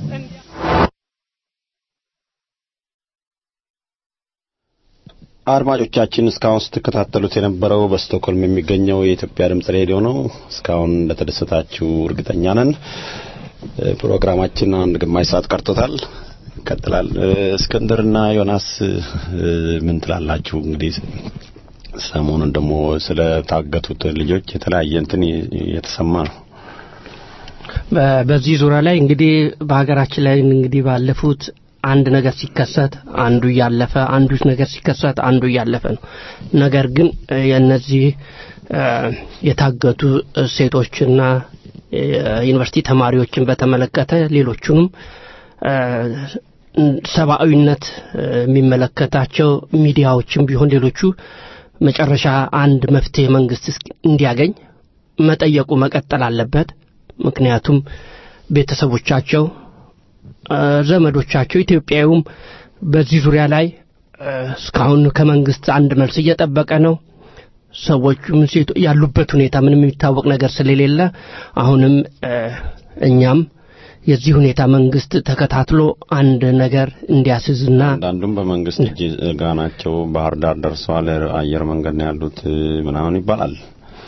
አድማጮቻችን እስካሁን ስትከታተሉት የነበረው በስቶክሆልም የሚገኘው የኢትዮጵያ ድምጽ ሬዲዮ ነው። እስካሁን እንደተደሰታችሁ እርግጠኛ ነን። እ፣ ፕሮግራማችን አንድ ግማሽ ሰዓት ቀርቶታል። ይቀጥላል። እ፣ እስክንድርና ዮናስ እ፣ ምን ትላላችሁ? እንግዲህ ሰሞኑን ደግሞ ስለ ታገቱት ልጆች የተለያየ እንትን የተሰማ ነው። በ- በዚህ ዙሪያ ላይ እንግዲህ በሀገራችን ላይ እንግዲህ ባለፉት አንድ ነገር ሲከሰት አንዱ እያለፈ አንዱ ነገር ሲከሰት አንዱ እያለፈ ነው። ነገር ግን እ፣ የእነዚህ እ፣ የታገቱ ሴቶችና የዩኒቨርሲቲ ተማሪዎችን በተመለከተ ሌሎቹንም እ፣ ሰብአዊነት እ፣ የሚመለከታቸው ሚዲያዎችም ቢሆን ሌሎቹ መጨረሻ አንድ መፍትሄ መንግስት እስኪ- እንዲያገኝ መጠየቁ መቀጠል አለበት። ምክንያቱም ቤተሰቦቻቸው እ፣ ዘመዶቻቸው ኢትዮጵያዊውም በዚህ ዙሪያ ላይ እ፣ እስካሁን ከመንግስት አንድ መልስ እየጠበቀ ነው። ሰዎቹም ሴቶ ያሉበት ሁኔታ ምንም የሚታወቅ ነገር ስለሌለ አሁንም እ፣ እኛም የዚህ ሁኔታ መንግስት ተከታትሎ አንድ ነገር እንዲያስዝና አንዳንዱም በመንግስት እጅ ጋ ናቸው። ባህር ዳር ደርሰዋል። አየር መንገድ ነው ያሉት እ፣ ምናምን ይባላል።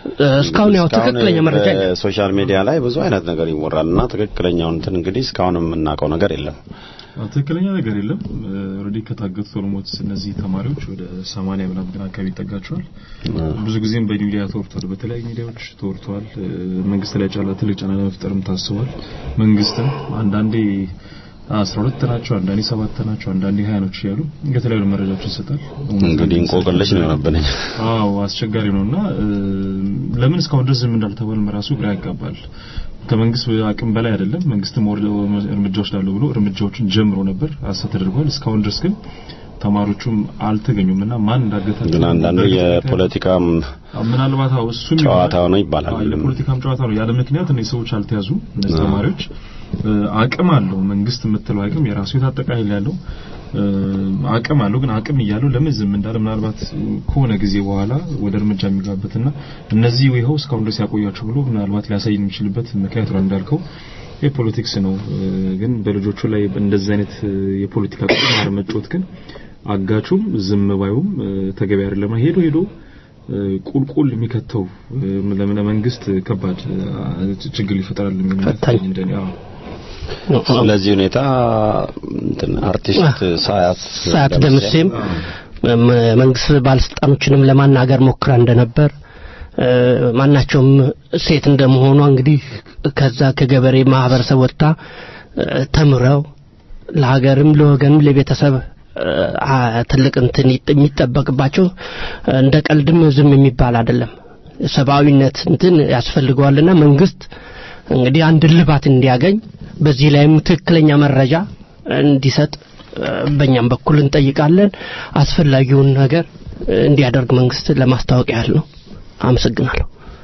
እስካሁን ያው እስካሁን ትክክለኛ መረጃ የለም። በሶሻል ሚዲያ ላይ ብዙ አይነት ነገር ይወራል እና ትክክለኛውን እንትን እንግዲህ እስካሁን የምናውቀው ነገር የለም። አዎ፣ ትክክለኛ ነገር የለም። ኦልሬዲ ከታገቱት ኦልሞት እነዚህ ተማሪዎች ወደ 80 ምናምን ግን አካባቢ ይጠጋቸዋል። ብዙ ጊዜም በሚዲያ ተወርቷል፣ በተለያዩ ሚዲያዎች ተወርቷል። መንግስት ላይ ጫላ ትልቅ ጫና ለመፍጠርም ታስቧል። መንግስትም አንዳንዴ አስራ ሁለት ናቸው፣ አንዳንዴ ሰባት ናቸው፣ አንዳንዴ ሀያ ናቸው እያሉ የተለያዩ መረጃዎች ይሰጣል። እንግዲህ እንቆቅልሽ ነው የሆነብን። አዎ አስቸጋሪ ነውና እ፣ ለምን እስካሁን ድረስ ዝም እንዳልተባለም ራሱ ግራ ያጋባል። ከመንግስት አቅም በላይ አይደለም። መንግስትም ወር እርምጃ ወስዳለሁ ብሎ እርምጃዎችን ጀምሮ ነበር፣ ሀሰት ተደርጓል። እስካሁን ድረስ ግን ተማሪዎቹም አልተገኙም እና ማን እንዳገታቸው ግን አንዳንዱ የፖለቲካም ምናልባት አዎ እሱም ጨዋታ ነው ይባላል። አዎ፣ የፖለቲካም ጨዋታ ነው። ያለ ምክንያት እነዚህ ሰዎች አልተያዙ። እነዚህ አዎ። ተማሪዎች እ፣ አቅም አለው መንግስት የምትለው አቅም የራሱ የታጠቀ ኃይል ያለው እ፣ አቅም አለው። ግን አቅም እያለው ለምን ዝም እንዳለ ምናልባት ከሆነ ጊዜ በኋላ ወደ እርምጃ የሚገባበትና እነዚህ ይኸው እስካሁን ድረስ ያቆያቸው ብሎ ምናልባት ሊያሳይ የሚችልበት ምክንያት ነው እንዳልከው የፖለቲክስ ነው። እ፣ ግን በልጆቹ ላይ እንደዚህ አይነት እ፣ የፖለቲካ ቁማር መጫወት ግን አጋቹም ዝም ባዩም እ፣ ተገቢ አይደለም። ሄዶ ሄዶ እ፣ ቁልቁል የሚከተው እ፣ ለምን ለመንግስት ከባድ እ፣ ችግር ይፈጠራል የሚል ፈታኝ። እንደኔ አዎ ስለዚህ ሁኔታ እንትን አርቲስት ሳያት ሰዓት ደምሴም መ- መንግስት ባለስልጣኖችንም ለማናገር ሞክራ እንደነበር እ፣ ማናቸውም ሴት እንደመሆኗ እንግዲህ ከዛ ከገበሬ ማህበረሰብ ወጥታ እ፣ ተምረው ለሀገርም ለወገንም ለቤተሰብ እ፣ አ- ትልቅ እንትን ይጥ- የሚጠበቅባቸው እ፣ እንደ ቀልድም ዝም የሚባል አይደለም። ሰብአዊነት እንትን ያስፈልገዋልና መንግስት እንግዲህ አንድ ልባት እንዲያገኝ በዚህ ላይም ትክክለኛ መረጃ እንዲሰጥ እ፣ በእኛም በኩል እንጠይቃለን። አስፈላጊውን ነገር እ፣ እንዲያደርግ መንግስት ለማስታወቅ ያህል ነው። አመሰግናለሁ።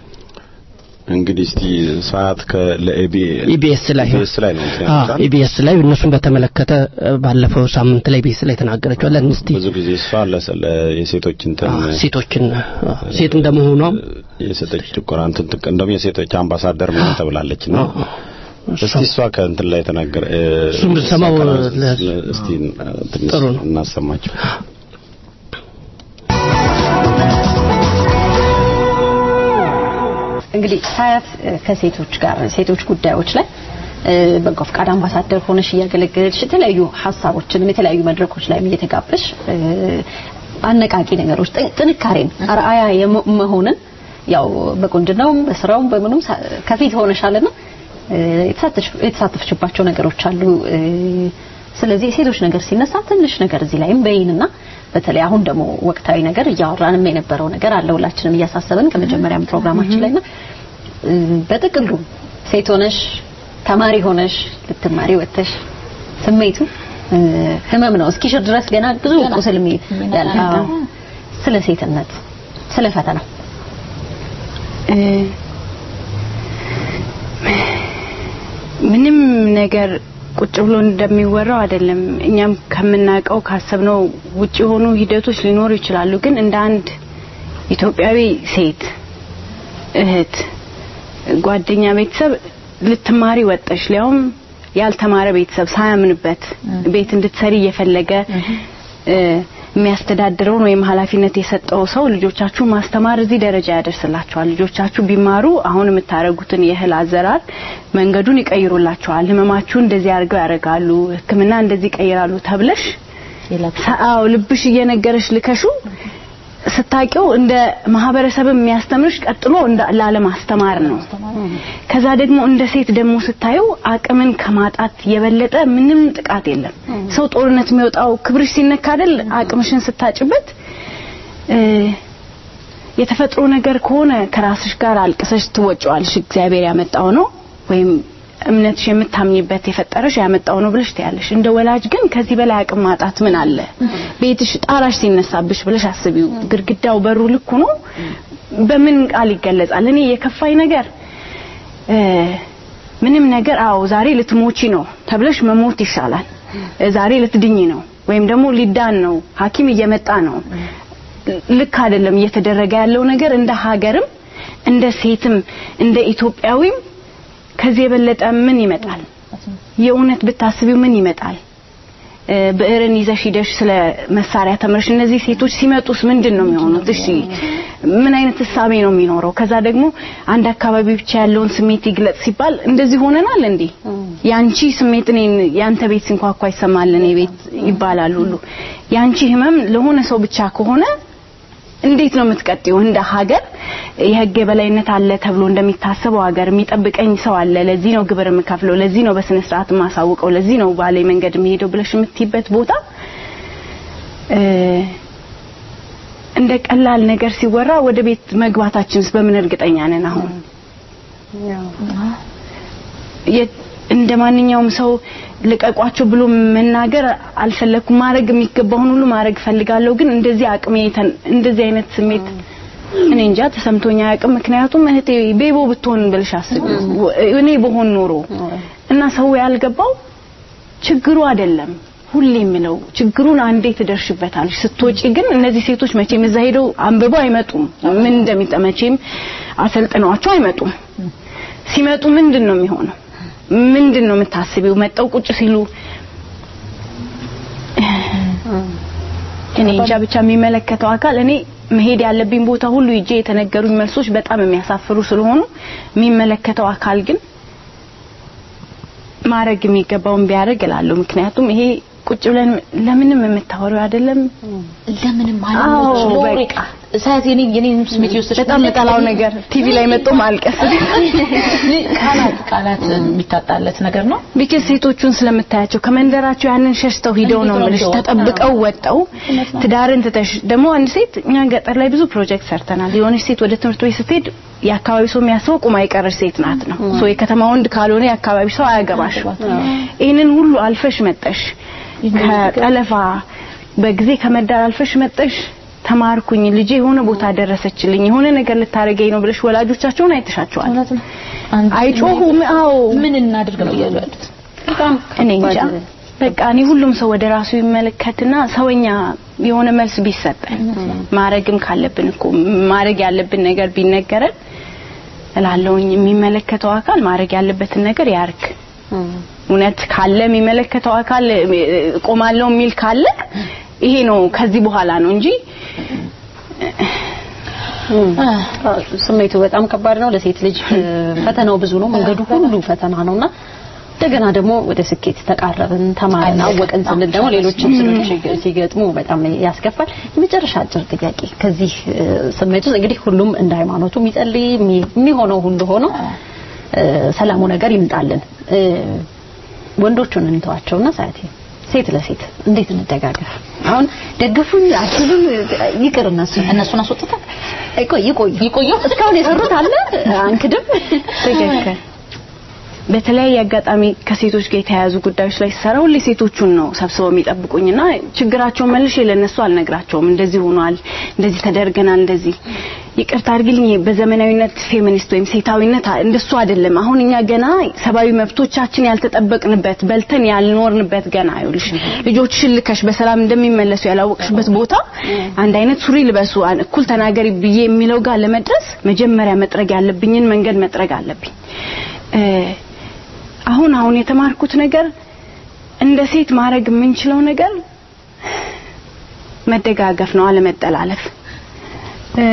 እንግዲህ እስቲ ሰዓት ከለኤቢ ኢቢኤስ ላይ ኢቢኤስ ላይ ነው እንትን አዎ ያሉታል። ኢቢኤስ ላይ እነሱን በተመለከተ እ፣ ባለፈው ሳምንት ላይ ኢቢኤስ ላይ ተናገረችዋለን። እስቲ ብዙ ጊዜ እሷ ለሰለ የሴቶች እንትን አዎ፣ ሴቶችን አዎ፣ ሴት እንደመሆኗም የሴቶች ጭቆና እንትን ትቅ- እንደውም የሴቶች አምባሳደር ምናምን ተብላለች ነው። እስቲ እሷ ከእንትን ላይ ተናገረ እ፣ እሱን ብንሰማው ለ- እስቲ ትንሽ ጥሩ ነው። እናሰማቸው። እንግዲህ ሳያት እ፣ ከሴቶች ጋር ሴቶች ጉዳዮች ላይ እ፣ በጎ ፈቃድ አምባሳደር ሆነሽ እያገለገለች የተለያዩ ሀሳቦችንም የተለያዩ መድረኮች ላይ እየተጋበሽ እ፣ አነቃቂ ነገሮች ጥ- ጥንካሬን አርአያ የመ- መሆንን ያው በቁንጅናውም በስራውም በምኑም ሳ- ከፊት ሆነሻልና እ፣ የተሳተፍሽ- የተሳተፍሽባቸው ነገሮች አሉ። እ፣ ስለዚህ የሴቶች ነገር ሲነሳ ትንሽ ነገር እዚህ ላይም በይንና በተለይ አሁን ደግሞ ወቅታዊ ነገር እያወራንም የነበረው ነገር አለ ሁላችንም እያሳሰበን ከመጀመሪያም ፕሮግራማችን ላይና እ፣ በጥቅሉ ሴት ሆነሽ ተማሪ ሆነሽ ልትማሪ ወጥተሽ ስሜቱ እ፣ ህመም ነው እስኪሽር ድረስ ገና ብዙ ቁስል የሚ- ያለ አዎ። ስለ ሴትነት ስለ ፈተናው እ፣ ምንም ነገር ቁጭ ብሎ እንደሚወራው አይደለም። እኛም ከምናውቀው ካሰብነው ውጭ የሆኑ ሂደቶች ሊኖሩ ይችላሉ። ግን እንደ አንድ ኢትዮጵያዊ ሴት እህት፣ ጓደኛ፣ ቤተሰብ ልትማሪ ወጠሽ ሊያውም ያልተማረ ቤተሰብ ሳያምንበት ቤት እንድትሰሪ እየፈለገ እ፣ የሚያስተዳድረውን ወይም ኃላፊነት የሰጠው ሰው ልጆቻችሁ ማስተማር እዚህ ደረጃ ያደርስላቸዋል። ልጆቻችሁ ቢማሩ አሁን የምታደርጉትን የእህል አዘራር መንገዱን ይቀይሩላቸዋል። ህመማችሁ እንደዚህ አድርገው ያደርጋሉ፣ ሕክምና እንደዚህ ይቀይራሉ ተብለሽ አዎ ልብሽ እየነገረሽ ልከሹ ስታቂው እንደ ማህበረሰብ የሚያስተምርሽ ቀጥሎ እንደ ላለማስተማር ነው። ከዛ ደግሞ እንደ ሴት ደግሞ ስታየው አቅምን ከማጣት የበለጠ ምንም ጥቃት የለም። ሰው ጦርነት የሚወጣው ክብርሽ ሲነካ አይደል? አቅምሽን ስታጭበት እ፣ የተፈጥሮ ነገር ከሆነ ከራስሽ ጋር አልቅሰሽ ትወጪዋለሽ። እግዚአብሔር ያመጣው ነው ወይም እምነትሽ የምታምኝበት የፈጠረሽ ያመጣው ነው ብለሽ ትያለሽ። እንደ ወላጅ ግን ከዚህ በላይ አቅም ማጣት ምን አለ? ቤትሽ ጣራሽ ሲነሳብሽ ብለሽ አስቢው። ግድግዳው በሩ ልክ ሆኖ በምን ቃል ይገለጻል? እኔ የከፋኝ ነገር እ፣ ምንም ነገር አዎ ዛሬ ልትሞቺ ነው ተብለሽ መሞት ይሻላል። እ፣ ዛሬ ልትድኝ ነው ወይም ደግሞ ሊዳን ነው ሐኪም እየመጣ ነው። ልክ አይደለም እየተደረገ ያለው ነገር እንደ ሀገርም እንደ ሴትም እንደ ኢትዮጵያዊም ከዚህ የበለጠ ምን ይመጣል? የእውነት ብታስቢው ምን ይመጣል? እ፣ ብዕርን ይዘሽ ሂደሽ ስለ መሳሪያ ተምረሽ እነዚህ ሴቶች ሲመጡስ ምንድን ነው የሚሆኑት? እሺ ምን አይነት እሳቤ ነው የሚኖረው? ከዛ ደግሞ አንድ አካባቢ ብቻ ያለውን ስሜት ይግለጽ ሲባል እንደዚህ ሆነናል እንዴ? ያንቺ ስሜት እኔን ያንተ ቤት ሲንኳኳ ይሰማል እኔ ቤት ይባላል ሁሉ ያንቺ ህመም ለሆነ ሰው ብቻ ከሆነ እንዴት ነው የምትቀጥዩ? እንደ ሀገር የህግ የበላይነት አለ ተብሎ እንደሚታሰበው ሀገር የሚጠብቀኝ ሰው አለ፣ ለዚህ ነው ግብር የምከፍለው፣ ለዚህ ነው በስነ ስርዓት የማሳውቀው፣ ለዚህ ነው ባለ መንገድ የሚሄደው ብለሽ የምትይበት ቦታ እ፣ እንደ ቀላል ነገር ሲወራ ወደ ቤት መግባታችንስ በምን እርግጠኛ ነን? አሁን የ- እንደ ማንኛውም ሰው ልቀቋቸው ብሎ መናገር አልፈለኩም። ማድረግ የሚገባውን ሁሉ ማድረግ ፈልጋለሁ። ግን እንደዚህ አቅሜ ተን- እንደዚህ አይነት ስሜት እኔ እንጃ ተሰምቶኛ አያውቅም። ምክንያቱም እህቴ ቤቦ ብትሆን ብልሽ አስቢ፣ እኔ በሆን ኖሮ እና ሰው ያልገባው ችግሩ አይደለም ሁሌ የምለው ችግሩን አንዴ ትደርሽበታለሽ። ስትወጪ ግን እነዚህ ሴቶች መቼም እዛ ሄደው አንብበው አይመጡም። ምን እንደሚጠመቼም አሰልጥነዋቸው አይመጡም። ሲመጡ ምንድን ነው የሚሆነው? ምንድን ነው የምታስቢው? መጠው ቁጭ ሲሉ እኔ እንጃ ብቻ የሚመለከተው አካል እኔ መሄድ ያለብኝ ቦታ ሁሉ ሂጄ የተነገሩኝ መልሶች በጣም የሚያሳፍሩ ስለሆኑ የሚመለከተው አካል ግን ማድረግ የሚገባውን ቢያደርግ እላለሁ። ምክንያቱም ይሄ ቁጭ ብለን ለምንም የምታወሪው አይደለም። ለምንም ማለት አዎ፣ ነው ሎሬ በቃ ሳያት የኔ የኔ ስሜት ይወስድሽ በጣም የምጠላው ነገር ቲቪ ላይ መጥቶ ማልቀስ ቃላት ቃላት የሚታጣለት ነገር ነው። ቢከስ ሴቶቹን ስለምታያቸው ከመንደራቸው ያንን ሸሽተው ሂደው ነው እንዴት ነው የምልሽ እንደወጡ? ተጠብቀው ወጠው ትዳርን ትተሽ ደግሞ አንድ ሴት እኛ ገጠር ላይ ብዙ ፕሮጀክት ሰርተናል። የሆነች ሴት ወደ ትምህርት ቤት ስትሄድ የአካባቢ ሰው የሚያስበው ቁማ የቀረች ሴት ናት ነው። ሶ የከተማ ወንድ ካልሆነ የአካባቢ ሰው አያገባሽ። ይህንን ሁሉ አልፈሽ መጠሽ ከጠለፋ በጊዜ ከመዳር አልፈሽ መጠሽ ተማርኩኝ ልጄ የሆነ ቦታ ደረሰችልኝ የሆነ ነገር ልታረገኝ ነው ብለሽ ወላጆቻቸውን አይተሻቸዋል። አይጮሁም። አዎ ምን እናድርግ ነው እያሉ ያሉት። እኔ እንጃ በቃ እኔ ሁሉም ሰው ወደ ራሱ ይመለከትና ሰውኛ የሆነ መልስ ቢሰጠን ማረግም ካለብን እኮ ማረግ ያለብን ነገር ቢነገረን እላለሁኝ። የሚመለከተው አካል ማድረግ ያለበትን ነገር ያርግ። እውነት ካለ የሚመለከተው አካል እ፣ እቆማለሁ የሚል ካለ ይሄ ነው ከዚህ በኋላ ነው እንጂ ስሜቱ በጣም ከባድ ነው። ለሴት ልጅ እ፣ ፈተናው ብዙ ነው። መንገዱ ሁሉ ፈተና ነውና እንደገና ደግሞ ወደ ስኬት ተቃረብን፣ ተማርን፣ አወቅን ስንል ደግሞ ሌሎችም ስሎች ሲገጥሙ በጣም ያስከፋል። የመጨረሻ አጭር ጥያቄ ከዚህ እ፣ ስሜት ውስጥ እንግዲህ ሁሉም እንደ ሃይማኖቱ የሚጸልይ የሚ- የሚሆነው ሁሉ ሆኖ እ፣ ሰላሙ ነገር ይምጣልን። እ፣ ወንዶቹን እንተዋቸውና ሳያቴ ሴት ለሴት እንዴት እንደጋገፍ? አሁን ደግፉኝ አትሉም፣ ይቅር እነሱ እነሱን አስወጥተን ይቆይ ይቆይ ይቆዩ እስካሁን የሰሩት አለ አንክድም ትክክል። በተለያየ አጋጣሚ ከሴቶች ጋር የተያያዙ ጉዳዮች ላይ ስሰራ ሁሌ ሴቶቹን ነው ሰብስበው የሚጠብቁኝና ችግራቸውን መልሼ ለነሱ አልነግራቸውም። እንደዚህ ሆኗል፣ እንደዚህ ተደርገናል፣ እንደዚህ ይቅርታ አድርግልኝ። በዘመናዊነት ፌሚኒስት ወይም ሴታዊነት አ- እንደሱ አይደለም። አሁን እኛ ገና ሰብአዊ መብቶቻችን ያልተጠበቅንበት በልተን ያልኖርንበት ገና ይኸውልሽ ልጆችሽን ልከሽ በሰላም እንደሚመለሱ ያላወቅሽበት ቦታ አንድ አይነት ሱሪ ልበሱ፣ አን- እኩል ተናገሪ ብዬ የሚለው ጋር ለመድረስ መጀመሪያ መጥረግ ያለብኝን መንገድ መጥረግ አለብኝ። እ፣ አሁን አሁን የተማርኩት ነገር እንደ ሴት ማድረግ የምንችለው ነገር መደጋገፍ ነው፣ አለመጠላለፍ። እ፣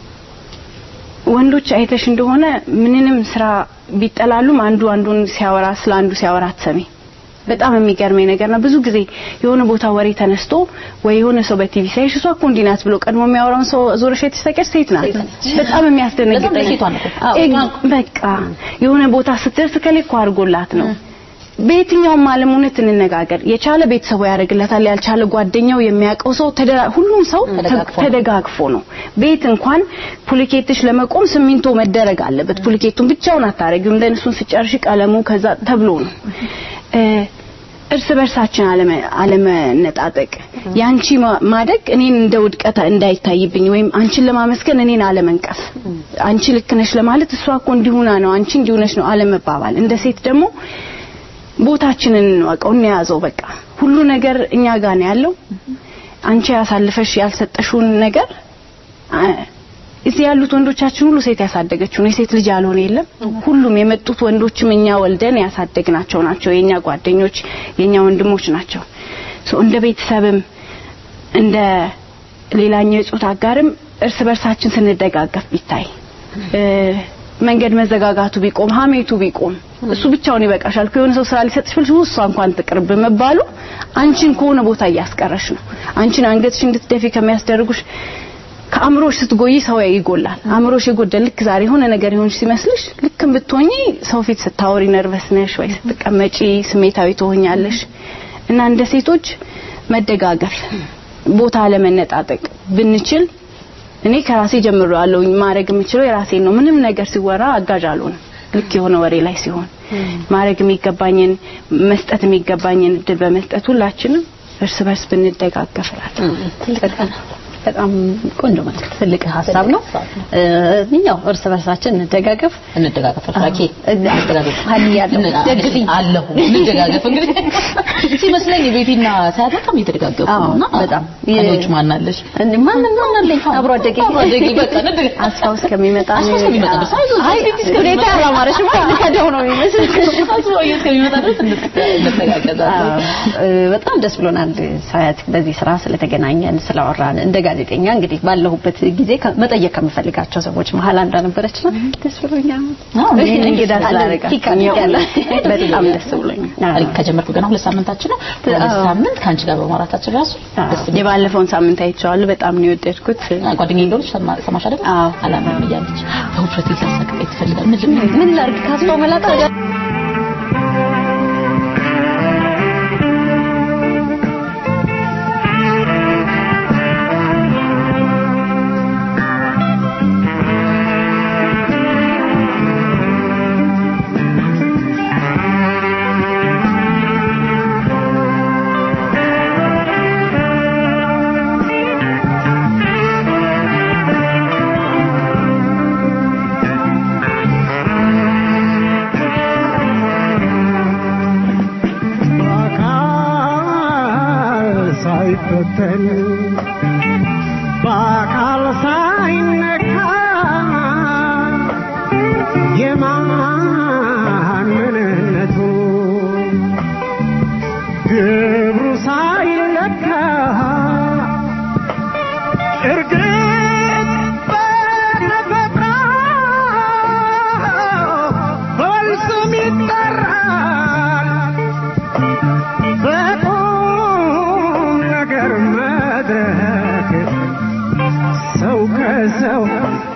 ወንዶች አይተሽ እንደሆነ ምንንም ስራ ቢጠላሉም አንዱ አንዱን ሲያወራ ስለ አንዱ ሲያወራ አትሰሚ። በጣም የሚገርመኝ ነገር ነው። ብዙ ጊዜ የሆነ ቦታ ወሬ ተነስቶ ወይ የሆነ ሰው በቲቪ ሳይሽ እሷ እኮ እንዲህ ናት ብሎ ቀድሞ የሚያወራውን ሰው ዞረሽ የተሰቀች ሴት ናት። በጣም የሚያስደነግጠኝ በጣም ለሴቷ ነው እኮ። አዎ፣ ኤግ- በቃ የሆነ ቦታ ስትደርስ ከሌ እኮ አድርጎላት ነው። በየትኛውም ዓለም እውነት እንነጋገር፣ የቻለ ቤተሰቡ ያደርግለታል፣ ያልቻለ ጓደኛው የሚያውቀው ሰው ተደ- ሁሉም ሰው ተደጋግፎ ነው። ተደጋግፎ ነው። ቤት እንኳን ፑሊኬትሽ ለመቆም ሲሚንቶ መደረግ አለበት። ፑሊኬቱን ብቻውን አታረጊውም። ለእነሱን ስጨርሽ ቀለሙ ከዛ ተብሎ ነው እ፣ እርስ በርሳችን አለመ- አለመነጣጠቅ ያንቺ ማ- ማደግ እኔን እንደ ውድቀት እንዳይታይብኝ ወይም አንቺን ለማመስገን እኔን አለመንቀፍ አንቺ ልክ ነሽ ለማለት እሷ እኮ እንዲሁና ነው አንቺ እንዲሁነሽ ነው አለመባባል እንደ ሴት ደግሞ ቦታችንን እንወቀው እንያዘው በቃ ሁሉ ነገር እኛ ጋር ነው ያለው አንቺ ያሳልፈሽ ያልሰጠሽውን ነገር አ- እዚህ ያሉት ወንዶቻችን ሁሉ ሴት ያሳደገችው ነው የሴት ልጅ ያልሆነ የለም ሁሉም የመጡት ወንዶችም እኛ ወልደን ያሳደግናቸው ናቸው የኛ ጓደኞች የኛ ወንድሞች ናቸው ሶ እንደ ቤተሰብም እንደ ሌላኛው የጾታ አጋርም እርስ በርሳችን ስንደጋገፍ ቢታይ እ፣ መንገድ መዘጋጋቱ ቢቆም ሀሜቱ ቢቆም እሱ ብቻውን ይበቃሻል ከሆነ ሰው ስራ ሊሰጥሽ ብልሽ እሷ እንኳን ትቅርብ መባሉ አንቺን ከሆነ ቦታ እያስቀረሽ ነው አንቺን አንገትሽ እንድትደፊ ከሚያስደርጉሽ ከአእምሮሽ ስትጎይ ሰው ይጎላል አእምሮሽ የጎደል ልክ ዛሬ የሆነ ነገር ይሆንሽ ሲመስልሽ ልክም ብትሆኚ ሰው ፊት ስታወሪ ነርቨስ ነሽ ወይ ስትቀመጪ ስሜታዊ ትሆኛለሽ እና እንደ ሴቶች መደጋገፍ ቦታ ለመነጣጠቅ ብንችል እኔ ከራሴ ጀምሮ ያለውኝ ማድረግ የምችለው የራሴን ነው ምንም ነገር ሲወራ አጋዥ አልሆንም ልክ የሆነ ወሬ ላይ ሲሆን ማድረግ የሚገባኝን መስጠት የሚገባኝን እድል በመስጠት ሁላችንም እርስ በርስ ብንደጋገፍ እላለሁ በጣም ቆንጆ መልዕክት ትልቅ ሀሳብ ነው እ፣ ያው እርስ በርሳችን እንደጋገፍ እንደጋገፍ ራኬ እንደጋገፍ ሀኒ ያለው ደግፊ አለሁ እንደጋገፍ እንግዲህ ሲመስለኝ ቤቲና ሳያት በጣም እየተደጋገፉ አዎ፣ ነውና በጣም ከሌሎች ማን አለሽ እንዴ ማን ማን አለኝ አብሮ አደጌ አብሮ አደጌ በቃ እንደጋ- አስፋው እስከሚመጣ አስፋው እስከሚመጣ ድረስ አይዞሽ፣ አይ ቤቲ እስከሚመጣ ሁኔታ ያላማረሽ ማለት ከደው ነው የሚመስል አስፋው እስከሚመጣ ድረስ እንተጋገዛለን እ፣ በጣም ደስ ብሎናል ሳያት በዚህ ስራ ስለተገናኘን ስላወራን እንደ ጋዜጠኛ እንግዲህ ባለሁበት ጊዜ ከ- መጠየቅ ከምፈልጋቸው ሰዎች መሀል አንዷ ነበረች ነው ደስ ብሎኛል እንግዳ ስላደረጋችሁኝ በጣም ደስ ብሎኛል ታሪክ ከጀመርኩ ገና ሁለት ሳምንታችን ነው ሁለት ሳምንት ከአንቺ ጋር በማውራታችን ራሱ ደስ የሚል የባለፈውን ሳምንት አይቼዋለሁ በጣም ነው የወደድኩት ጓደኛዬ እንደሆነች ሰማ- ሰማሽ አይደል አላምንም እያለች በውፍረት ልታሳቅቀኝ ትፈልጋለች ምን ምን ላድርግ ካስፋው መላጣ በአካል ሳይፈተን በአካል ሳይነካ የማን ምንነቱ ግብሩ ሳይለካ እርግጥ በተፈጥሮ በወል ስም ይጠራል በቁም ነገር መድረክ ሰው ከሰው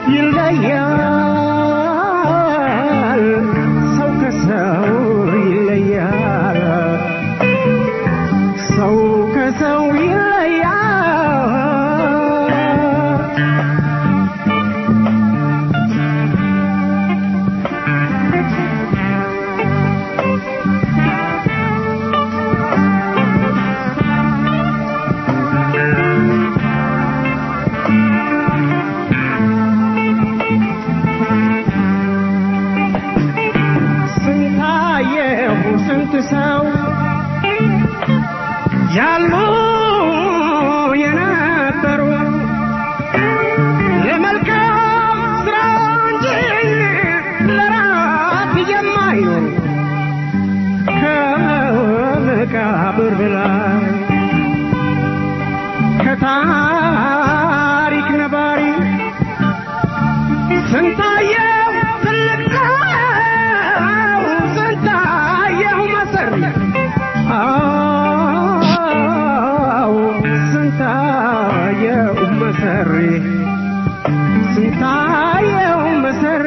ይለያል ሰው ከሰው ይለያል ሰው ከሰው ይለያል ስንታየሁ ስንት ሰው ያሉ የነበሩ ለመልካም ስራ እንጂ ለራት የማይኖሩ ከመቃብር በላይ ከታሪክ ነባሪ ስንታየው ትልቅ ሰው ስንታየው መሰሪ አዎ ስንታየው መሰሪ ስንታየው መሰሪ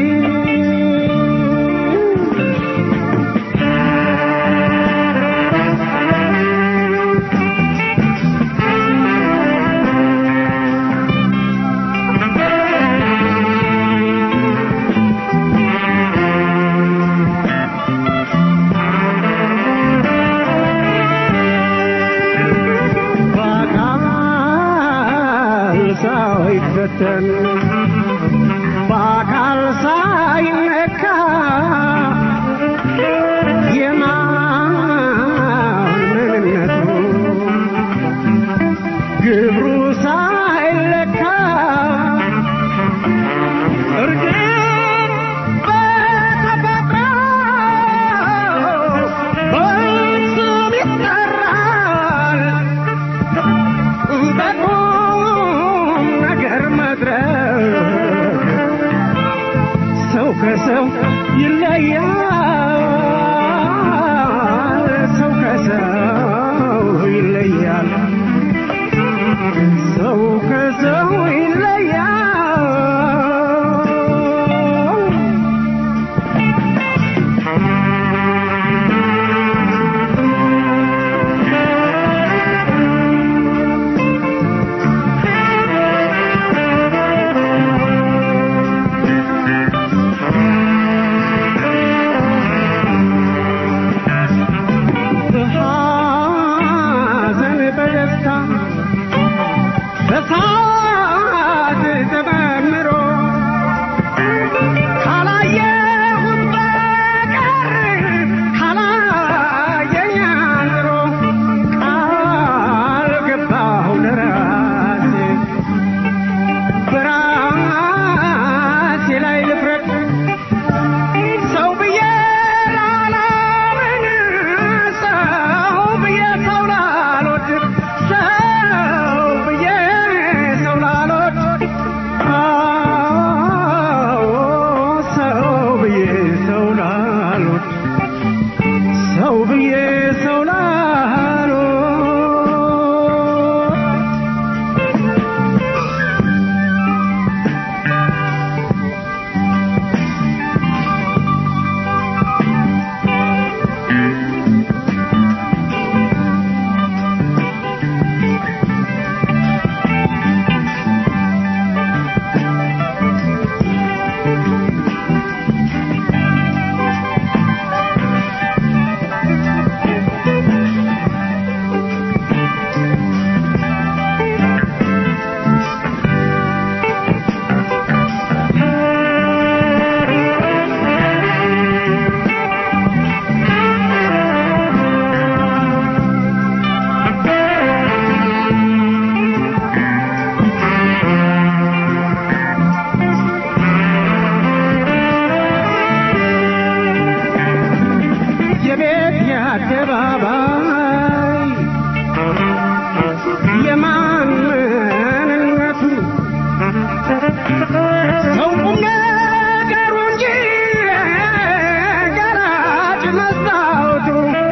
በአካል ሳይፈተን በአካል ሳይነካ የማን ምንነቱ ግብሩ ሳይለካ እርግጥ በተፈጥሮ በስም ይጠራል አደባባይ የማን ምንነቱ ሰው ቁም ነገሩ እንጂ ገራጭ መስታወቱ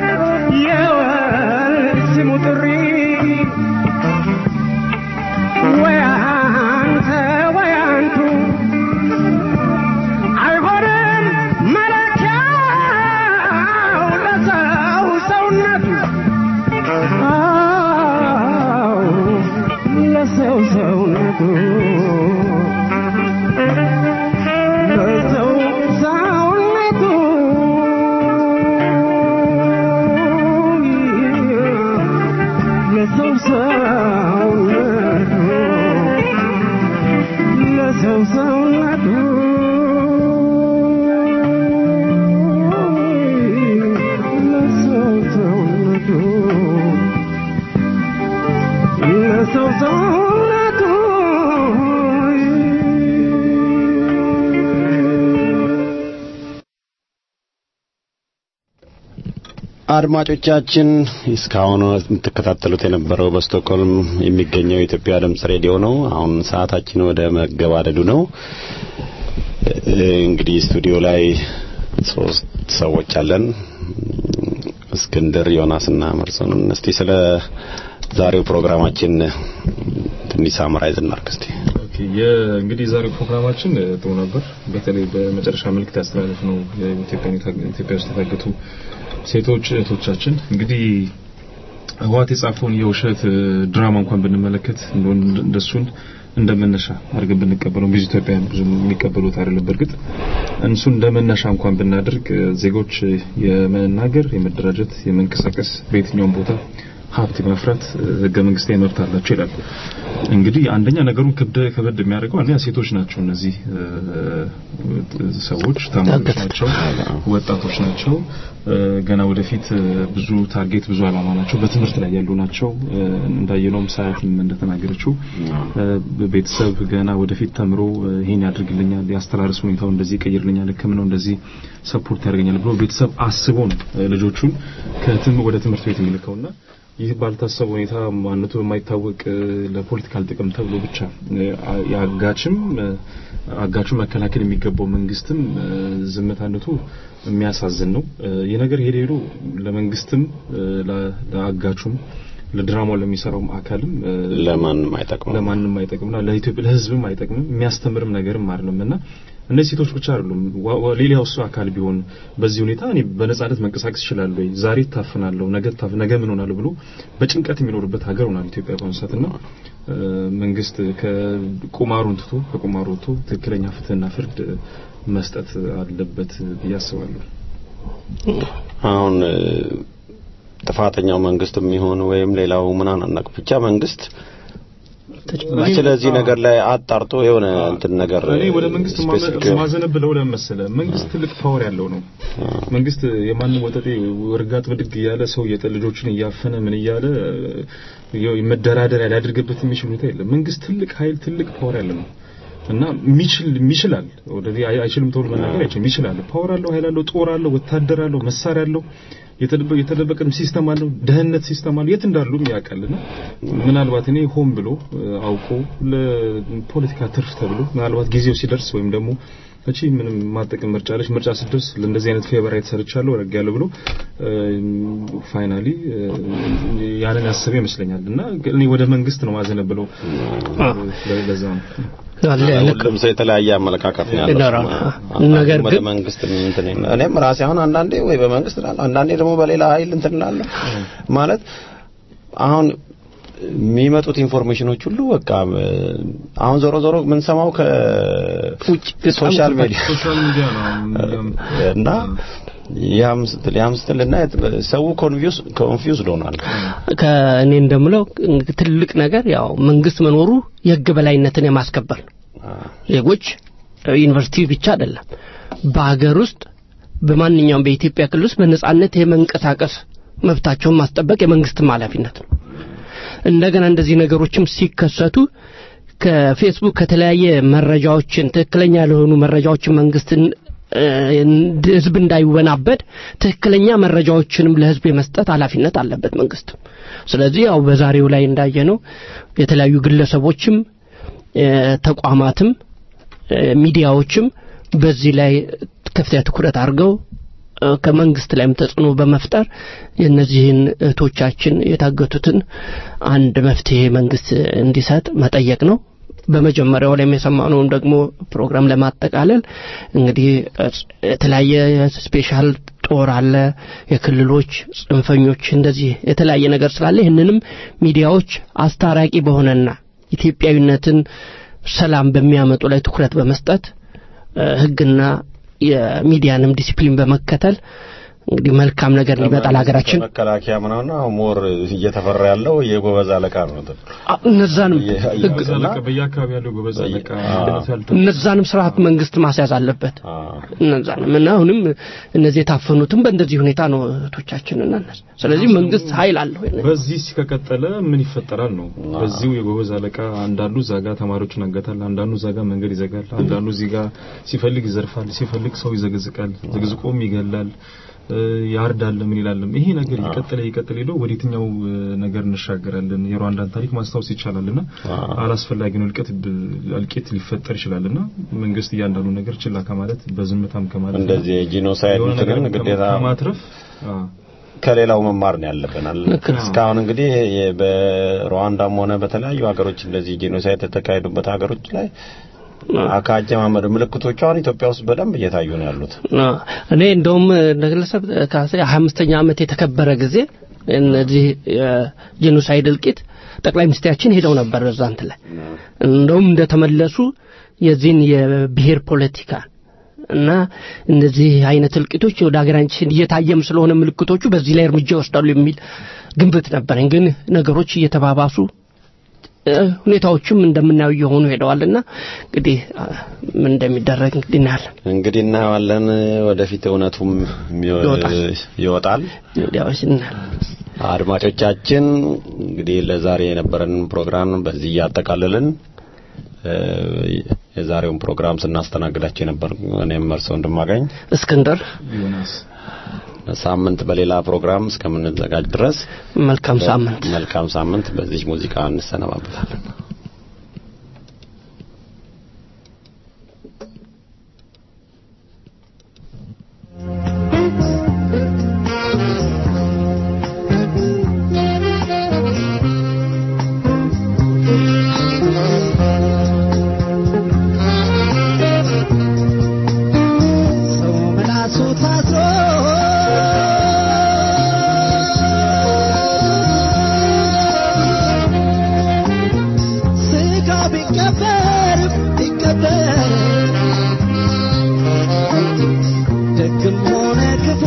የወል ስሙ ጥሪ ወይ አንተ ወይ አንቱ አይሆንም መለኪያው ለሰው ሰውነቱ አዎ ለሰው ሰውነቱ ለሰው ሰውነቱ ለሰው ሰውነቱ ለሰው ሰውነቱ ለሰው ሰውነቱ ለሰው ሰውነቱ አድማጮቻችን እስካሁን የምትከታተሉት የነበረው በስቶክሆልም የሚገኘው የኢትዮጵያ ድምጽ ሬዲዮ ነው። አሁን ሰዓታችን ወደ መገባደዱ ነው። እንግዲህ ስቱዲዮ ላይ ሶስት ሰዎች አለን። እስክንድር፣ ዮናስና መርሶን። እስቲ ስለ ዛሬው ፕሮግራማችን ትንሽ ሳምራይዝ እናድርግ እስቲ። ኦኬ እንግዲህ የዛሬው ፕሮግራማችን ጥሩ ነበር። በተለይ በመጨረሻ መልእክት ያስተላለፍ ነው ኢትዮጵያ ውስጥ የታገቱ ሴቶች እህቶቻችን እንግዲህ ህወሓት የጻፈውን የውሸት ድራማ እንኳን ብንመለከት እንደሱን እንደመነሻ አድርገን ብንቀበለው ብዙ ኢትዮጵያውያን ብዙ የሚቀበሉት አይደለም። በእርግጥ እንሱ እንደመነሻ እንኳን ብናደርግ ዜጎች የመናገር፣ የመደራጀት፣ የመንቀሳቀስ በየትኛውም ቦታ ሀብት የማፍራት ህገ መንግስታዊ መብት አላቸው ይላል። እንግዲህ አንደኛ ነገሩን ከበድ የሚያደርገው አንደኛ ሴቶች ናቸው። እነዚህ ሰዎች ተማሪዎች ናቸው፣ ወጣቶች ናቸው። ገና ወደፊት ብዙ ታርጌት ብዙ አላማ ናቸው። በትምህርት ላይ ያሉ ናቸው። እንዳየነውም ሰዓትም እንደተናገረችው ቤተሰብ ገና ወደፊት ተምሮ ይሄን ያድርግልኛል፣ የአስተራረስ ሁኔታው እንደዚህ ይቀይርልኛል፣ ሕክምናው እንደዚህ ሰፖርት ያደርገኛል ብሎ ቤተሰብ አስቦ ነው ልጆቹን ከትም ወደ ትምህርት ቤት የሚልከውና ይህ ባልታሰበ ሁኔታ ማንነቱ የማይታወቅ ለፖለቲካል ጥቅም ተብሎ ብቻ የአጋችም አጋቹን መከላከል የሚገባው መንግስትም ዝምታነቱ የሚያሳዝን ነው። ይህ ነገር ሄዶ ሄዶ ለመንግስትም ለአጋቹም ለድራማው ለሚሰራውም አካልም ለማንም አይጠቅምም ለማንም አይጠቅምና ለኢትዮጵያ ለህዝብም አይጠቅምም የሚያስተምርም ነገርም አይደለምና እነዚህ ሴቶች ብቻ አይደሉም። ሌላው እሱ አካል ቢሆን በዚህ ሁኔታ እኔ በነጻነት መንቀሳቀስ ይችላል ወይ ዛሬ ታፍናለሁ፣ ነገ ታፍ ነገ ምን ሆናለሁ ብሎ በጭንቀት የሚኖርበት ሀገር ሆናል ኢትዮጵያ በአሁኑ ሰዓትና መንግስት ከቁማሩን ትቶ ከቁማሩ ወጥቶ ትክክለኛ ፍትህና ፍርድ መስጠት አለበት ብዬ አስባለሁ። አሁን ጥፋተኛው መንግስት የሚሆን ወይም ሌላው ምናምን አናውቅ ብቻ መንግስት ስለዚህ ነገር ላይ አጣርቶ የሆነ እንትን ነገር እኔ ወደ መንግስት ማዘነብለው ለምን መሰለህ? መንግስት ትልቅ ፓወር ያለው ነው። መንግስት የማንም ወጠጤ ወርጋት ብድግ እያለ ሰው የጠ ልጆችን እያፈነ ምን እያለ መደራደሪያ ሊያደርግበት የሚችል ሁኔታ የለም። መንግስት ትልቅ ኃይል ትልቅ ፓወር ያለው ነው እና የሚችል ይችላል። ወደዚህ አይችልም ተብሎ መናገር አይችልም። ይችላል። ፓወር አለው፣ ኃይል አለው፣ ጦር አለው፣ ወታደር አለው፣ መሳሪያ አለው። የተደበቀም ሲስተም አለው፣ ደህንነት ሲስተም አለው። የት እንዳሉም ያውቃልና ምናልባት እኔ ሆን ብሎ አውቆ ለፖለቲካ ትርፍ ተብሎ ምናልባት ጊዜው ሲደርስ ወይም ደግሞ እቺ ምንም ማጠቅም ምርጫ አለች ምርጫ ስትደርስ ለእንደዚህ አይነት ፌቨራይት ሰርቻለሁ ረግ ያለ ብሎ ፋይናሊ ያንን ያሰበ ይመስለኛል እና እኔ ወደ መንግስት ነው ማዘነብለው ለዛ ነው ሁሉም ሰው የተለያየ አመለካከት ነው ያለው። ነገር ወደ ግን መንግስት እንትን ይላል። እኔም ራሴ አሁን አንዳንዴ ወይ በመንግስት እላለሁ፣ አንዳንዴ ደግሞ በሌላ ኃይል እንትን እላለሁ። ማለት አሁን የሚመጡት ኢንፎርሜሽኖች ሁሉ በቃ አሁን ዞሮ ዞሮ የምንሰማው ከውጭ ሶሻል ሚዲያ ሶሻል ሚዲያ ነው እና ያም ስትል ያም ስትል እና ሰው ኮንፊውዝ ኮንፊውዝ ሆኗል። ከእኔ እንደምለው ትልቅ ነገር ያው መንግስት መኖሩ የህግ በላይነትን የማስከበር ነው። ዜጎች ዩኒቨርሲቲ ብቻ አይደለም፣ በሀገር ውስጥ በማንኛውም በኢትዮጵያ ክልል ውስጥ በነጻነት የመንቀሳቀስ መብታቸውን ማስጠበቅ የመንግስትም ኃላፊነት ነው። እንደገና እንደዚህ ነገሮችም ሲከሰቱ ከፌስቡክ ከተለያየ መረጃዎችን ትክክለኛ ለሆኑ መረጃዎችን መንግስትን እ፣ እንድ- ህዝብ እንዳይወናበድ ትክክለኛ መረጃዎችንም ለህዝብ የመስጠት ኃላፊነት አለበት መንግስት። ስለዚህ ያው በዛሬው ላይ እንዳየነው የተለያዩ ግለሰቦችም እ፣ ተቋማትም እ፣ ሚዲያዎችም በዚህ ላይ ከፍተኛ ትኩረት አድርገው እ፣ ከመንግስት ላይም ተጽዕኖ በመፍጠር የእነዚህን እህቶቻችን የታገቱትን አንድ መፍትሄ መንግስት እንዲሰጥ መጠየቅ ነው። በመጀመሪያው ላይ የሰማነውን ደግሞ ፕሮግራም ለማጠቃለል እንግዲህ እ፣ የተለያየ ስፔሻል ጦር አለ፣ የክልሎች ጽንፈኞች፣ እንደዚህ የተለያየ ነገር ስላለ ይህንንም ሚዲያዎች አስታራቂ በሆነና ኢትዮጵያዊነትን ሰላም በሚያመጡ ላይ ትኩረት በመስጠት እ፣ ህግና የሚዲያንም ዲሲፕሊን በመከተል እንግዲህ መልካም ነገር እንዲመጣ ለሀገራችን መከላከያ ምናምን አሁን ሞር እየተፈራ ያለው የጎበዝ አለቃ ነው። አ- እነዛንም ህግ ጎበዝ አለቃ በየአካባቢ ያለው ጎበዝ አለቃ ያልተ- እነዛንም ስርዓት መንግስት ማስያዝ አለበት። እነዛንም እና አሁንም እነዚህ የታፈኑትም በእንደዚህ ሁኔታ ነው እህቶቻችንና እነዚህ። ስለዚህ መንግስት ኃይል አለው። በዚህ ከቀጠለ ምን ይፈጠራል ነው? በዚሁ የጎበዝ አለቃ አንዳንዱ እዛ ጋ ተማሪዎችን ያገታል፣ አንዳንዱ እዛ ጋ መንገድ ይዘጋል፣ አንዳንዱ እዚህ ጋ ሲፈልግ ይዘርፋል፣ ሲፈልግ ሰው ይዘግዝቃል፣ ዝግዝቆም ይገላል፣ እ፣ ያርዳል። ምን ይላልም ይሄ ነገር ይቀጥለ ይቀጥለ ሄዶ ወደ የትኛው እ፣ ነገር እንሻገራለን? የሩዋንዳን ታሪክ ማስታወስ ይቻላልና አላስፈላጊ ነው እልቂት ብ- እልቂት ሊፈጠር ይችላልና መንግስት እያንዳንዱ ነገር ችላ ከማለት በዝምታም ከማለት እንደዚህ የጂኖሳይድ የሆነ ነገር እንትንን ግዴታ ከማትረፍ አ፣ ከሌላው መማር ነው ያለብናል። እስካሁን እንግዲህ የ- በሩዋንዳም ሆነ በተለያዩ ሀገሮች እንደዚህ ጄኖሳይድ የተካሄዱበት ሀገሮች ላይ ከአጀማመድ ምልክቶቹ አሁን ኢትዮጵያ ውስጥ በደንብ እየታዩ ነው ያሉት። አ፣ እኔ እንደውም እንደ ግለሰብ ከሀያ አምስተኛ ዓመት የተከበረ ጊዜ እነዚህ የጄኖሳይድ እልቂት ጠቅላይ ሚኒስትራችን ሄደው ነበር በዛ እንትን ላይ እንደውም እንደተመለሱ የዚህን የብሔር ፖለቲካ እና እነዚህ አይነት እልቂቶች ወደ ሀገራችን እየታየም ስለሆነ ምልክቶቹ በዚህ ላይ እርምጃ ይወስዳሉ የሚል ግንብት ነበረኝ። ግን ነገሮች እየተባባሱ እ፣ ሁኔታዎችም እንደምናየው እየሆኑ ሄደዋልና እንግዲህ አ፣ ምን እንደሚደረግ እንግዲህ እናያለን። እንግዲህ እናየዋለን። ወደፊት እውነቱም የሚወ- ይወጣል። ይወጣል። ሚዲያዎች እናያለን። አድማጮቻችን እንግዲህ ለዛሬ የነበረንን ፕሮግራም በዚህ እያጠቃልልን እ፣ የዛሬውን ፕሮግራም ስናስተናግዳቸው የነበር እኔም መርሰው እንደማገኝ እስክንድር ዮናስ ሳምንት በሌላ ፕሮግራም እስከምንዘጋጅ ድረስ መልካም ሳምንት መልካም ሳምንት። በዚህ ሙዚቃ እንሰነባበታለን። ሰው ምላሱ ታስሮ ስጋው ቢቀበር ቢቀበር ደግም ሆነ ክፉ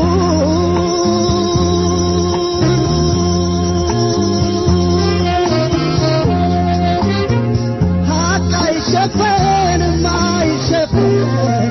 ሀቅ አይሸፈንም አይሸፈን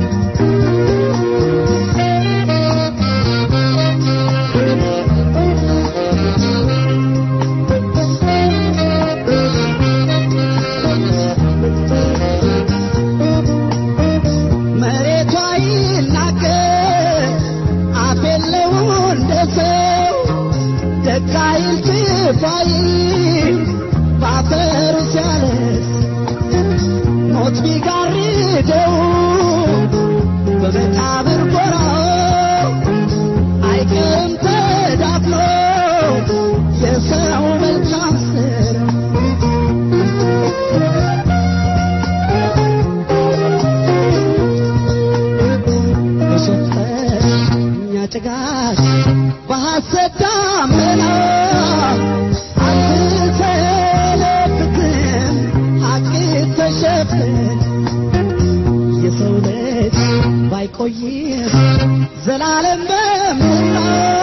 መሬቷ ይናገር አፍ የለው እንደ ሰው ደግ አይል ክፉ አይል በአፈሩ ሲያለቅስ ሞት ቢጋርደው በመቃብር ጎራው አይቀርም ተዳፍኖ የሰው መልካም ስራ በሸፈኛ ጭጋግ በሐሰት ዳመና አትሰለብትም ሐቅ ተሸፍን የሰው ልጅ ባይቆይም ዘላለም በምድር